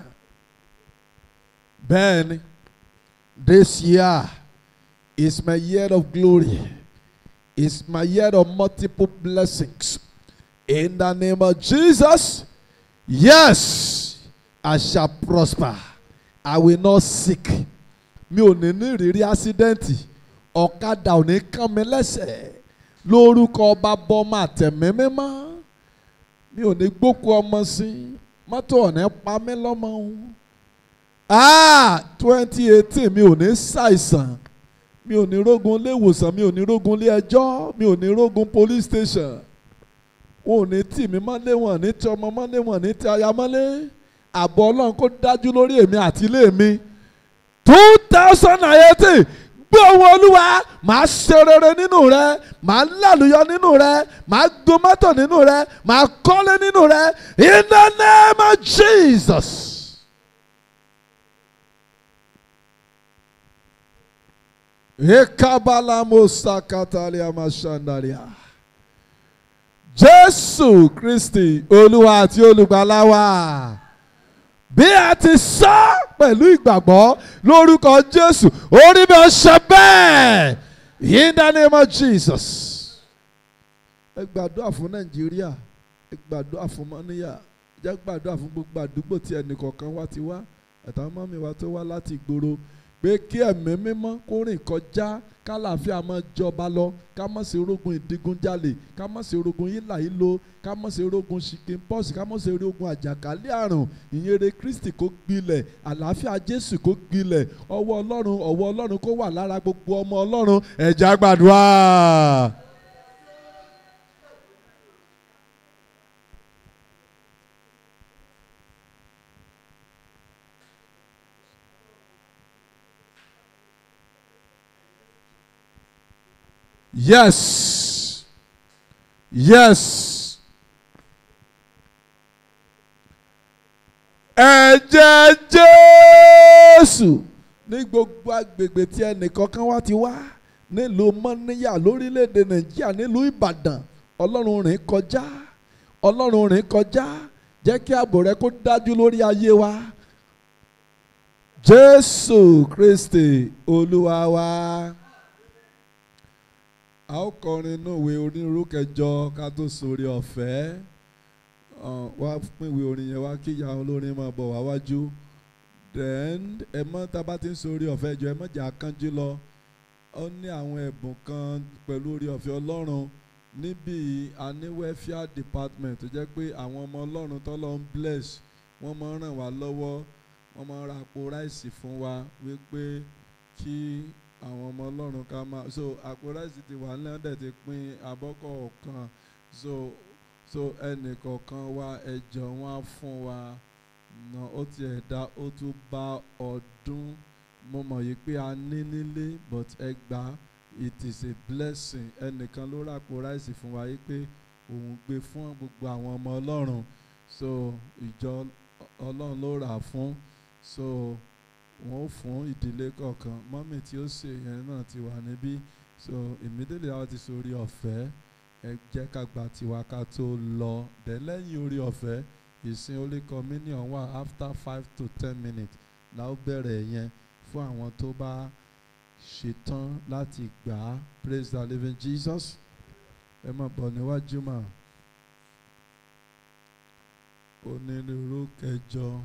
bẹ́ẹ̀ni this year is my year of glory is my year of multiple blessings in the name of Jesus yes I shall prosper I will not sick mi ò ní ní ìrírí ásídẹ́ǹtì ọ̀kadà ò ní kàn mí lẹ́sẹ̀ lórúkọ ọba bọ́mọ àtẹ̀mí mímọ́ mi ò ní gbókù ọmọ sí mọ́tò ò ní pa mí lọ́mọ òun ah twenty eighteen mi ò ní ṣàìsàn mi ò ní rógun ilé ìwòsàn mi ò ní rógun ilé ẹjọ́ mi ò ní rógun police station wọn ò ní tì mí mọ́lé wọn ní tí ọmọ mọ́lé wọn ní tí aya mọ́lé àbọ̀ ọlọ́run kó dájú lórí èmi àti ilé mi two thousand and eighteen gbé ohun olúwa màá ṣe rere nínú rẹ màá lálùyọ nínú rẹ màá gun mọ́tò nínú rẹ màá kọ́lé nínú rẹ in the name of Jesus. Ekabala musakatalia mashandaria. Jésù Kristi Olúwa àti olùgbàlà wa. Bí a ti sọ pẹ̀lú ìgbàgbọ́ lórúkọ Jésù, orí mi ò ṣe bẹ́ẹ̀. In the name of Jesus. Ẹ gbàdúrà fún Nàìjíríà, ẹ gbàdúrà fún Mọ́níyà, jẹ́ gbàdúrà fún gbogbo àdúgbò tí ẹnìkọ̀ọ̀kan wá ti wá, àtàwọn mọ́mí wa tó wá láti ìgboro pé kí ẹ̀mí mímọ́ kó rìn kọjá kálàáfíà máa jọba lọ ká má ṣe rogun ìdigunjalè ká má ṣe rogun hílà hílo ká má ṣe rogun chicken pox ká má ṣe rogun àjàkálẹ̀ àrùn ìyìnrere Kristi kó gbilẹ̀ àlàáfíà Jésù kó gbilẹ̀ ọwọ́ Ọlọ́run ọwọ́ Ọlọ́run kó wà lára gbogbo ọmọ Ọlọ́run ẹ̀já gbàdúrà. Yes. Yes. Ẹ̀jẹ̀ Jésù ní gbogbo agbègbè tí ẹnìkankan wá ti wá nílùú Mọ́níyà lórílẹ̀‐èdè Nàìjíríà nílùú Ìbàdàn Ọlọ́run rìn kọjá Ọlọ́run rìn kọjá jẹ́ kí ààbò rẹ kó dájú lórí ayé wa Jésù Kristi Olúwa wa. A ó kọrin inú ìwé onírúurú kẹjọ ká tó sórí ọ̀fẹ́ wá pín ìwé orin yẹn wá kí ìyá olórin máa bọ̀ wá wájú then ẹ mọ́ tá a bá ti ń sórí ọ̀fẹ́ jọ ẹ mọ́ jà kánjú lọ ó ní àwọn ẹ̀bùn kan pẹ̀lú orí ọ̀fẹ́ Ọlọ́run níbí a ní welfare department tó jẹ́ pé àwọn ọmọ ọlọ́run tọ́lọ́ ń bless wọ́n máa ń ràn wá lọ́wọ́ wọ́n máa ń ra àpò ráìsì fún wa wípé kí àwọn ọmọ ọlọ́run ká máa so àpò ráìsì ti wà nílẹ̀ dẹ̀ ti pín abọ́kọ̀ kan so so ẹnì kọ̀ọ̀kan wa ẹ̀jọ̀ wọn á fún wa na ó tiẹ̀ dá ó tún bá ọdún mo mọ̀ yìí pé a ní nílé but ẹ gbà á it is a blessing ẹnìkan ló ràpò ráìsì fún wa yìí pé òun gbé fún gbogbo àwọn ọmọ ọlọ́run so ìjọ ọlọ́run ló rà á fún so wọ́n ó fún ìdílé kọ̀ọ̀kan mọ́mì tí ó ṣe yẹn náà ti wà níbí so immediately àwọn ti sọ orí ọ̀fẹ́ ẹ jẹ́ ká gba tiwa ká tó lọ dẹ̀ lẹ́yìn orí ọ̀fẹ́ ìsìn holy communion wà after five to ten minutes la ó bẹ̀rẹ̀ yẹn fún àwọn tó bá ṣetán láti gbà á praise the living Jesus ẹ máa bọ̀ níwájú mà onírúurú kẹjọ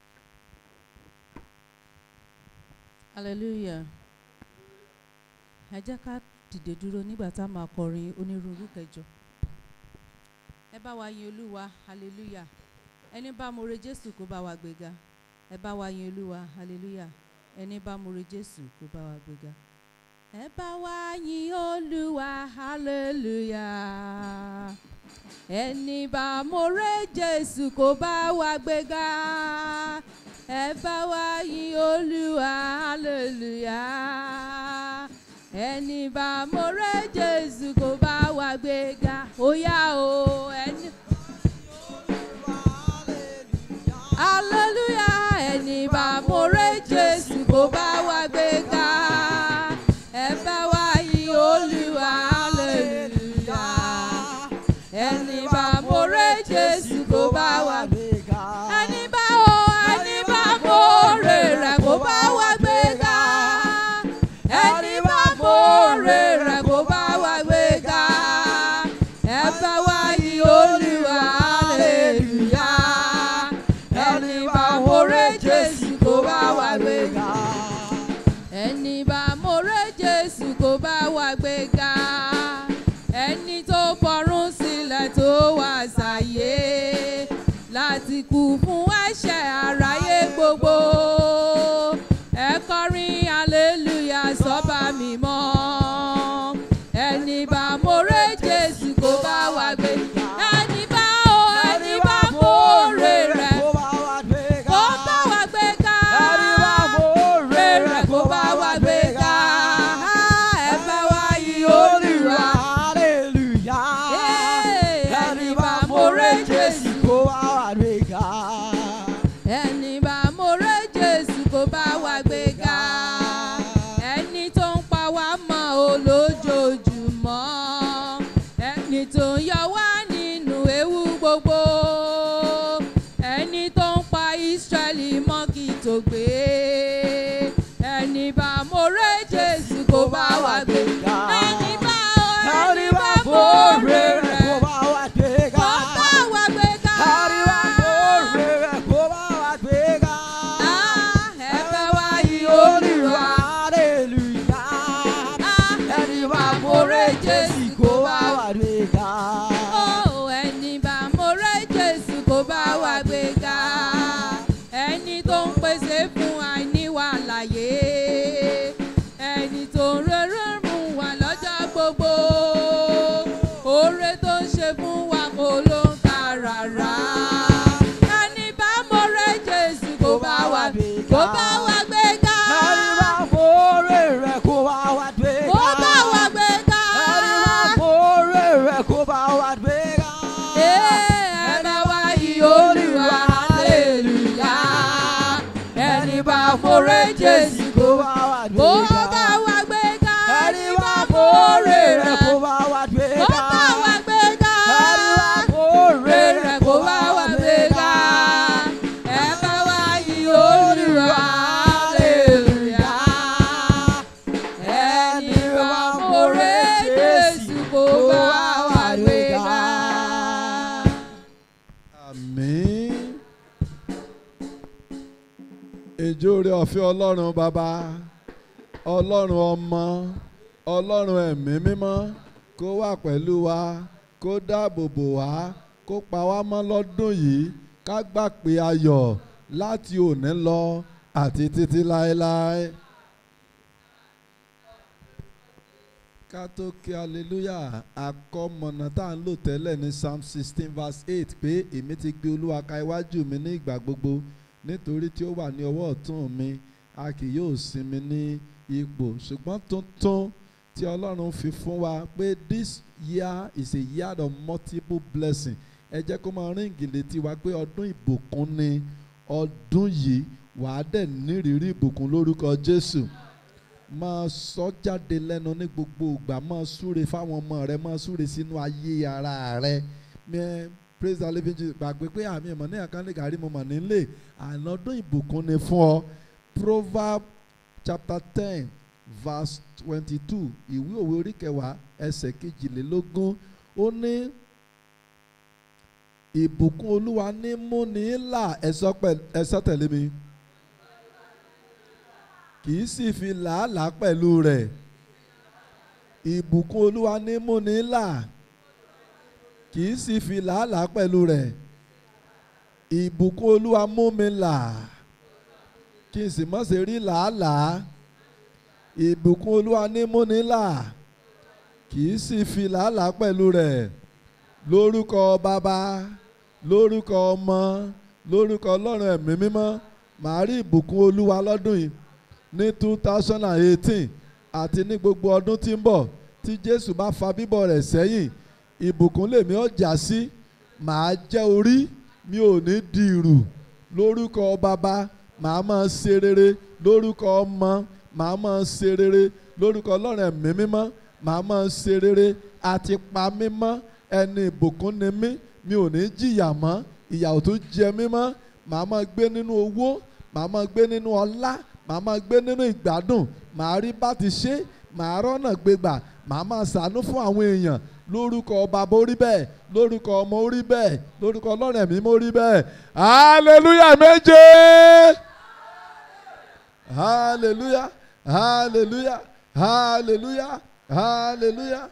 hallelujah ẹ jẹ́ ká dìde dúró nígbà tá a máa kọrin onírúurú kẹjọ ẹ bá wa yin olúwa hallelujah ẹni bá more jésù kó bá wa gbéga ẹ bá wa yin olúwa hallelujah ẹni bá more jésù kó bá wa gbéga ẹ bá wa yin olúwa hallelujah ẹni bá more jésù kó bá wa gbéga ẹ bá wa yin olúwa hallelujah ẹni bá more jésù kó bá wa gbéga ó yá o ẹni. hallelujah ẹni bá more jésù kó bá wa gbéga ẹ bá wa yin olúwa hallelujah ẹni bá more jésù kó bá wa gbéga ẹni bá o ẹni bá more rẹ̀ kó bá wa gbéga ẹni bá more rẹ̀ kó bá wa gbéga ẹ bá wa yin olúwa hallelujah ẹni bá more jésù kó bá wa gbéga ẹni bá more jésù kó bá wa gbéga ẹni tó fọ̀run sílẹ̀ tó wá sáyé láti kú fún ẹ̀ṣẹ̀ aráyé gbogbo ẹ kọrin hallelujah sọ́ba mímọ́ ẹni bá more jésù kó bá wa gbéga ẹni bá o ẹni bá more rẹ̀ kó bá wa gbéga rere kó bá wa gbéga ẹ bá wa yìn olúwa ẹni bá more jésù ẹni bá more jésù kó bá wa gbéga ẹni tó ń pa wá mọ́ olójoojúmọ́ ẹni tó ń yọ wá nínú ewu gbogbo ẹni tó ń pa ìsírẹ́lì mọ́ kí tó gbé ẹni bá more jésù kó bá wa gbéga ẹni bá o ẹni bá more rẹ̀ kó bá wa gbéga. Ah, ẹ bá wa yìn olúwa. Ah, ẹni bá more jésù kó bá wa Ó, ẹni bá more jésù kó bá wa gbéga ẹni tó ń pèsè fún àìníwá láyé ẹni tó ń rere mú wa lọ́jọ́ gbogbo oore tó ń ṣe fún wa kò ló ń kà rárá ẹni bá more jésù kó bá wa kó bá wa gbéga kó bá wa gbéga ẹ bá wa yìn olúwa hallelujah ẹni bá more jésù kó bá wa gbéga ẹni bá more rẹ̀ kó bá wa gbéga rere kó bá wa gbéga ẹ bá wa yìn olúwa hallelujah ẹni bá more jésù kó bá wa gbéga. àmín ìjọ orí ọ̀fẹ́ ọlọ́run bàbá ọlọ́run ọmọ ọlọ́run ẹ̀mí mímọ́ kó wà pẹ̀lú wa kó dáàbò bò wá kó pa wá mọ́ lọ́dún yìí ká gbà pé ayọ̀ láti òní lọ àti títí láéláé. ká tó kí hallelujah àkọmọ̀nà tá à ń lò tẹ́lẹ̀ ní psalm sixteen verse eight pé èmi ti gbé olúwa ka iwájú mi ní ìgbà gbogbo nítorí tí ó wà ní ọwọ́ ọ̀tún mi a kì yóò sinmi ní ipò ṣùgbọ́n tuntun tí ọlọ́run fi fún wa pé this year is a year of multiple blessing ẹ jẹ́ kó máa ríǹgì létí wa pé ọdún ìbùkún ni ọdún yìí wàá dẹ̀ nírìírí ìbùkún lórúkọ Jésù máa sọ jáde lẹ́nu ní gbogbo ìgbà máa súre fáwọn ọmọ rẹ máa súre sínú ayé ara rẹ mẹ praise the living Jesus gbàgbé pé àmì ìmọ̀ ní àkànlé gàrí mo mọ̀ nílé ànádún ìbùkún ni fún ọ proverb chapter ten verse twenty-two ìwé òwe orí kẹwàá ẹsẹ̀ kejìlélógún ó ní ìbùkún olúwa ní múni là ẹ̀sọ́ tẹ̀lé mi kì í sì fi làálàá pẹ̀lú rẹ̀ ìbùkún olúwa ní múni là kì í sì fi làálàá pẹ̀lú rẹ̀ ìbùkún olúwa mú mi là kí n sì má ṣe rí làálàá ìbùkún olúwa ní múni là kì í sì fi làálàá pẹ̀lú rẹ̀ lórúkọ bàbá lórúkọ ọmọ lórúkọ ọlọ́run ẹ̀mí mímọ́ màá rí ìbùkún olúwa lọ́dún yìí ní two thousand and eighteen àti ní gbogbo ọdún tí ń bọ̀ tí jésù bá fa bíbọ̀ rẹ̀ sẹ́yìn ìbùkún lèmi ọjà sí màá jẹ́ orí mi ò ní di ìrù lórúkọ bàbá màá máa ṣe rere lórúkọ ọmọ màá máa ṣe rere lórúkọ ọlọ́run ẹ̀mí mímọ́ màá máa ṣe rere àti pa mí mọ́ ẹni ìbùkún ni mí mi ò ní jìyà mọ́ ìyà ò tún jẹ mí mọ́ màá máa gbé nínú owó màá máa gbé nínú ọlá màá máa gbé nínú ìgbádùn màá rí bá ti ṣe màá rọ́nà gbégbà màá máa ṣàánú fún àwọn èèyàn lórúkọ bàbá orí bẹ́ẹ̀ lórúkọ ọmọ orí bẹ́ẹ̀ lórúkọ ọlọ́run ẹ̀mí mo rí bẹ́ẹ̀ hallelujah méje hallelujah hallelujah hallelujah hallelujah.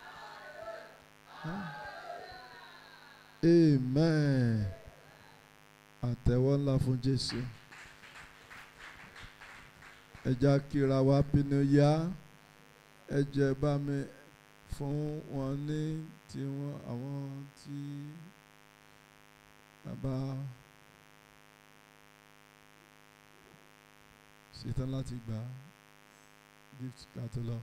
amen àtẹ́wọ́ ńlá fún jésù ẹ já kíra wa pinnu yá ẹ jẹ́ bá mi fún wọn ní tiwọn àwọn tí bàbá ṣetán láti gbà gift ká tó lọ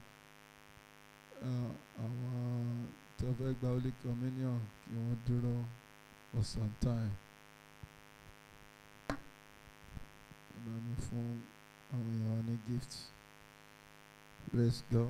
àwọn tó fẹ́ gba holy communion kí wọ́n dúró for some time. bá mi fún àwọn èèyàn ní gift praise God.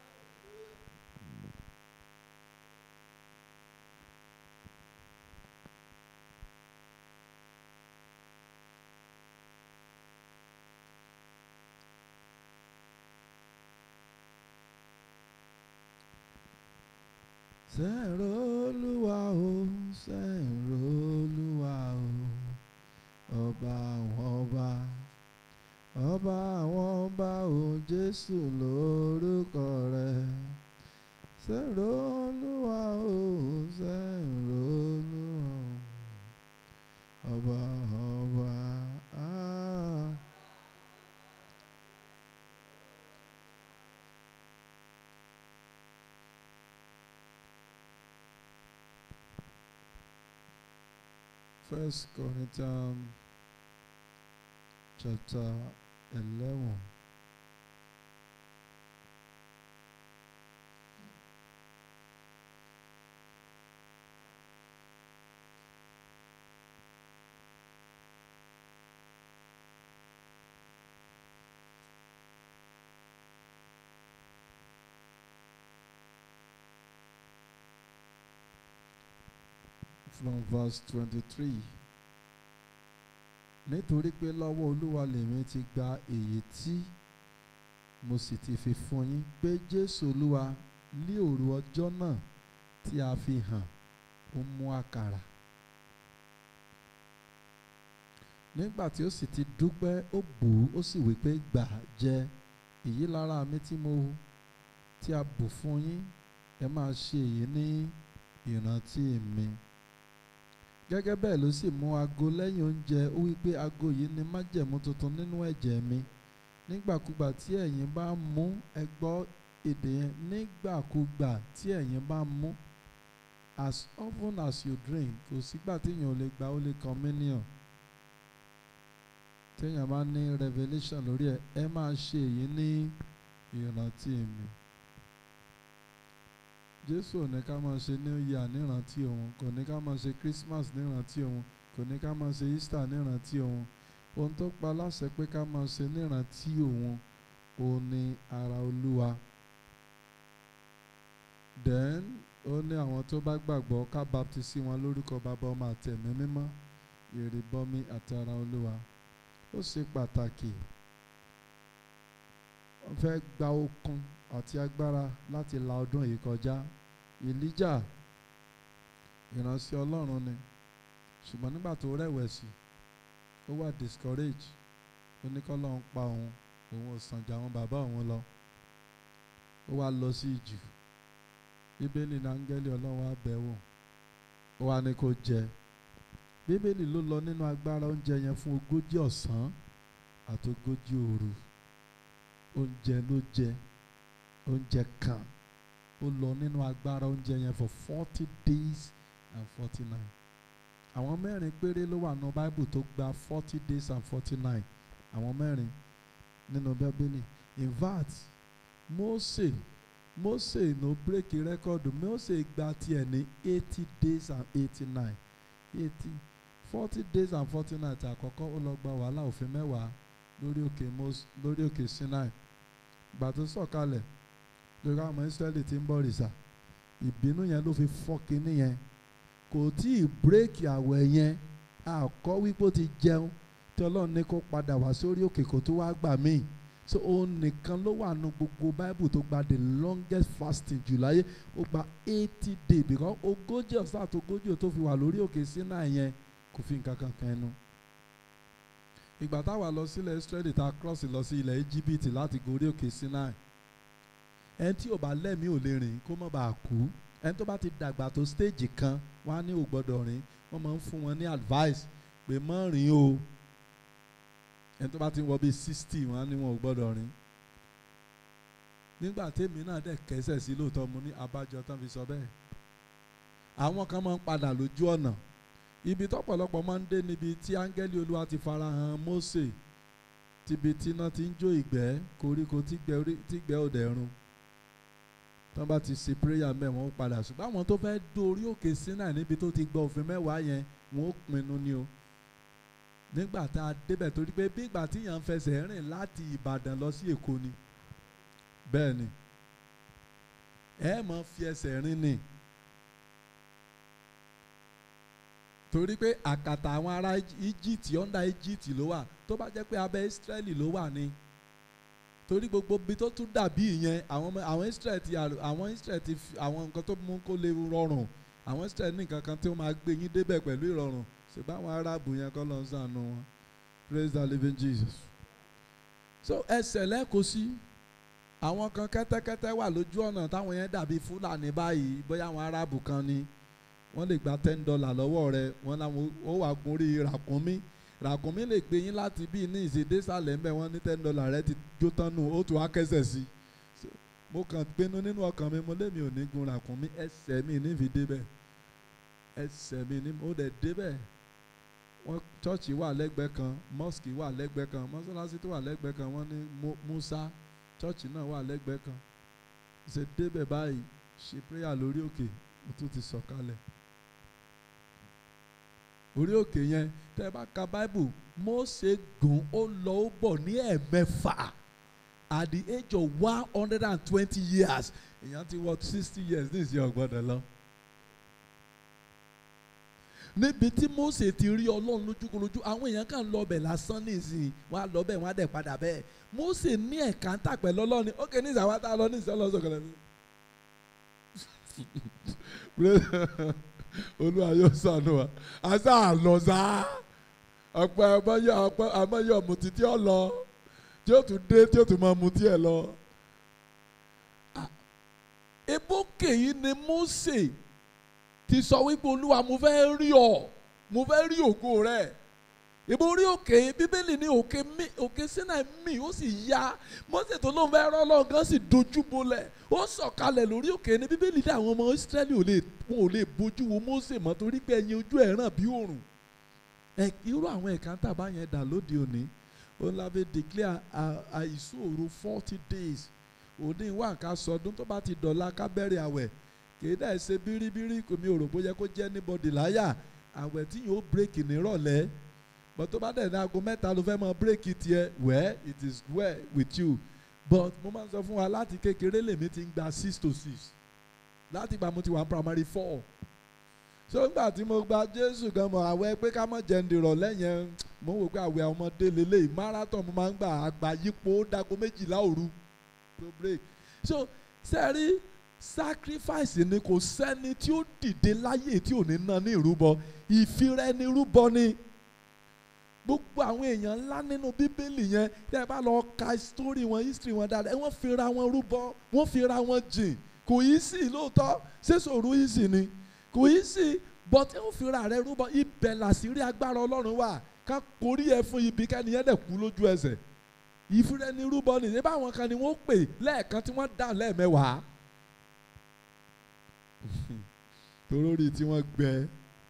sẹ́ẹ̀rọ olúwa o sẹ́ẹ̀rọ olúwa o ọba àwọn ọba ọba àwọn ọba o jésù lórúkọ rẹ̀ sẹ́ẹ̀rọ olúwa o sẹ́ẹ̀rọ olúwa o ọba ọba ah. First Corinthians chapter 11. From verse twenty-three nítorí pé lọ́wọ́ olúwa lèmi ti gba èyí tí mo sì ti fi fún yín pé jésù olúwa ní òru ọjọ́ náà tí a fi hàn ó mú àkàrà nígbà tí ó sì ti dúpẹ́ ó bù ú ó sì wí pé gbà jẹ èyí lára mi tí mo tí a bù fún yín ẹ máa ṣe èyí ní ìrántí mi gẹ́gẹ́ bẹ́ẹ̀ ló sì mú aago lẹ́yìn oúnjẹ ó wí pé aago yìí ni májẹ̀mú tuntun nínú ẹ̀jẹ̀ mi nígbàkúgbà tí ẹ̀yin bá mú ẹ gbọ́ èdè yẹn nígbàkúgbà tí ẹ̀yin bá mú as often as you drink kò sígbà téèyàn ò lè gba holy communion téèyàn bá ní revelation lórí ẹ ẹ máa ṣe èyí ní ìrántí mi jésù ò ní ká máa ṣe new year nírántí òun kò ní ká máa ṣe christmas nírántí òun kò ní ká máa ṣe easter nírántí òun ohun tó pa láṣẹ pé ká máa ṣe nírántí òun òun ni ara olúwa then ó ní àwọn tó bá gbàgbọ́ ká baptisi wọn lórúkọ bàbá ọmọ àtẹ̀mí mímọ́ ìrìbọmi àti ara olúwa ó ṣe pàtàkì wọ́n fẹ́ gba okun àti agbára láti la ọdún yìí kọjá ìlíjà ìránṣẹ́ ọlọ́run ni ṣùgbọ́n nígbà tó rẹ̀wẹ̀sì ó wà discourage ó ní kọ́ lọ́n pa òun òun ò sàn jà àwọn bàbá òun lọ ó wá lọ sí ìjù bíbélì ní áńgẹ́lì ọlọ́run á bẹ̀ wò ó wá ní kó jẹ bíbélì ló lọ nínú agbára oúnjẹ yẹn fún ogójì ọ̀sán àti ogójì òru oúnjẹ ló jẹ oúnjẹ kan ó lọ nínú agbára oúnjẹ yẹn for forty days and forty nine àwọn mẹ́rin péré ló wà nínú báíbù tó gba forty days and forty nine àwọn mẹ́rin nínú bíbélì in fact Mósè Mósè ló bírèkì rẹ́kọ̀dù Mósè gba tiẹ̀ ní eighty days and eighty nine eighty forty days and forty nine tí àkọ́kọ́ ó lọ gba wàhálà òfin mẹ́wàá lórí òkè Mós lórí òkè Sinai ìgbà tó sọ̀kalẹ̀ lórí àwọn ọmọ Ísírẹ́lì tí ń bọ̀ rìsà ìbínú yẹn ló fi fọ́ kinní yẹn kò tí ì bírèkì àwẹ̀ yẹn àkọ́ wípé ó ti jẹun tí Ọlọ́run ní kó padà wá sórí òkè kó tó wá gbà míì so òun nìkan ló wà nù gbogbo Bible tó gba the longest fasting jù láyé ó gba eighty days because ogójì ọ̀sán àti ogójì tó fi wà lórí òkè Sinai yẹn kò fi nǹkan kan kan ẹnu ìgbà táwa lọ sílẹ̀ Israeli tá a cross lọ sí ilẹ̀ Íjíbítì láti gorí òkè Sinai ẹni tí ò bá lẹ́mìí ò lè rìn kó má bàa kú ẹni tó bá ti dàgbà tó stage kan wọ́n á ní ò gbọ́dọ̀ rìn wọ́n máa ń fún wọn ní advice pé má rìn o ẹni tó bá ti wọ bíi sixty wọ́n á ní wọn ò gbọ́dọ̀ rìn nígbà tèmi náà dẹ̀ kẹsẹ̀ sí lóòótọ́ mo ní abájọ tán fi sọ bẹ́ẹ̀ àwọn kan máa ń padà lójú ọ̀nà ibi tọ́pọ̀lọpọ̀ máa ń dé níbi tí áńgẹ́lì olúwa ti farahàn Mósè tíbi tí iná ti ń jó ìgbẹ́ koríko tígbẹ́ òdẹ run tán bá ti ṣe prayer mẹ́ wọ́n padà ṣùgbọ́n àwọn tó fẹ́ dórí òkè Sinai níbi tó ti gbọ́ òfin mẹ́wàá yẹn wọ́n ó pinnu ni o nígbà tá a débẹ̀ torí pé bí ìgbà tí yàn ń fẹsẹ̀ rìn láti Ìbàdàn lọ sí Èkó ni bẹ́ẹ̀ ni ẹ mọ̀ fi ẹsẹ̀ rìn ni. torí pé àkàtà àwọn ará Egypt under Egypt ló wà tó bá jẹ́ pé abẹ́ Israeli ló wà ní torí gbogbo ibi tó tún dàbí ìyẹn àwọn àwọn Israel ti àwọn Israel ti àwọn nǹkan tó mú kó lè rọrùn àwọn Israel ní nǹkan kan tí ó máa gbé yín débẹ̀ pẹ̀lú ìrọ̀rùn ṣùgbọ́n àwọn Arábù yẹn kọ́ ló ń sànù wọn praise the living Jesus so ẹsẹ̀ lẹ́kọ̀ọ́ sí àwọn kan kẹ́tẹ́kẹ́tẹ́ wà lójú ọ̀nà táwọn yẹn dàbí Fúlàní báyìí bóyá àwọn Arábù kan ni wọ́n lè gba ten dollar lọ́wọ́ rẹ wọ́n làwọn ó wà gorí ràkúnmí ràkúnmí lè gbé yín láti bí ní ìṣèdésàlẹ̀ ńbẹ wọ́n ní ten dollar rẹ ti jó tán nù ó tún wá kẹsẹ̀ sí i mo kàn pinnu nínú ọkàn mi mo lémi ò ní gun ràkúnmí ẹsẹ̀ mi ní fi débẹ̀ ẹsẹ̀ mi ní mo dẹ̀ débẹ̀ wọ́n chọ́ọ̀chì wà lẹ́gbẹ̀ẹ́ kan mosque wà lẹ́gbẹ̀ẹ́ kan mọ́sálásí tó wà lẹ́gbẹ̀ẹ́ kan wọ́n ní Musa chọ́ọ̀chì náà wà lẹ́gbẹ̀ẹ́ kan ṣe débẹ̀ báyìí ṣe prayer lórí òkè mo tún ti sọ̀kalẹ̀ orí òkè yẹn tẹ́ ẹ bá ka bible Mósè gùn ó lọ ó bọ̀ ní ẹ̀mẹ́fà at the age of one hundred and twenty years èèyàn ti wọ sixty years ní ìsìn ọ̀gbọ́dọ̀ lọ. níbi tí Mósè ti rí ọlọ́run lójúkorojú àwọn èèyàn kan lọ bẹ̀ lásán ní ìsìn wọn á lọ bẹ̀ wọn á dẹ̀ padà bẹ́ẹ̀ Mósè ní ẹ̀ka ń tà pẹ̀lú ọlọ́run ó kè ní ìsàwá tá a lọ ní ìsìn ọlọ́sọ̀kọ̀lẹ̀ mi olúwa yóò sànù wa àṣà àlọ́ sá ọ̀pọ̀ àmọ́yọ ọ̀pọ̀ àmọ́yọ ọ̀mùtí tí ó lọ tí ó tún dé tí ó tún máa mutí ẹ̀ lọ. ebókè yìí ni Mósè ti sọ wípé olúwa mo fẹ́ rí ọ mo fẹ́ rí ògo rẹ ìbò orí òkè bíbélì ní òkè mi òkè Sínáì mì ó sì ya Mósè tó lóun fẹ́ rán Ọlọ́run kan sì dojú bolẹ̀ ó sọ̀kalẹ̀ lórí òkè ní bíbélì ní àwọn ọmọ Ísírẹ́lì ò lè wọn ò lè bójú wo Mósè mọ́ torí pé ẹyin ojú ẹ̀ ràn bí òrùn ẹ irú àwọn ẹ̀ka tàbá yẹn dà lóde òní ó lábẹ́ declare àìsòro forty days òní wà ká sọdún tó bá ti dọ̀la ká bẹ̀rẹ̀ àwẹ̀ kìí dẹ̀ ṣe bíríbírí kò mi ò rò bóyá kó jẹ́ anybody láyà àwẹ̀ tí yóò break nírọ̀lẹ́ but tó bá dẹ̀ ní aago mẹ́ta ló fẹ́ mọ break tiẹ̀ well it is well with you but mo máa ń sọ fún wa láti kékeré lèmi ti ń gba six to six láti ìgbà mo ti wà primary four so nígbà tí mo gba Jésù gan mọ̀ àwẹ̀ pé ká mọ̀ jẹun dìrọ̀lẹ́ yẹn mo wò pé àwẹ̀ ọmọdé lélẹ́yìí marathon mo máa ń gbà àgbà yípo dago méjìlá òru to break so sẹ́rí sacrifice ni kò sẹ́ni tí ó dìde láyè tí ò ní ná ní ìrúbọ ìfira ẹni rúbọ ni gbogbo àwọn èèyàn ńlá nínú bíbélì yẹn tẹ́ ẹ bá lọ ka story wọn history wọn dáadáa wọ́n fira wọn rúbọ wọ́n fira wọn jìn kò yí sí lóòótọ́ ṣéṣòro yí sí ni kò yí sí but ẹ ó fira rẹ rúbọ ibẹ̀ làṣírí agbára ọlọ́run wà ká korí ẹ fún ibi kẹ́niyẹn dẹ̀ kú lójú ẹsẹ̀ ìfira ẹni rúbọ nìyẹn báwọn kan ni wọ́n pè lẹ́ẹ̀kan tí wọ́n dá lẹ́ẹ̀mẹ́wàá torórí tí wọ́n gbẹ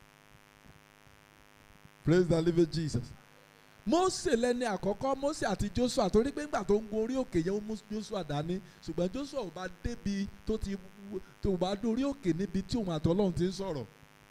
praise the living Jesus Mósè lẹni àkọ́kọ́ Mósè àti Joshua torí pé ńgbà tó ń gun orí òkè yẹn ó mú Joshua dání ṣùgbọ́n Joshua ò bá débi tó ti tó bá dórí òkè níbi tí òun àtọ́lọ́run ti ń sọ̀rọ̀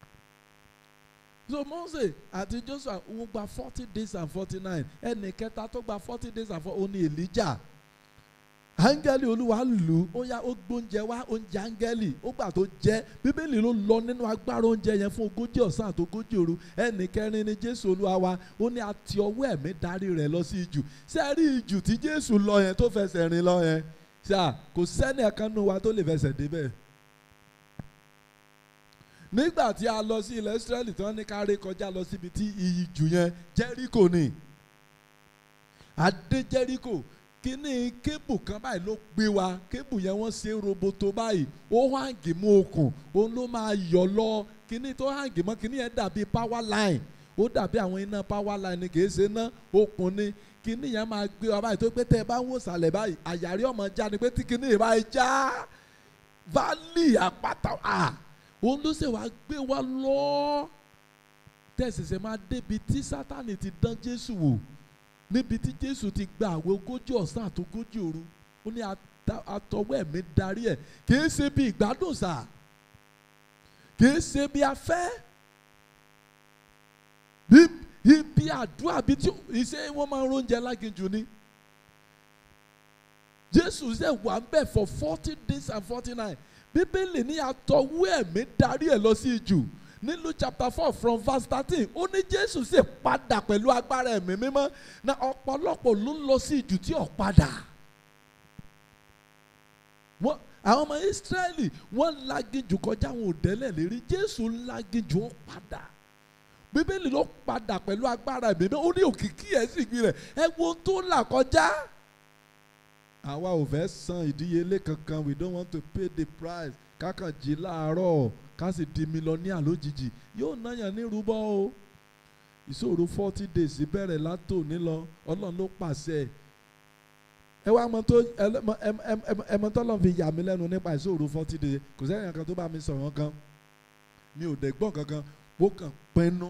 so Mósè àti Joshua wọ́n gba forty days and forty nine ẹnì kẹta tó gba forty days and forty ó ní Elijah áńgẹ́lì olúwa lù ú ó yá ó gbóúnjẹ wá oúnjẹ áńgẹ́lì ó gbà tó jẹ bíbélì ló lọ nínú agbára oúnjẹ yẹn fún ogójì ọ̀sán àti ogójì òru ẹnì kẹrin ni jésù olúwa wa ó ní àti ọwọ́ ẹ̀mí darí rẹ̀ lọ sí ijù sẹ́ẹ̀rí ijù tí jésù lọ yẹn tó fẹsẹ̀ rìn lọ yẹn ṣá kò sẹ́ni ẹ̀kan nínú wa tó lè fẹsẹ̀ débẹ̀ nígbà tí a lọ sí ilẹ̀ Ísírẹ́lì tí wọ́n ní ká ré kọjá lọ síbi tí ijù yẹn jẹ́ríkò ni adé jẹ́ríkò kíní kébù kan báyìí ló gbé wa kébù yẹn wọ́n ṣe roboto báyìí ó hàǹgì mú okùn òun ló máa yọ lọ kíní tó hàǹgì mọ́ kíní yẹn dàbí power line ó dàbí àwọn iná power line ni kìí ṣe ná okùn ni kíní yẹn máa gbé wa báyìí tó pé tẹ́ ẹ bá ń wò sàlẹ̀ báyìí àyàrí ọmọ já ni pé tí kíní yẹn báyìí já valley àpáta à òun ló ṣe wá gbé wa lọ tẹ̀síṣẹ́ máa débi tí sátani ti dán Jésù wò níbi tí jésù ti gba àwọn ogójì ọ̀sán àti ogójì òru ó ní àtọwọ́ ẹ̀mí darí ẹ̀ kìí ṣe bí ìgbádùn sà kìí ṣe bí afẹ́ ibi àdúrà bíi tí ìṣe wọn máa ń róúnjẹ láginjù ni jésù ṣe wà ń bẹ̀ for forty days and forty nine bíbélì ní àtọwọ́ ẹ̀mí darí ẹ̀ lọ sí ijù ní Luke chapter four from verse thirteen ó ní Jésù sì padà pẹ̀lú agbára ẹ̀mí mímọ́ na ọ̀pọ̀lọpọ̀ ló ń lọ sí ìjù tí ò padà. wọ́n àwọn ọmọ Ísírẹ́lì wọ́n láginjù kọjá àwọn òdẹ́lẹ̀ lérí Jésù láginjù ó padà Bíbélì ló padà pẹ̀lú agbára ẹ̀mí mímọ́ ó ní òkìkí ẹ̀ sì gbin rẹ̀ ẹ wo tó là kọjá. àwa ò fẹ́ san ìdíyelé kankan we don't want to pay the price kákan jí láàárọ̀ ká sì di mílíọ̀nìà lójijì yóò náyàn ní rúbọ o ìṣòro forty days bẹ̀rẹ̀ látòní lọ ọlọ́run ló pàṣẹ ẹ wá mọ tó ẹ mọ tọ́lọ́ fi yà mí lẹ́nu nípa ìṣòro forty days kò sẹ́yìn kan tó bá mi sọ̀rọ̀ kan mi ò dẹ̀ gbọ́n kankan ó kàn pinnu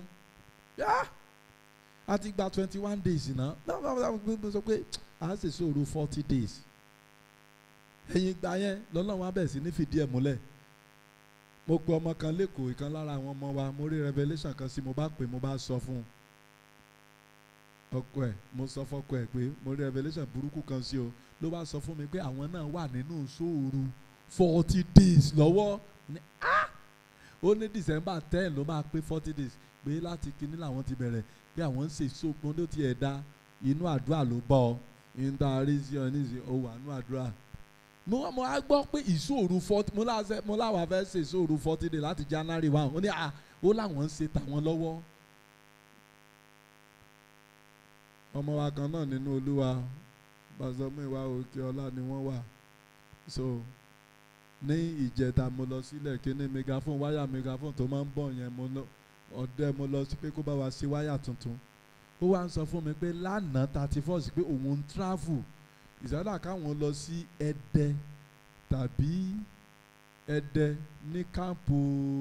a ti gba twenty one days náà náà sọ pé a ṣe ìṣòro forty days ẹ̀yìn ìgbà yẹn lọ́lọ́run wa bẹ̀ sí ní fìdí ẹ̀ múlẹ̀ mo pe ọmọ kan lẹ́kọ̀ọ́ ìkan lára àwọn ọmọ wa mo rí revelation kan sí mo bá pè mo bá sọ fún un ọkọ ẹ̀ mo sọ fọkọ ẹ̀ pé mo rí revelation burúkú kan sí o ló bá sọ fún mi pé àwọn náà wà nínú sóòru forty days lọ́wọ́ ní ah ó ní december ten ló máa pé forty days pé láti kíní làwọn ti bẹ̀rẹ̀ pé àwọn ń ṣe ìṣògbọ́n ló ti ẹ̀ dá inú àdúrà ló bọ̀ ọ́ ìntàrí sí ọ nísìnyí ó wà nínú àdúrà mo mo á gbọ́ pé ìṣòro forty mo láṣẹ mo láwọn fẹ́ ṣe ìṣòro forty day láti january one ó ní à ó láwọn ń ṣe tàwọn lọ́wọ́ ọmọ wa kan náà nínú olúwa pásítọ̀ Múyìwá òkè ọlá ni wọ́n wà so ní ìjẹta mo lọ sílẹ̀ kíní megaphone wáyà megaphone tó máa ń bọ̀ yẹn mo lọ ọ̀dẹ mo lọ sí pé kó bá wa ṣe wáyà tuntun ó wá ń sọ fún mi pé lánàá thirty first pé òun ń travel ìsádà káwọn lọ sí ẹdẹ tàbí ẹdẹ ní kámpù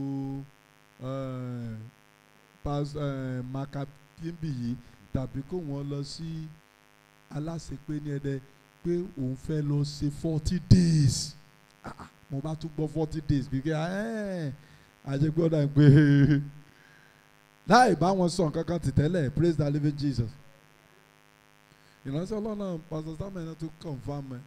eh, pas- eh, makapimbi yìí tàbí kó wọn lọ sí aláṣepé ní ẹdẹ pé òun fẹ́ lọ ṣe forty days Ah, ah, mo bá tún gbọ́ forty days bí kí ẹ́ àjẹgbọ́dọ̀ pé láì bá wọn sọ nǹkan kan ti tẹ́lẹ̀ praise the living Jesus ìránṣẹ́ ọlọ́run pastor samuel náà tún confam ẹ̀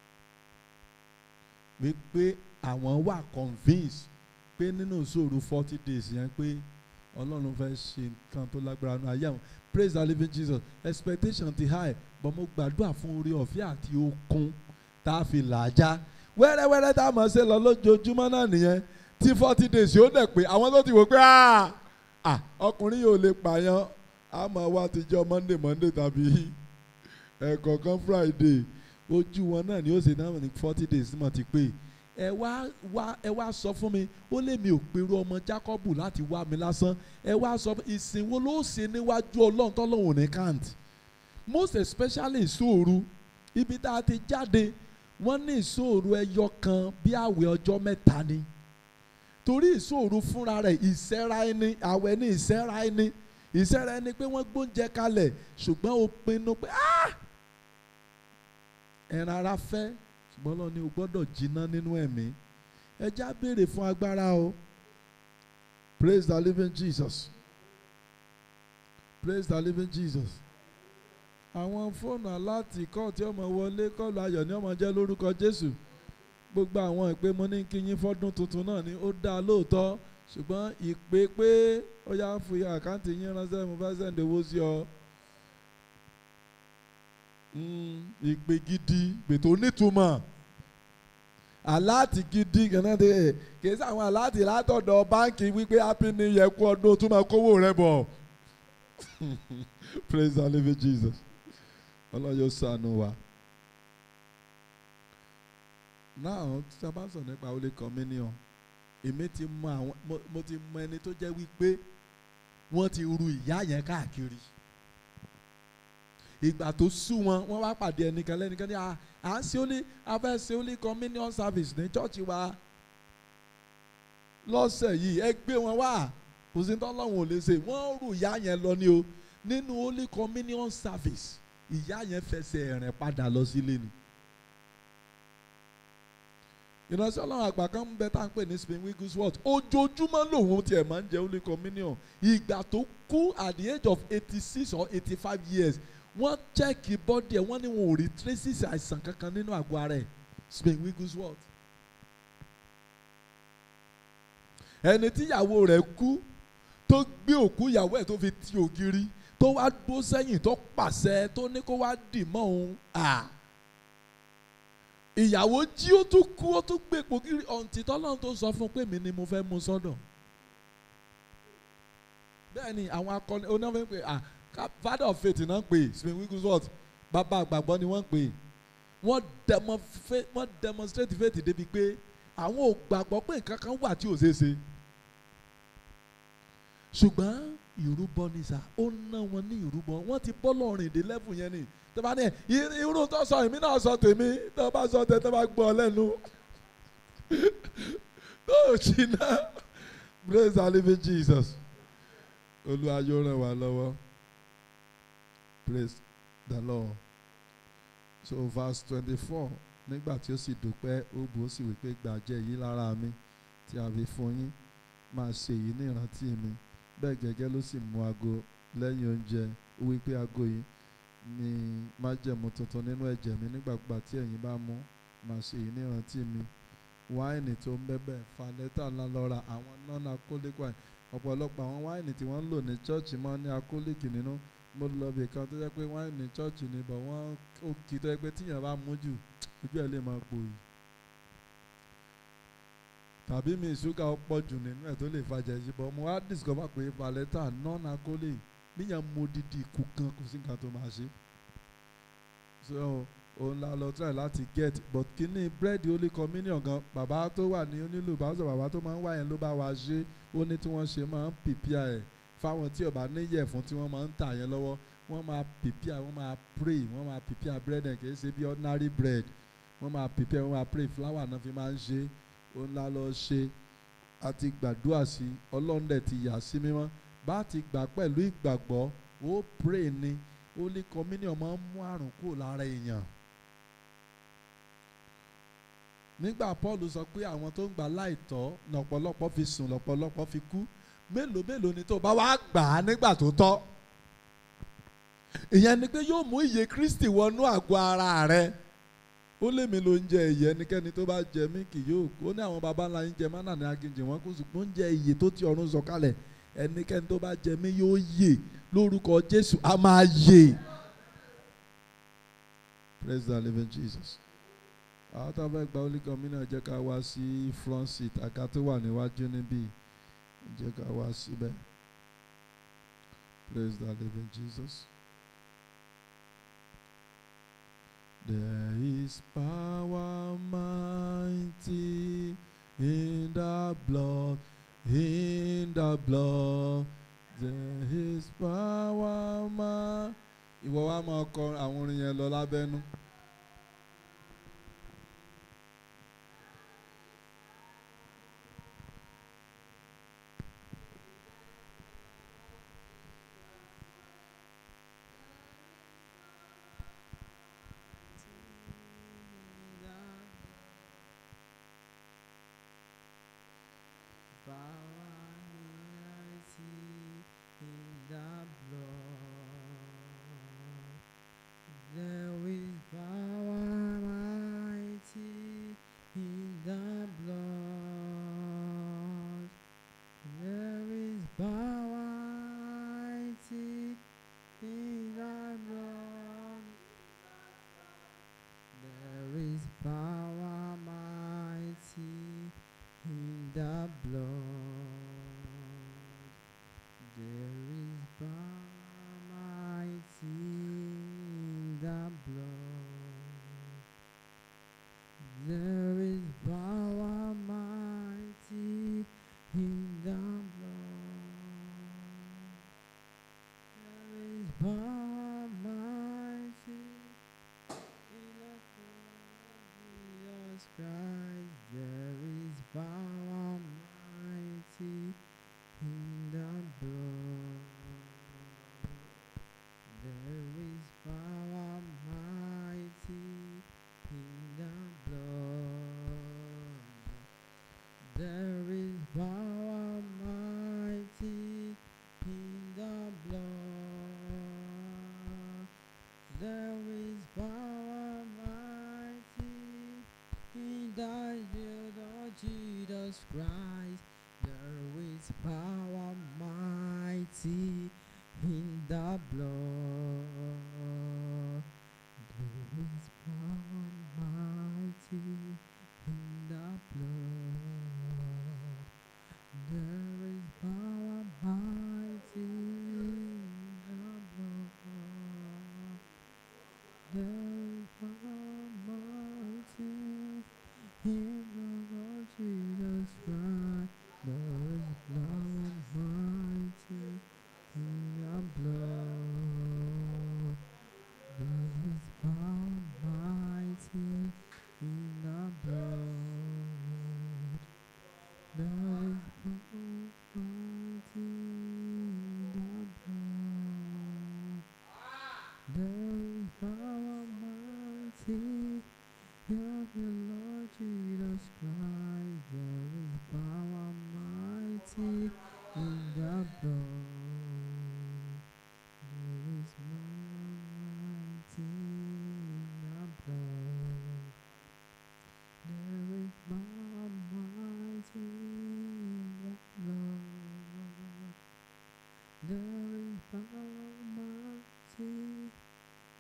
wípé àwọn wà convinced pé nínú ìṣòro forty days yẹn pé ọlọ́run fẹ́ ṣe nǹkan tó lágbára nínú ayé àwọn praise the living Jesus expectation ti high but mo gbàdúrà fún orí ọ̀fẹ́ àti okun tá a fi làájá wẹ́rẹ́wẹ́rẹ́ tá a mọ̀ ṣe lọ lójoojúmọ́ náà nìyẹn tí forty days yóò dẹ̀ pé àwọn tó ti wò pé ah ah ọkùnrin yóò lè pààyàn a máa wá ti jọ monday monday tàbí ẹ̀ẹ̀kọ̀ọ̀kan friday ojú wọn náà ni ó ṣe náà ní forty days mọ̀ ti pé ẹ wá wá ẹ wá sọ fún mi ó lè mi ò pèrò ọmọ jacob láti wá mi lásán ẹ wá sọ fún ìsìn wo ló ṣe níwájú ọlọ́run tọ́lọ́run ní kant most especially ìṣòro ibi tá a ti jáde wọ́n ní ìṣòro ẹyọ kan bí àwẹ̀ ọjọ́ mẹ́ta ni torí ìṣòro fúnra rẹ̀ ìṣẹ́ra ẹni àwẹ̀ ní ìṣẹ́ra ẹni ìṣẹ́ra ẹni pé wọ́n gbóúnjẹ kalẹ̀ ṣùgbọ́n o pinnu pé "Ah! ẹran ara fẹ́ ṣùgbọ́n lọ ni o gbọ́dọ̀ jiná nínú ẹ̀mí ẹja béèrè fún agbára o praise the living Jesus praise the living Jesus àwọn fóònù aláàtì kọ́ tí ọmọ wọlé kọ́ọ̀lù ayọ̀ ni ọmọ jẹ́ lórúkọ Jésù gbogbo àwọn ìpè mo ní kí yín fọ́dún tuntun náà ni ó dáa lóòótọ́ ṣùgbọ́n ìpè pé ó yá ń fi àkáǹtì yín ránṣẹ́ mo fẹ́ sẹ́ǹdì owó sí ọ. Mm, ìpè gidi ìpè tó nítumọ̀ aláàtì gidi gànà dé kìí sí àwọn aláàtì látọ̀dọ̀ báńkì wípé happy new year kú ọdún tó máa kówó rẹ bọ̀ praise the living Jesus ọlọ́yọ̀ ṣàánú wa náà tí a bá sọ nípa Holy Communion èmi ti mọ àwọn mo- mo ti mọ ẹni tó jẹ́ wípé wọ́n ti ru ìyá yẹn káàkiri ìgbà tó sú wọn wọ́n wá pàdé ẹnìkan lẹ́nìkan ní à à ń ṣe Holy a fẹ́ ṣe Holy Communion service ní chọ́ọ̀chì wa lọ́sẹ̀ yìí ẹ gbé wọn wá kò sí tọ́lọ́hún ò lè ṣe wọ́n rù ìyá yẹn lọ ní o nínú Holy Communion service ìyá yẹn fẹsẹ̀ rìn padà lọ sílé ni ìránṣẹ́ ọlọ́run àgbà kan ń bẹ tá à ń pè ní Spain Wigglesworth ojoojúmọ́ lòun tiẹ̀ máa ń jẹ Holy Communion ìgbà tó kú at the age of eighty six or eighty five years wọ́n chẹ́ẹ̀kì bọ́dì ẹ̀ wọ́n ní wọn ò rí traces àìsàn kankan nínú àgọ́ ara ẹ̀ Spain Wigglesworth. ẹni tíyàwó rẹ̀ kú tó gbé òkú ìyàwó ẹ̀ tó fi ti ògiri tó wá dó sẹ́yìn tó pàṣẹ tó ní kó wá dì mọ́ òun à ìyàwó jí ó tún kú ó tún gbé epo kiri ọ̀ǹtí tọ́lọ́run tó sọ fún un pé mi ni mo fẹ́ mú sọ́dọ̀ bẹ́ẹ̀ ni àwọn akọni onífẹ́ pé ah ká- father of faith náà ń pè Spain Wigglesworth bàbá àgbàgbọ́ ni wọ́n ń pè wọ́n demo fa- wọ́n demonstrate faith débi pé àwọn ò gbàgbọ́ pé nǹkan kan wà tí ò ṣeé ṣe ṣùgbọ́n ìrúbọ ni sà ó ná wọn ní ìrúbọ wọ́n ti bọ́ lọ́rìn dé level yẹn ni tó bá ní ẹ "I- irú tó sọ èmi náà sọ tèmi tó bá sọ tẹ tó bá gbọ́ ọ lẹ́nu tó ò jìnnà praise the living Jesus olúwa yóò ràn wá lọ́wọ́ praise the Lord so verse twenty-four nígbà tí ó sì dúpẹ́ ó bù ó sì wí pé gbàjẹ́ yìí lára mi tí a fi fún yín máa ṣe èyí ní ìrántí mi bẹ́ẹ̀ gẹ́gẹ́ ló sì mú ago lẹ́yìn oúnjẹ ó wí pé ago yìí ni májẹ̀mú tuntun nínú ẹ̀jẹ̀ mi nígbàgbà tí ẹ̀yin bá mú máa ṣe èyí ní ìrántí mi wáìnì tó ń bẹ́bẹ̀ fanẹ́tà ńlá lọ́ra àwọn non-alcoholic wine ọ̀pọ̀lọpọ̀ àwọn wáìnì tí wọ́n ń lò ní chọ́ọ̀chì máa ń ní alcoholic nínú mo lọ bì kan tó jẹ́ pé wáìnì chọ́ọ̀chì ni bọ̀ wọ́n ó kì í tó jẹ́ pé tíyàn bá mú jù ojú ẹ̀ lè máa gbòòyì tàbí mi ìṣúgà ọ̀pọ̀ jù nínú ẹ̀ tó lè fàjà yìí bọ̀ mo wá discover pé valeta non-alcoholic níyàn mo didi ikú kan kò sí nǹkan tó máa ṣe so òun la lọ try láti get but kíní bread holy communion gan bàbá tó wà ní onílù bàbá bàbá tó máa ń wá yẹn ló bá wa ṣe ó ní tí wọ́n ṣe máa ń pìpìà ẹ̀ fáwọn tí ọba níyẹ̀ fún tí wọ́n máa ń tà yẹn lọ́wọ́ wọ́n máa pìpìà wọ́n máa pray wọ́n máa pìpìà bread ẹ̀ kìí ṣe bí ordinary bread wọ́n máa pìpìà wọ́n máa pray flour náà fi máa ń ṣe òun la lọ ṣe àti gbàdúrà sí ọlọ́run dẹ̀ ti yà sí mímọ́ bá ti gbà pẹ̀lú ìgbàgbọ́ ó pray ni holy communion máa ń mú àrùn kúrò lára èèyàn nígbà paul sọ pé àwọn tó ń gbà láìtọ́ lọ́pọ̀lọpọ̀ fi sùn lọ́pọ̀lọpọ̀ fi kú mélòó mélòó ni tó bá wá gbà á nígbà tó tọ́ ìyẹn ni pé yóò mú ìyè kristi wọnú àgọ́ ara rẹ ó lé mi ló ń jẹ ìyè ẹnikẹ́ni tó bá jẹ mí kì yóò kú ó ní àwọn baba ńlá yín jẹ mánà ní aginjì wọn kó ṣùgbọ́n ń jẹ ìyè tó ti ọ̀run sọ̀kalẹ̀ ẹnikẹ́ni tó bá jẹ mí yóò yè lórúkọ jésù a máa yè praise the living jesus àwọn tó fẹ́ gba holy communion jẹ́ ká wá sí front seat àga tó wà níwájú níbí jẹ́ ká wá síbẹ̀ praise the living jesus. There is power mighty in the blood, in the blood. There is power mighty. Ìwọ wa máa kọ àwọn orin yẹn lọ lábẹ́nú. There is power mighty in the blood. There is power mighty in the blood. There is power mighty in the blood. There is power mighty in the blood. There is power mighty in the blood. There is power mighty in the blood of Jesus Christ. There is power mighty in the blood. There is power mighty in the blood. There is power mighty in the blood. There is power mighty in the blood of Jesus Christ. There is power mighty in the blood. There is power mighty in the blood. There is power mighty in the blood. There is power mighty in the Lord Jesus Christ. There is power mighty in the blood. There is power mighty in the blood. There is power mighty in the blood. There is power mighty in the Lord Jesus Christ. There is power mighty in the blood. There is power mighty in the blood. There is power mighty in the blood. There is power mighty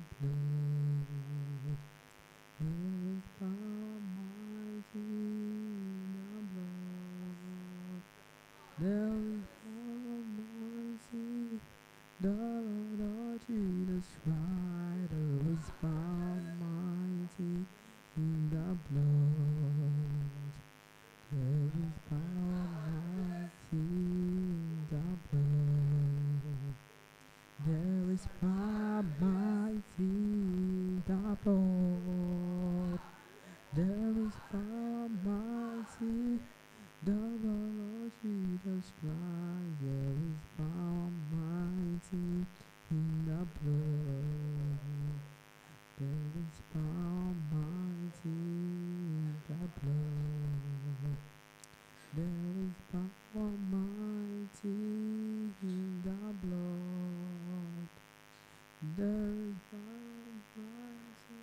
blood. There is power mighty in the blood. There is power mighty, the Lord of Jesus Christ. There is power mighty in the blood. There is power mighty in the blood. There is power mighty in the blood. There is power mighty, the Lord Jesus Christ. There is power mighty in the blood. There is power mighty in the blood. There is power mighty in the blood. There is power mighty.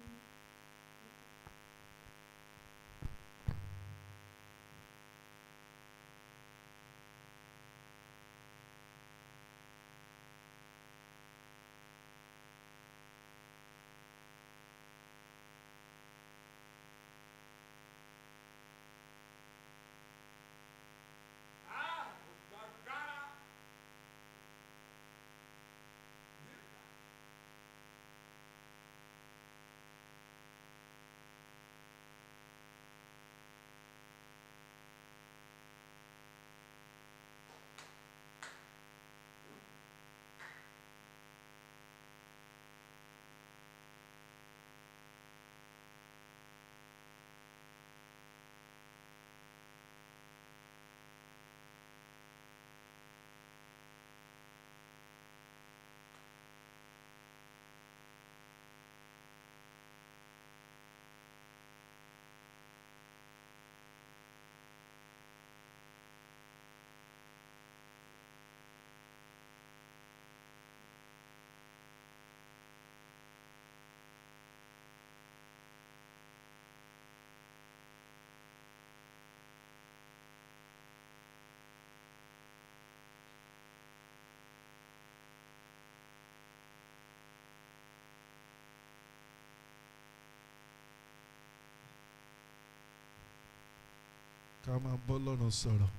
ká máa bọ́ lọ́rùn sọ̀rọ̀.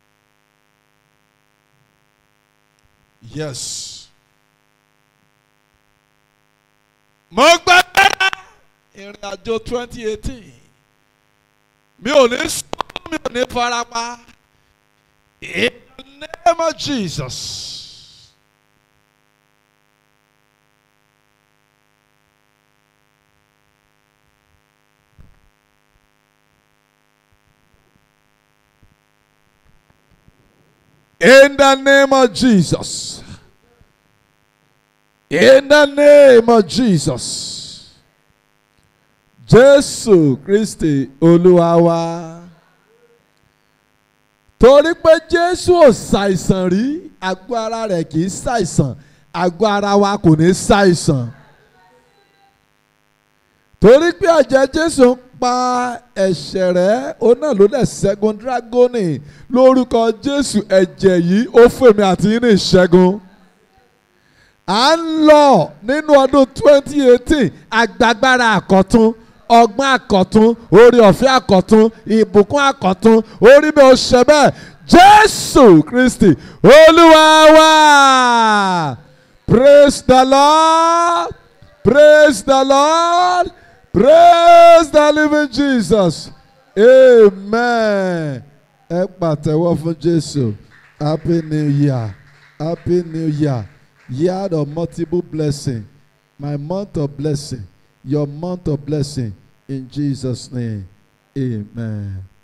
yes. mo gbàgbára ìrìn àjò twenty eighteen mi ò ní sọ mi ò ní farapa in the name of Jesus. In the name of Jesus. In the name of Jesus. Jésù Kristi Olúwa wa. Torí pé Jésù ò ṣàìsàn rí, àgọ́ ara rẹ̀ kì í ṣàìsàn, àgọ́ ara wa kò ní ṣàìsàn. Torí pé ẹ̀jẹ̀ Jésù ń pa ẹ̀ṣẹ̀ rẹ̀, ó náà ló dẹ̀ ṣẹ́gun dírágónì lórúkọ Jésù ẹ̀jẹ̀ yìí ó fèmí àti yín ní ìṣẹ́gun. À ń lọ nínú ọdún 2018 agbágbára àkọ́tún ọgbọ́n àkọ́tún orí ọ̀fẹ́ àkọ́tún ìbùkún àkọ́tún orí mi ò ṣe bẹ́ẹ̀ Jésù Kristi Olúwa wa praise the Lord praise the Lord praise the living Jesus amen ẹ pàtẹ́wọ́ fún Jésù happy new year happy new year year of multiple blessing my month of blessing your month of blessing in Jesus name amen.